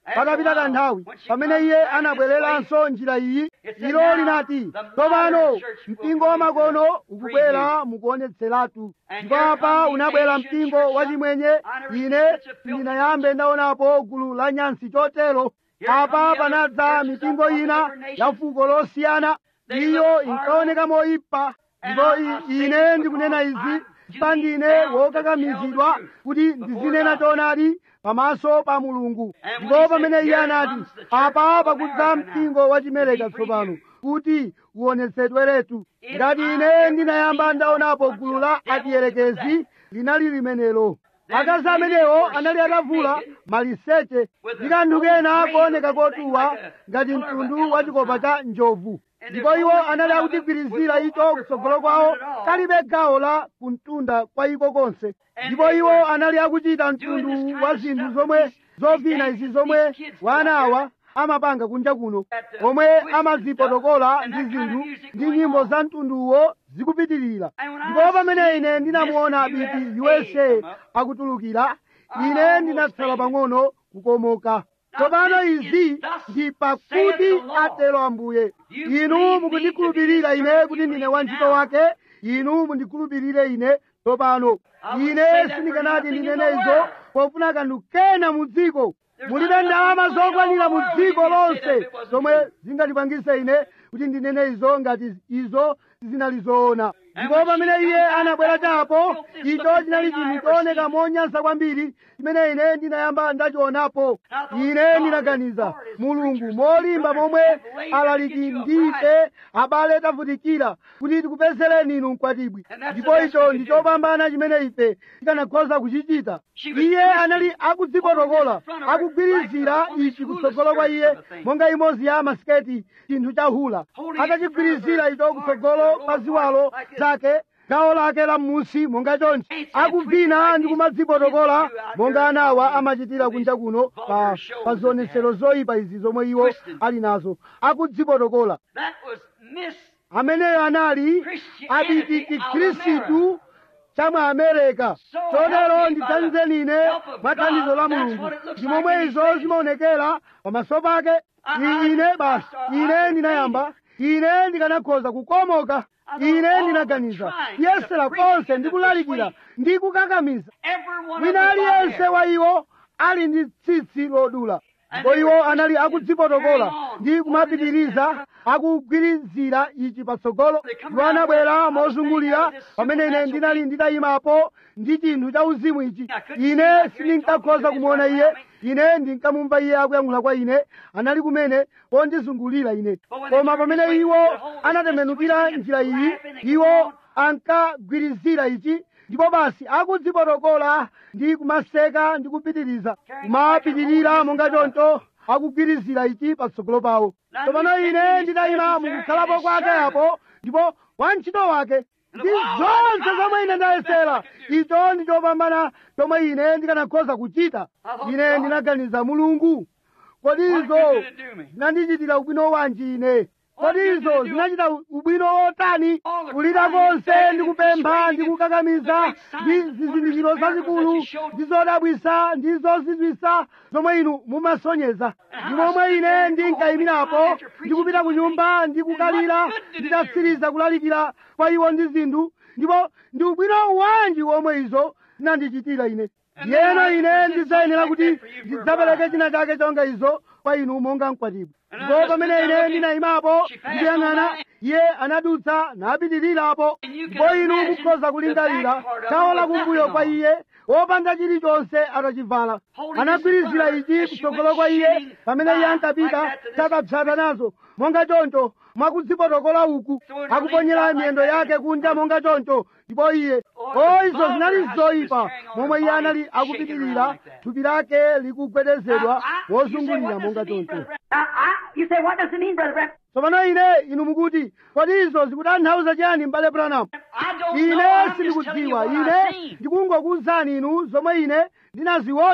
S2: patapita kanthawi pamene iye anabwereranso njira iyi ilo linati tsopano mpingo wamakono ukubwera mukuonetseratu ndipo apa unabwera mpingo wachimwenye ine sindinayambe ndaonapo gulu la nyansi chotero apa panadza mipingo ina ya fuko losiyana iyo inkaoneka moyipa ndipo ine ndikunena izi pandine wokakamizidwa kuti ndizinena choonadi pamaso pa mulungu ndipo pamene iye anati apa pakudza mpingo wachimeleka tsopano kuti uonetsedweretu ngati ine ndinayamba ndaonapo gulu la adierekezi linali limenelo akazi amenewo anali atavula maliseche ndi kanthu kena kooneka kotuwa ngati mtundu wa chikopa cha njovu ndipo iwo anali akutigwirizira icho kutsogolo kwawo kalibe gawo la kumtunda kwa iko konse ndipo iwo anali akuchita mtundu wa zinthu zomwe zovina izi zomwe wana awa amapanga kunja kuno omwe amazipotokola ndi zinthu ndi nyimbo za mtunduwo zikupitirira ndipo pamene ine ndinamuona biti usa akutulukira ine ndinatsala pang'ono kukomoka tsopano izi ndi pakuti atero ambuye inu mukundikhulupirira ine kuti ndine wantchito wake inu mundikhulupirire ine tsopano ine sindikanati ndinene izo pofuna kanthu kena mu dziko mulibe ndalama zokwanira mu dziko lonse zomwe zingatipangise ine kuti ndinene izo ngati izo zinali zoona ndipo pamene iye anabwera chapo icho chinali chinthu chooneka monyansa kwambiri chimene ine ndinayamba ndachionapo ine ndinaganiza mulungu molimba momwe alaliki ndife abale tavutikira kuti tikupezereni inu mkwatibwi ndipo icho ndi chopambana chimene ife tikanakhoza kuchichita iye anali akudzipotokola akugwirizira ichi kutsogolo kwa iye monga imodzi ya masiketi chinthu cha hula atachigwirizira icho kutsogolo pa ziwalo zake gawo lake la m'munsi monga chonchi akuvina ndi kumadzipotokola monga anawa amachitira kunja kuno pa, pa zionetsero zoyipa izi zomwe iwo ali nazo akudzipotokola ameneyo anali abiti chikhristu cha mu amerika chotero ndidzanizeni ine mwa thandizo la mulungu ndi momwe izo zimaonekera pamaso pake ine basi ine ndinayamba ine ndikanakhoza kukomoka ine ndinaganiza kuyesera konse ndi kulalikira ndi kukakamiza wina aliyense wa iwo ali ndi tsitsi lodula ndipo iwo anali akudzipotokola ndi kumapitiriza akugwirizira ichi patsogolo iwo anabwera mozungulira pamene ine ndinali nditayimapo ndi chinthu cha uzimu ichi ine sindinkakhoza kumuona iye ine ndinkamumva iye akuyankhula kwa ine anali kumene pondizungulira ine koma pamene iwo anatembenukira njira iyi iwo ankagwirizira ichi ndipo basi akudzipotokola ndi kumaseka ndi kupitiriza kumapitirira monga choncho akugwirizira ichi patsogolo pawo tsopano ine nditayima mukukhalapo kwake apo ndipo wantchito wake ndi zonse zomwe ine ndayesera icho ndi chopambana chomwe ine ndikanakhoza kuchita ine ndinaganiza mulungu kodi izo zinandichitira ubwino wanji ine kodi izo zinachita ubwino wotani kulira konse ndi kupempha ndi kukakamiza ndi zizindikiro zazikulu ndi zodabwisa ndi zozizwisa zomwe inu mumasonyeza ndi momwe ine ndinkayimirapo ndi kupita ku nyumba ndi kukalira nditatsiriza kulalikira kwa iwo ndi zinthu ndipo ndi ubwino wanji womwe izo zinandichitira ine yeno ine ndidzayenera kuti ndidzapereke china chake chonga izo kwa inu monga mkwatibwi ndipo pamene ine ndinayimapo ndikuyang'ana iye anadutsa napitirirapo ndipo inu mukhoza kulingalira gawo lakumbuyo kwa iye wopanda chilichonse atachivala anagwirizira ichi kutsogolo kwa iye pamene iye ankapita tsatapsata nazo monga choncho mwakudzipotokola uku akuponyera miyendo yake kunja monga choncho ndipo iye o izo zinali zoyipa momwe iye anali akupitirira thupi lake likugwedezedwa wozungulira monga choncho
S4: You say, what does it mean, Brother Branham?
S2: tsopano ine inu mukuti kodi izo zikutanthauza chiyani m'bale Branham
S4: I don't know.
S2: ine
S4: I'm just telling you
S2: sindikudziwa
S4: what I've
S2: ine
S4: seen.
S2: ndikungokuwuzani inu zomwe ine ndinaziona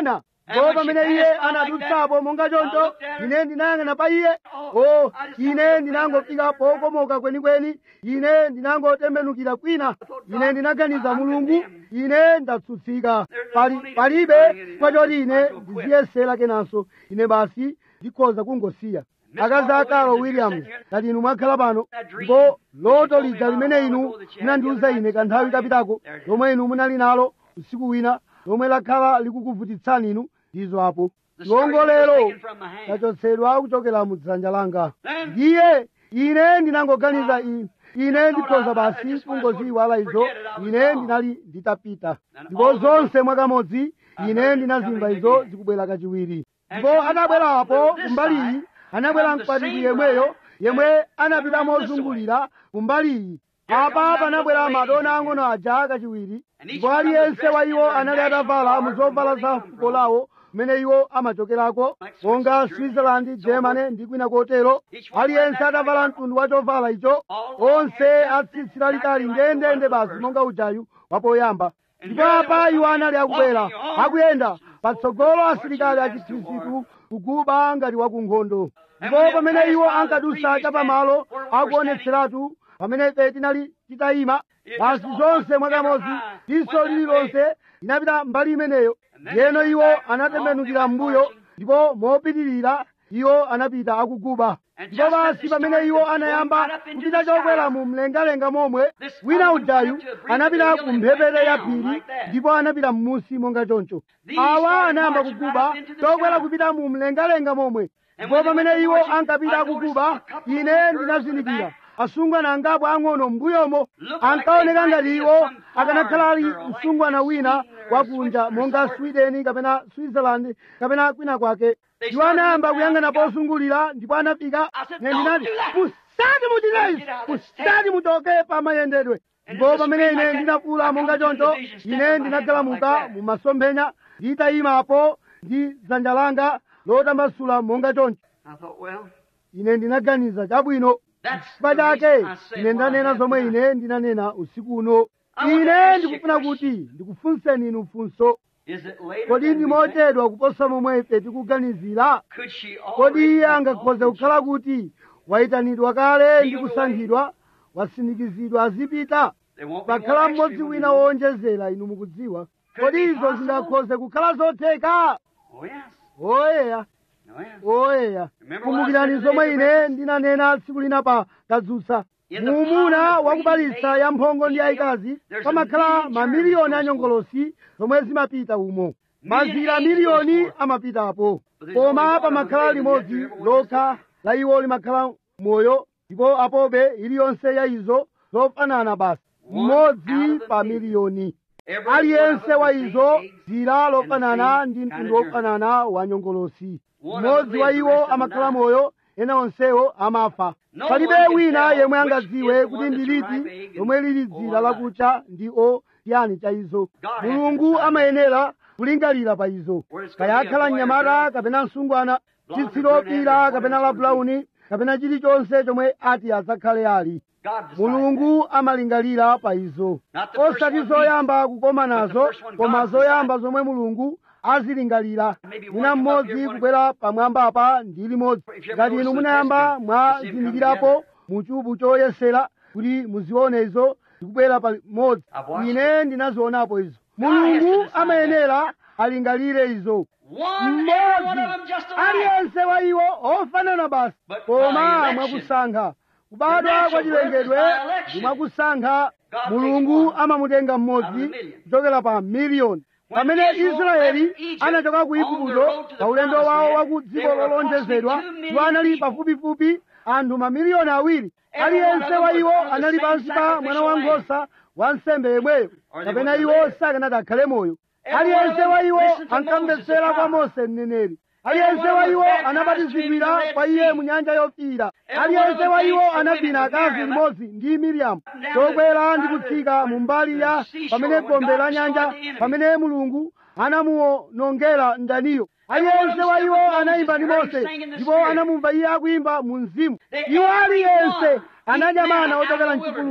S3: ndipo pamene iye anadutsapo monga choncho ine ndinayang'ana pa iye o ine ndinangofika pokomoka kwenikweni ine ndinangotembenukira kwina ine ndinaganiza mulungu ine ndatsutsika pali palibe kwachoti ine ndiziyesera kenanso ine basi ndikhoza kungosiya akazi a carol williams ngati inu mwakhala pano ndipo loto lija limene inu munandiuza ine kanthawi kapitako lomwe inu munali nalo usiku wina lomwe lakhala likukuvutitsani inu ndizo apo chiwongolero chachotsedwa kuchokera mu dzanja langa ndiye ine ndinangoganiza iyi ine ndikhoza basi kungoziyiwala izo ine ndinali nditapita ndipo zonse mwakamodzi ine ndinazimva izo zikubwera kachiwiri ndipo atabwerapo kumbaliyi anabwera mkwatibwi yemweyo yemwe anapita mozungulira kumbaliyi apa panabwera madona ang'ono aja kachiwiri ndipo aliyense wa iwo anali atavala muzovala za fuko lawo kumene iwo amachokerako monga switzerland germany ndi kwina kotero aliyense atavala mtundu wa chovala icho onse atsitsi lalitali ndendende basi monga ujayu wapoyamba ndipo apa iwo anali akubwera akuyenda patsogolo asilikali achikhristu kuguba ngati wakunkhondo ndipo pamene iwo ankadusa chapamalo akuonetseratu pamene ife tinali titayima basi zonse mwakamodzi diso lililonse linapita mbali imeneyo yeno iwo anatembenukira m'mbuyo ndipo mopitirira iwo anapita akuguba ndipo basi pamene iwo anayamba kupita chokwera mu mlengalenga momwe wina ujayu anapita ku mphepete ya phiri ndipo anapita m'musi monga choncho awa anayamba kuguba chokwera kupita mu mlengalenga momwe ndipo pamene iwo ankapita akuguba ine ndinazindikira asungwana angapo ang'ono m'mbuyomo ankaoneka ngati iwo akanakhala ali msungwana wina wakunja monga sweden kapena switzerland kapena kwina kwake iwo anayamba kuyang'ana pozungulira ndipo anafika ne ndinati musati muchitezi musati muchoke pamayendedwe ndipo pamene ine ndinafuula monga choncho ine ndinagalamuka mu masomphenya nditayimapo ndi dzanja langa lotambasula monga choncho
S1: I thought, well,
S3: ine ndinaganiza chabwino
S1: that's
S3: chifukwa
S1: the reason
S3: chake
S1: I said
S3: ine
S1: what I
S3: ndanena
S1: have
S3: zomwe
S1: tonight.
S3: ine ndinanena usiku uno
S1: I want to
S3: ine
S1: ask you a
S3: ndikufuna
S1: question.
S3: kuti ndikufunseni inu funso
S1: Is it later
S3: kodi
S1: than
S3: ndi
S1: we think?
S3: mochedwa kuposa momwe ife tikuganizira
S1: Could she
S3: kodi
S1: already
S3: iye
S1: have
S3: angakhoze
S1: called
S3: kukhala kuti wayitanidwa kale ndi kusankhidwa wasindikizidwa azipita
S1: There won't be
S3: pakhala
S1: one extra
S3: mmodzi
S1: when
S3: wina
S1: you know.
S3: wowonjezera inu mukudziwa
S1: Could
S3: kodi
S1: it be
S3: izo
S1: possible?
S3: zingakhoze kukhala zotheka
S1: Oh, yes.
S3: oyeya
S1: Oh, yes.
S3: oyeya
S1: Remember
S3: kumbukirani
S1: what I said
S3: zomwe
S1: today,
S3: ine
S1: Reverend?
S3: ndinanena tsiku lina pa kadzutsa
S1: In the
S3: muumuna
S1: power of
S3: wakubalitsa
S1: breeding
S3: ya mphongo ndi
S1: female,
S3: yayikazi
S1: there's
S3: pamakhala
S1: a million
S3: mamiliyoni
S1: germs
S3: a nyongolosi zomwe zimapita umo mazira
S1: angels
S3: miliyoni
S1: goes forth.
S3: amapitapo
S1: But there's only
S3: koma
S1: one
S3: pamakhala
S1: of them living,
S3: limodzi
S1: yet every one
S3: lokha la iwo limakhala moyo ndipo apobe iliyonse ya izo zofanana basi
S1: One
S3: mmodzi
S1: out of the
S3: pa
S1: million.
S3: miliyoni
S1: Every one of
S3: aliyense
S1: them
S3: wa
S1: the same
S3: izo
S1: eggs
S3: zira
S1: and the
S3: lofanana
S1: same
S3: ndi
S1: kind
S3: mtundu
S1: of germ.
S3: wofanana wa nyongolosi
S1: One of them
S3: mmodzi wa
S1: lives, the
S3: iwo
S1: rest of them
S3: amakhala
S1: die.
S3: moyo ena onsewo amafa
S1: No
S3: palibe
S1: one can
S3: wina
S1: tell
S3: yemwe
S1: which
S3: angadziwe
S1: is the
S3: kuti
S1: one
S3: ndi
S1: that's a ripe
S3: liti
S1: egg and
S3: lomwe lili
S1: or
S3: dzira
S1: not.
S3: lakucha ndi o yani cha izo
S1: God has to
S3: mulungu
S1: decide.
S3: amayenera kulingalira pa izo
S1: Where it's gonna be a
S3: kayakhala
S1: boy or
S3: mnyamata
S1: girl,
S3: kapena msungwana
S1: blonde or
S3: chitsilopira
S1: brunette or
S3: kapena la
S1: whatever it's gonna
S3: bulauni kapena chilichonse chomwe ati adzakhale ali
S1: God decides
S3: mulungu amalingalira pa izo
S1: Not the first
S3: osati
S1: one
S3: zoyamba kukoma
S1: but the
S3: nazo
S1: first one
S3: koma
S1: God
S3: zoyamba zomwe mulungu azilingalira
S1: Maybe one
S3: wina
S1: come up
S3: mmodzi
S1: here, one-
S3: kubwera pamwamba apa ndi limodzi
S1: If you ever
S3: ngati
S1: notice
S3: inu
S1: the
S3: munayamba
S1: test tube, the same come
S3: mwazindikirapo
S1: together.
S3: mu chubu choyesera kuti muzione izo zikubwera pamodzi
S1: I've watched
S3: ine ndinazionapo izo
S1: God has to
S3: mulungu
S1: decide
S3: amayenera alingalire izo
S1: One, every one
S3: mmodzi
S1: of them just alike.
S3: aliyense wa iwo ofanana basi
S1: But by
S3: koma
S1: election,
S3: mwakusankha kubadwa
S1: natural
S3: kwa
S1: birth
S3: chilengedwe
S1: is by election.
S3: ndi mwakusankha
S1: God
S3: mulungu
S1: takes one
S3: amamutenga
S1: out of
S3: mmodzi
S1: a million.
S3: kuchokera pa miliyoni
S1: When
S3: pamene
S1: Israel
S3: israeli
S1: left Egypt
S3: anachoka ku
S1: on the
S3: igupto
S1: road to the
S3: pa ulendo
S1: promised
S3: wawo
S1: land,
S3: wa ku
S1: there
S3: dziko
S1: were
S3: lolonjezedwa
S1: approximately two
S3: iwo anali
S1: million
S3: pafupifupi anthu mamiliyoni awiri
S1: Every one
S3: aliyense
S1: of
S3: wa
S1: them
S3: iwo
S1: was on the
S3: anali
S1: same
S3: pansi pa mwana wa
S1: sacrificial
S3: nkhosa wa nsembe yemweyo
S1: Or they
S3: kapena
S1: wouldn't
S3: iwo
S1: live.
S3: sakanati akhale moyo
S1: Every one of
S3: aliyense
S1: them
S3: wa iwo
S1: listened to
S3: ankamvetsera
S1: Moses,
S3: kwa
S1: the prophet.
S3: mose mneneri
S1: Every
S3: aliyense
S1: one of
S3: wa
S1: them
S3: iwo
S1: was baptized in
S3: anabatizidwira
S1: the Red
S3: kwa iye
S1: Sea.
S3: mu nyanja yofiira
S1: Every one of
S3: aliyense
S1: them
S3: wa iwo
S1: danced the
S3: anavina
S1: women with
S3: akazi
S1: Miriam.
S3: limodzi ndi miriamu
S1: Down
S3: chokwera
S1: the
S3: ndi
S1: side of
S3: kutsika
S1: the-
S3: mu mbali ya
S1: the seashore
S3: pamene
S1: when
S3: gombe
S1: God
S3: la
S1: destroyed
S3: nyanja
S1: the enemy.
S3: pamene mulungu anamuwonongera mdaniyo
S1: Every one of
S3: aliyense
S1: them
S3: wa
S1: stood
S3: iwo
S1: with Moses
S3: anayimba ndi
S1: and heard him
S3: mose
S1: sing in the
S3: ndipo
S1: Spirit.
S3: anamumva iye akuyimba mu mzimu
S1: They
S3: iwo
S1: every
S3: aliyense
S1: one
S3: anadya
S1: eat manna
S3: mana
S1: out
S3: ochokera
S1: of the
S3: mchipululu
S1: wilderness.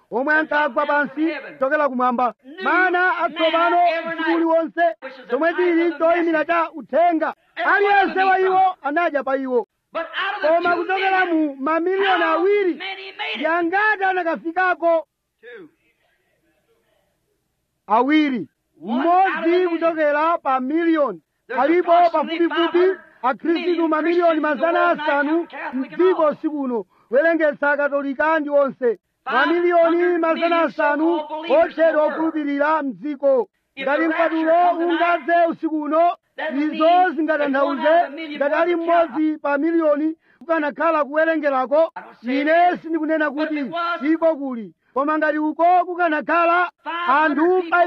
S3: omwe ankagwa pansi kuchokera kumwamba mana atsopano usiku uliwonse zomwe tili choyimira cha uthenga aliyense wa iwo anadya pa iwo
S1: But out of the
S3: koma
S1: two
S3: kuchokera
S1: million,
S3: mu mamiliyoni
S1: how
S3: awiri
S1: many made it?
S3: yangati anakafikako
S1: Two.
S3: awiri mmodzi kuchokera pa miliyoni alipo pafupifupi akhristu mamiliyoni mazana asanu mdziko sikuno werengetsa akatolika ndi onse mamiliyoni mazana asanu otchedwa okhulupirira mdziko ngati mpatulo ungadze usiku uno izo zingatanthauze ngati ali mmodzi pa miliyoni kukanakhala kuwerengerako ine sindikunena kuti iko kuli koma ngati uko kukanakhala anthu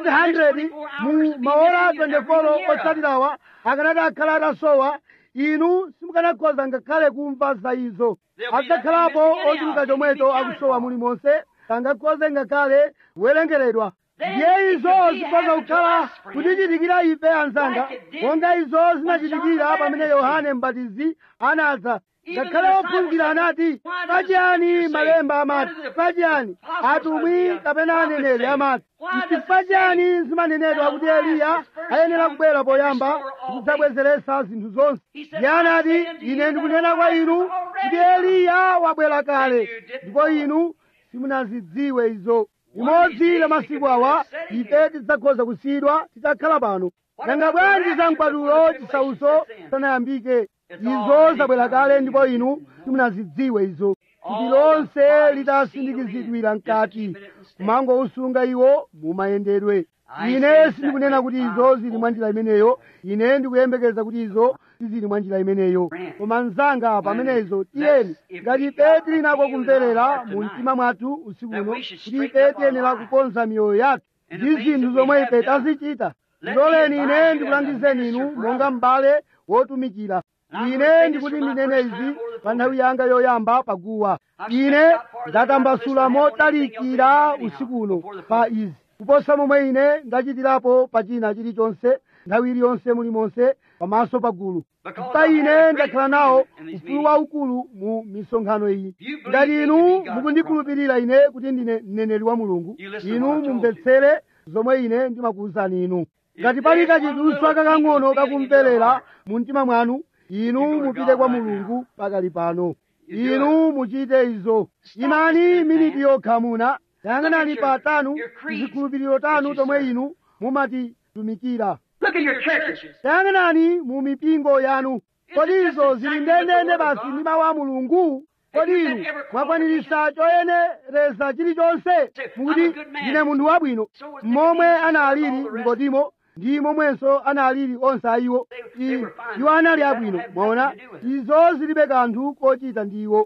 S3: 500 mu maora 24 otsatirawa akanati akhala atasowa inu simukanakhoza ngakhale kumva za izo adzakhalapo ochuluka chomwecho akusowa mulimonse sangakhoze ngakhale kuwerengeredwa ndiye izo zikhoza kukhala kutichitikira ife anzanga monga izo zinachitikira pamene yohane mbatizi anadza ngakhale ophunzira anati pachiyani malemba amati pachiyani atumwi kapena aneneri amati chifukwa chiyani zimanenedwa kuti eliya ayenera kubwera poyamba kudzabwezeretsa zinthu zonse iye anati ine ndikunena kwa inu kuti eliya wabwera kale ndipo inu simunazidziwe izo limodzi la masiku awa ife tidzakhoza kusiyidwa tidzakhala pano nanga bwanji za mkwatulo chisauso sanayambike izo zabwera kale ndipo inu simunazidziwe izo kuti lonse litasindikizidwira mkati kumangousunga iwo mumayendedwe ine sindikunena kuti izo zili mwa njira imeneyo ine ndikuyembekeza kuti izo sizili mwa njira imeneyo koma mnzanga pamenezo tiyeni ngati ife tili nako kumverera mu mtima mwathu usiku uno kuti ife tiyenera kukonza miyoyo yathu ndi zinthu zomwe ife tazichita ndiloleni ine ndikulangizeni inu monga m'bale wotumikira ine ndikuti ndinene izi pa nthawi yanga yoyamba paguwa ine ndatambasula motalikira usiku uno pa izi kuposa momwe ine ndachitirapo pa china chilichonse nthawi iliyonse mulimonse pamaso pa gulu pa ine ndakhala nawo ufulu waukulu mu misonkhano iyi ngati inu mukundikhulupirira ine kuti ndine mneneri wa mulungu inu mumvetsere zomwe ine ndimakuwuzani inu ngati pali kachiduswa kakang'ono kakumverera mu mtima mwanu inu mupite kwa mulungu pakali pano inu muchite izo imani miniti yokha muna yang'anani pa tanu zikhulupiriro tanu tomwe inu mumatitumikira
S1: Look at your churches.
S3: yang'anani mu mipingo yanu kodi izo zili ndendende basi ndi mawu a mulungu kodi inu mwakwanirisa choyenereza chilichonse mukuti ndine munthu wabwino momwe analili nikodimo ndi momwenso analili onse a iwo I- iwo anali abwino mwaona izo zilibe kanthu kochita ndi iwo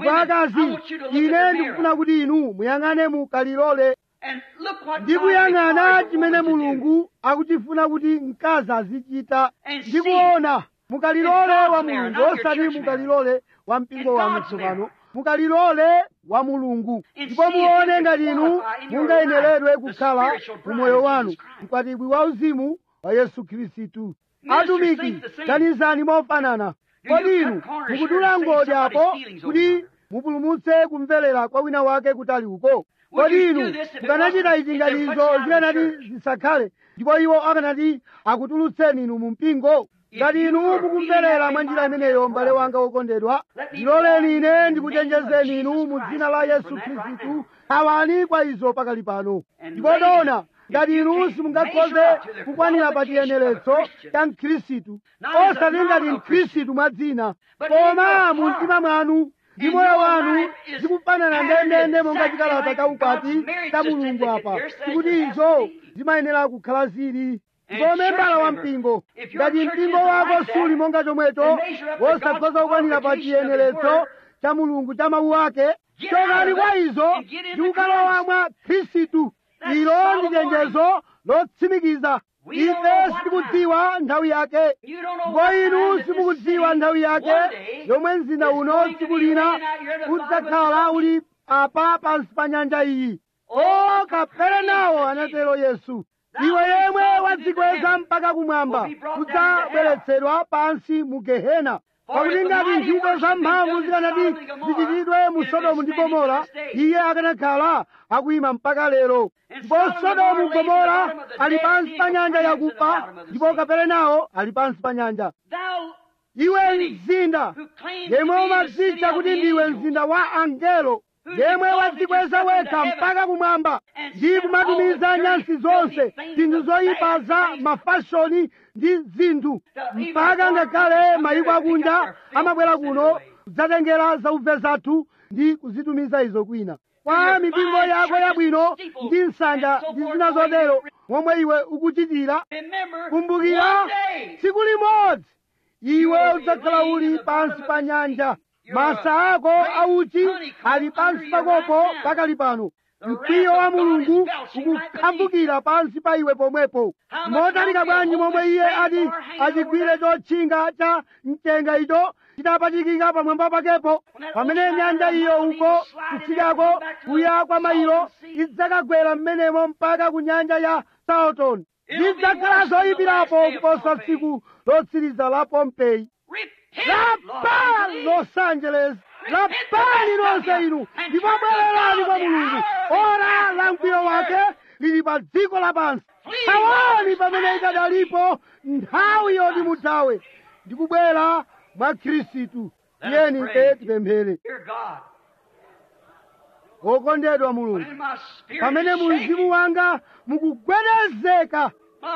S3: akazi ine ndikufuna kuti inu muyang'ane mu kalilole
S1: And look what
S3: ndi
S1: God
S3: kuyang'ana
S1: requires a
S3: chimene
S1: woman to do.
S3: mulungu akuchifuna kuti mkazi azichita
S1: And
S3: ndi
S1: see
S3: kuona mukalilole
S1: in God's
S3: wa
S1: marriage,
S3: mulungu
S1: not your
S3: osati
S1: church
S3: mukalilole wa mpingo
S1: In
S3: wanu
S1: God's
S3: tsopano
S1: marriage.
S3: mukalilole wa mulungu
S1: And
S3: ndipo
S1: see if you
S3: muone
S1: can
S3: ngati inu
S1: qualify in your
S3: mungayeneredwe
S1: life the
S3: kukhala
S1: spiritual bride
S3: umoyo
S1: of
S3: wanu
S1: Jesus Christ.
S3: mkwatibwi wa uzimu wa yesu khristu
S1: Ministers
S3: atumiki
S1: think the same.
S3: ganizani mofanana
S1: Do you
S3: kodi
S1: cut
S3: inu
S1: corners
S3: mukudula
S1: here and say
S3: ngodya apo
S1: somebody's feelings over
S3: kuti
S1: it?
S3: mupulumutse kumverera kwa wina wake kutali uko
S1: Would
S3: kodi
S1: you
S3: inu
S1: do this if it
S3: mukanachita
S1: wasn't-
S3: ichi
S1: if
S3: ngati
S1: they're
S3: izo
S1: putting you out of the
S3: zikanati
S1: church?
S3: zisakhale ndipo iwo akanati akutulutseni inu mu mpingo
S1: If
S3: ngati
S1: you
S3: inu
S1: are
S3: mukumverera
S1: feeling
S3: mwa
S1: that
S3: njira
S1: way,
S3: imeneyo
S1: my
S3: m'bale
S1: brother,
S3: wanga wokondedwa
S1: let me
S3: ndiloleni
S1: warn you
S3: ine
S1: in the name
S3: ndikuchenjezeni
S1: of
S3: inu
S1: Jesus
S3: mu
S1: Christ
S3: dzina la yesu
S1: from that right
S3: khristu
S1: now.
S3: awani kwa izo pakali pano
S1: And
S3: ndipo
S1: ladies,
S3: dona
S1: if
S3: ngati
S1: you
S3: inu
S1: can't
S3: simungakhoze
S1: measure up to the
S3: kukwanira pa
S1: qualification of a
S3: chiyeneretso
S1: Christian,
S3: cha mkhristu
S1: not as a
S3: osati ngati
S1: nominal
S3: mkhristu mwa dzina
S1: But in
S3: koma
S1: your
S3: mu
S1: heart,
S3: mtima mwanu ndi
S1: and
S3: moyo
S1: your
S3: wanu
S1: life is
S3: zikufanana
S1: patterned
S3: ndendende monga
S1: exactly
S3: chikalata
S1: like
S3: cha ukwati
S1: God's marriage
S3: cha mulungu
S1: certificate
S3: apa
S1: here says
S3: tikuti
S1: it has
S3: izo
S1: to be.
S3: zimayenera kukhala zili
S1: And
S3: ndipo
S1: church
S3: membala wa
S1: member,
S3: mpingo
S1: if your
S3: ngati
S1: church
S3: mpingo
S1: isn't
S3: wako
S1: like that,
S3: suli monga chomwecho
S1: then measure up to
S3: wosakhoza
S1: God's
S3: kukwanira pa
S1: qualification of His
S3: chiyeneretso
S1: word.
S3: cha mulungu cha mawu ake
S1: Get out
S3: chokani
S1: of
S3: kwa
S1: it
S3: izo
S1: and get into
S3: ndi kukalowa
S1: Christ.
S3: mwa khristu
S1: That's
S3: ilo ndi
S1: solid
S3: chenjezo lotsimikiza
S1: We don't know
S3: ife
S1: what
S3: sitikudziwa nthawi yake
S1: You don't know
S3: ndipo
S1: what time
S3: inu
S1: that this
S3: simukudziwa
S1: city
S3: nthawi yake
S1: one day
S3: yomwe mzinda
S1: is
S3: uno
S1: going to
S3: tsiku
S1: be
S3: lina
S1: laying out here in the
S3: udzakhala
S1: bottom of the
S3: uli apa pansi pa nyanja iyi o kaperenawo anatero yesu iwe yemwe wadzikweza mpaka kumwamba udzabweretsedwa pansi mu gehena pakuti ngati ntchito za mphamvu zikanati zichitidwe mu sodomu ndi gomora iye akanakhala akuyima mpaka lero ndipo sodomu gomora ali pansi pa nyanja yakufa ndipo kaperenawo ali pansi pa nyanja iwe mzinda yemwe umadzitcha kuti ndiwe mzinda wa angelo yemwe wadzikweza wekha mpaka kumwamba ndi kumatumiza nyansi zonse zinthu zoyipa za mafashoni ndi zinthu mpaka ngakhale mayiko akunja amabwera kuno kudzatengera zaubve zathu ndi kuzitumiza izo kwina kwa mipingo yako yabwino ndi nsanja ndi zina zotero momwe iwe ukuchitira kumbukira tsiku limodzi iwe udzakhala uli pansi pa nyanja masa ako auchi ali pansi pakopo pakali pano mkwiyo wa mulungu ukukhambukira pansi pa iwe pomwepo motalika bwanji momwe iye ati achigwire chotchinga cha mchenga icho chitapachikika pamwamba pakepo pamene nyanja iyo uko kutsikako kuya kwa mailo idzakagwera m'menemo mpaka ku nyanja ya salton zidzakhala zoyipirapo kuposa tsiku lotsiriza la pompeyi lapani los angeles lapani lonse inu ndipo bwererani kwa mulungu ora la mkwiyo wake lili pa dziko lapansi thawani pamene ikadalipo nthawi yoti muthawe ndikubwera mwa khristu tiyeni ife tipemphere wokondedwa mulungu pamene mzimu wanga mukugwedezeka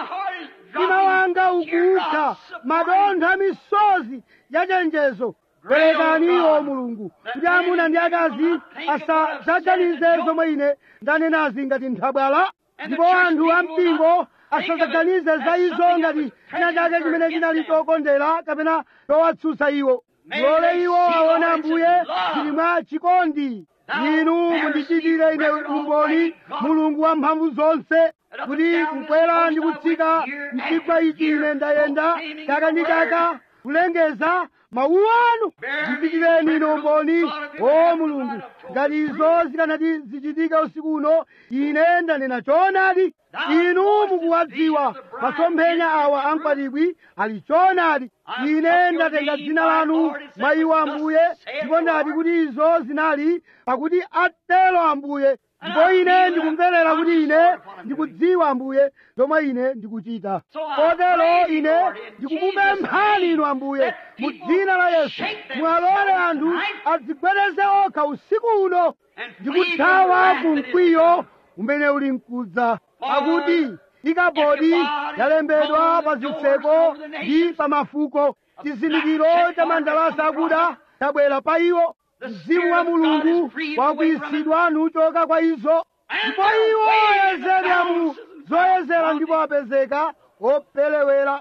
S3: mtima wanga ukuukha madontho misozi yachenjezo perekaniwo mulungu kuti amuna ndi akazi asadzaganize zomwe ine ndanenazi ngati nthabwala ndipo anthu ampingo asadzaganize za izo ngati china chake chimene chinali chokondera kapena chowatsutsa iwo lole iwo aone ambuye zili mwa chikondi inu mundichitire ine umboni mulungu wa mphamvu zonse kuti kukwera ndi kutsika mchigwa ichi ine ndayenda chaka ndi chaka kulengeza mawu anu ndichitireni ine umboni o mulungu ngati izo zikanati zichitika usiku uno ine ndanena choonadi inu mukuwadziwa masomphenya awa amkwatibwi ali choonadi ine ndatenga dzina lanu mwa iwo ambuye ndipo ndati kuti izo zinali pakuti atero ambuye ndipo ine ndikumverera kuti ine ndikudziwa ambuye zomwe ine ndikuchita kotero ine ndikukupemphani inu ambuye mu dzina la yesu mwalole anthu adzigwedeze okha usiku uno ndikuthawa ku mkwiyo umene uli mkudza pakuti ikabodi yalembedwa pa zitseko ndi pa mafuko chizindikiro cha mandalasa akuda chabwera pa iwo mzimu wa mulungu wakuisidwa nuchoka kwa izo ndipo iwo oyezedwa mu zoyezera ndipo apezeka opelewera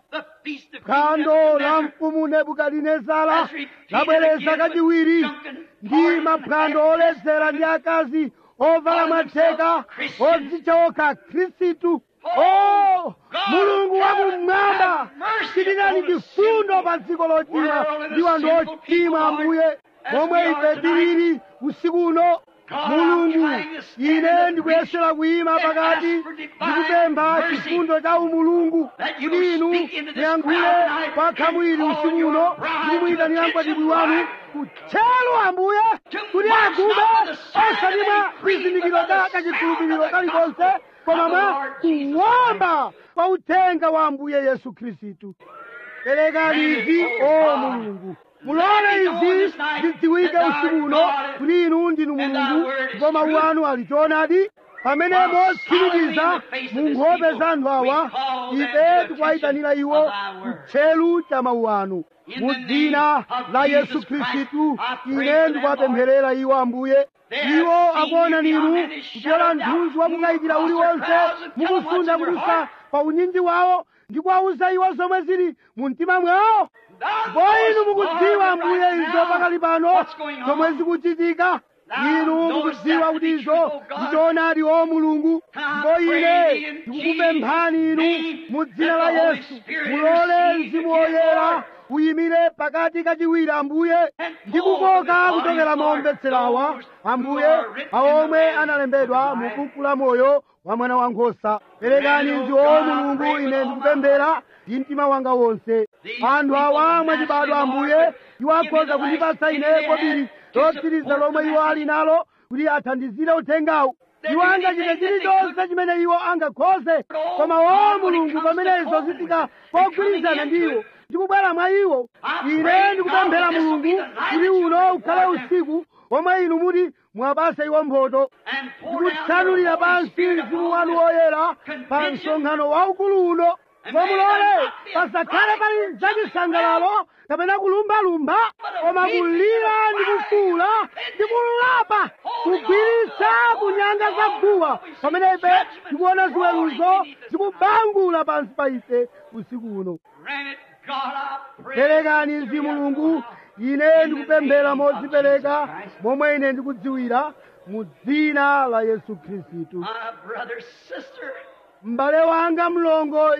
S3: phwando la mfumu nebukadinezara labwereza kachiwiri ndi maphwando oledzera ndi akazi ovala matheka odzitcha okha khristu o mulungu wakumwamba chitirani chifundo pa dziko lochimwa ndi wanthu ochimwa ambuye momwe ife tilili usiku uno mulungu ine ndikuyesera kuyima pakati ndikupempha chifundo cha umulungu kuti inu muyankhule kwa khamwiri usiku uno ndi muyitanira mkwatibwi wanu kutchelo ambuye kuti agube osati mwa chizindikiro cha kachikhulupiriro kalikonse koma mwa kuwomba kwa uthenga wa ambuye yesu khristu perekani izi o mulungu mulole izi zidziwike usiku uno kuti inu ndinu mulungu ndipo mawu anu ali choonadi pamene motsimikiza mu nkhope za anthu awa ife tikuwayitanira iwo kutchelu cha mawu anu mu dzina la yesu khristu ine ndikuwapempherera iwo ambuye iwo akuona ninu kupyola mthunzi wakukayikira uliwonse mukusunda kudutsa pa unyinji wawo ndi kuwawuza iwo zomwe zili mu mtima mwawo ndipo inu mukudziwa ambuye izo pakali pano zomwe zikuchitika inu mukudziwa kuti izo ndichoonadi o mulungu ndipo ine ndikukupemphani inu mu dzina la yesu mulole mzimu woyera uyimire pakati kachiwiri ambuye ndikukoka kuchokera maombetserawa ambuye aomwe analembedwa mu buku la moyo wa mwana wankhosa perekani izi o mulungu ine ndikupemphera ndi mtima wanga wonse anthu awa mwachibadwa ambuye iwo akhoza kundipatsa ine kobiri lotsiriza lomwe iwo ali nalo kuti athandizire uthengawu iwo angachite chilichonse chimene iwo angakhoze koma wa mulungu pamene izo zifika pogwirizana ndiwo ndikubwera mwa iwo ine ndikupemphera mulungu kuti uno ukhale usiku omwe inu muti mwapasa iwo mphotho ndikutsanulira pansi mzimu wanu woyera pa msonkhano waukulu uno momulole pasakhale pali zachisangalalo kapena kulumbalumba koma kulira ndi kufuula ndi kulapa kugwiritsa kunyanga za guwa pamene ife tikuona ziweruzo zikubangula pansi pa ife usiku uno perekani mzimu mulungu ine ndikupemphera modzipereka momwe ine ndikudziwira mu dzina la yesu khristu m'bale wanga mlongo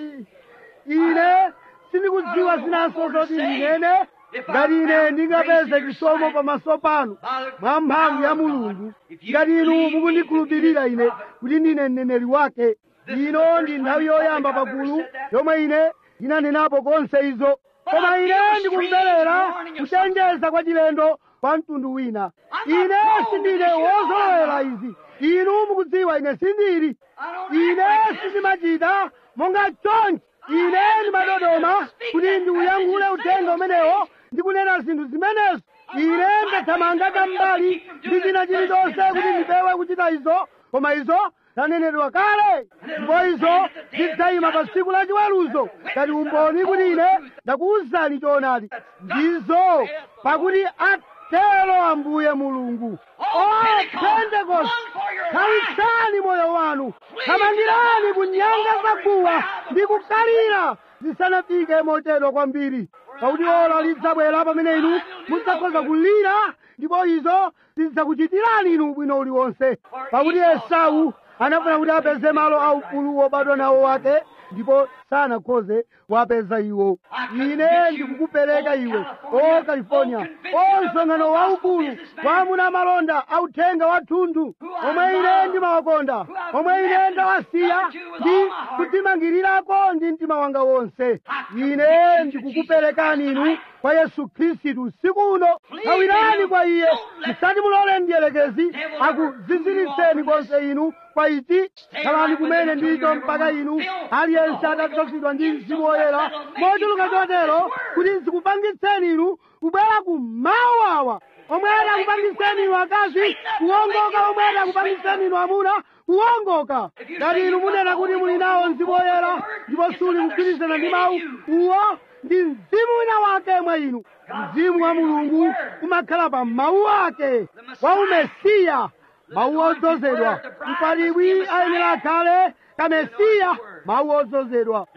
S3: ine sindikudziwa zinanso zoti ndinene ngati ine ndingapeze chisomo pamaso panu mwa mphamvu ya mulungu ngati inu mukundikhulupirira ine kuti ndine mneneri wake ino ndi nthawi yoyamba pagulu yomwe ine ndinanenapo konse izo koma ine ndikumverera kuchenjeza kwa chilendo kwa mtundu wina ine sindine wozolowera izi inu mukudziwa ine sindili ine sindimachita monga chonchi ine ndimadodoma kuti ndiuyankhule uthenga umenewo ndikunena zinthu zimenezo ine ndathamanga tambali ndi china chilichonse kuti ndipewe kuchita izo koma izo zanenedwa kale ndipo izo zidzayima pa tsiku la chiweruzo ngati umboni kuti ine ndakuwuzani choonadi ndizo pakuti atero ambuye mulungu o pentekoste khalisani moyo wanu thamangirani kunyanga zaguwa ndi kukalira zisanafike motero kwambiri pakuti ola lidzabwera pamene inu mudzakhoza kulira ndipo izo zidzakuchitirani inu ubwino uliwonse pakuti esau anafuna kuti apeze malo aukulu wobadwa nawo wake ndipo sanakhoze wapeza iwo ine ndikukupereka iwe o california o msonkhano waukulu wamuna malonda authenga wathunthu omwe ine ndimawakonda omwe ine ndawasiya ndi kudzimangirirako ndi mtima wanga wonse ine ndikukuperekani inu kwa yesu khristu usiku uno thawirani kwa iye musati mulole mdierekezi akuziziritseni konse inu kwa ichi khalani kumene ndicho mpaka inu aliyense atadzazidwa ndi mzimu woyera mochuluka chotero kuti zikupangitseni inu kubwera ku mawu awa omwe akupangitseni inu akazi kuwongoka omwe akupangitseni inu amuna kuwongoka ngati inu munena kuti muli nawo mzimu woyera ndipo suli kugwirizana ndi mawu uwo ndi mzimu wina wake mwa inu mzimu wa mulungu umakhala pa mawu ake wa umesiya mawu odzozedwa mkwatibwi ayenera akhale kamesiya mawu odzozedwa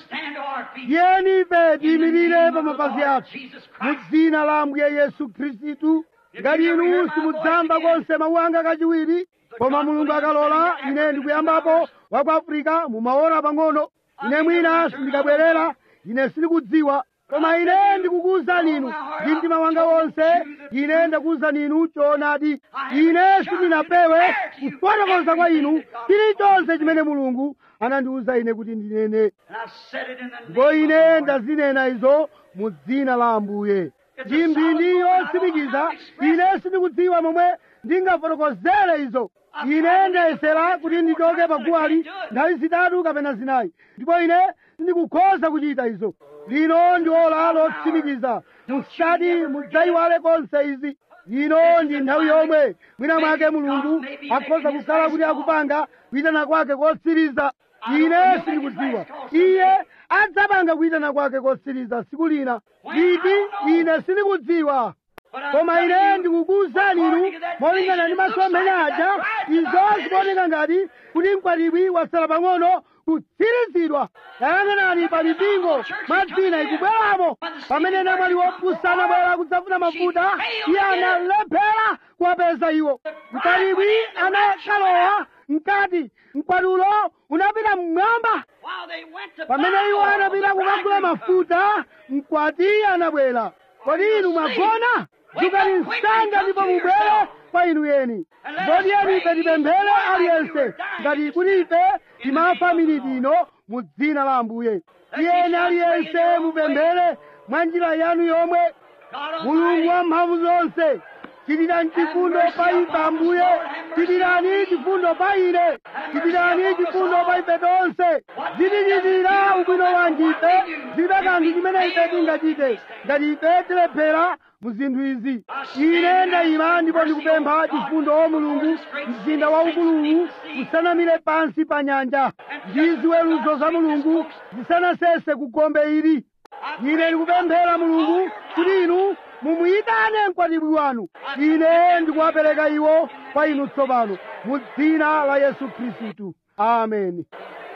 S3: yeni ife tiyimirire pa mapazi athu mu dzina la ambuye yesu khristu ngati inu simudzamva konse mawu anga kachiwiri koma mulungu akalola ine ndikuyambapo wa ku afirika mumaona pang'ono ine mwina sindikabwerera ine sindikudziwa koma ine ndikukuwuzani inu ndi mtima wanga wonse ine ndakuwuzani inu choonadi ine sindinapewe kufotokoza kwa inu chilichonse chimene mulungu anandiwuza ine kuti ndinene ndipo ine ndazinena izo mu dzina la ambuye ndi mphindi yotsimikiza ine sindikudziwa momwe ndingafotokozere izo ine ndayesera kuti ndichoke paguwali nthawi zitatu kapena zinayi ndipo ine sindikukhoza kuchita izo lino ndi ola lotsimikiza musati mudzayiwale konse izi lino ndi nthawi yomwe mwina mwake mulungu akhoza kukhala kuti akupanga kuyitana kwake kotsiriza ine sindikudziwa iye adzapanga kuyitana kwake kotsiriza tsiku lina liti ine sindikudziwa koma ine ndikukuwuzani inu molingana ndi masomphenya aja izo zikuoneka ngati kuti mkwatibwi wasala pang'ono kutsirizidwa yang'anani pa mipingo madzina ikubweramo pamene namwali wopusa anabwera kudzafuna mafuta iye analephera kuwapeza iwo mkwatibwi anakalowa mkati mkwatulo unapita mmwamba pamene iwo anapita kukagula mafuta mkwati anabwera kodi inu mwagona dzukani msanga ndipo mubwere kwa inu yeni kodi yeni ife tipemphere aliyense ngati kuti ife timafa miniti ino mu dzina la ambuye iyeni aliyense mupemphere mwa njira yanu yomwe mulungu wa mphamvu zonse chitirani chifundo pa ife ambuye chitirani chifundo pa ine chitirani chifundo pa ife tonse zitichitira ubwino wanji ife zilibe kanthu chimene ife tingachite ngati ife tilephera mu zinthu izi ine ndayima ndipo ndikupempha chifundo o mulungu mzinda waukuluwu usanamire pansi pa nyanja ndi ziweruzo za mulungu zisanasese ku gombe ili ine ndikupemphera mulungu kuti inu mumuyitane mkwatibwi wanu ine ndikuwapereka iwo kwa inu tsopano mu dzina la yesu khristu ameni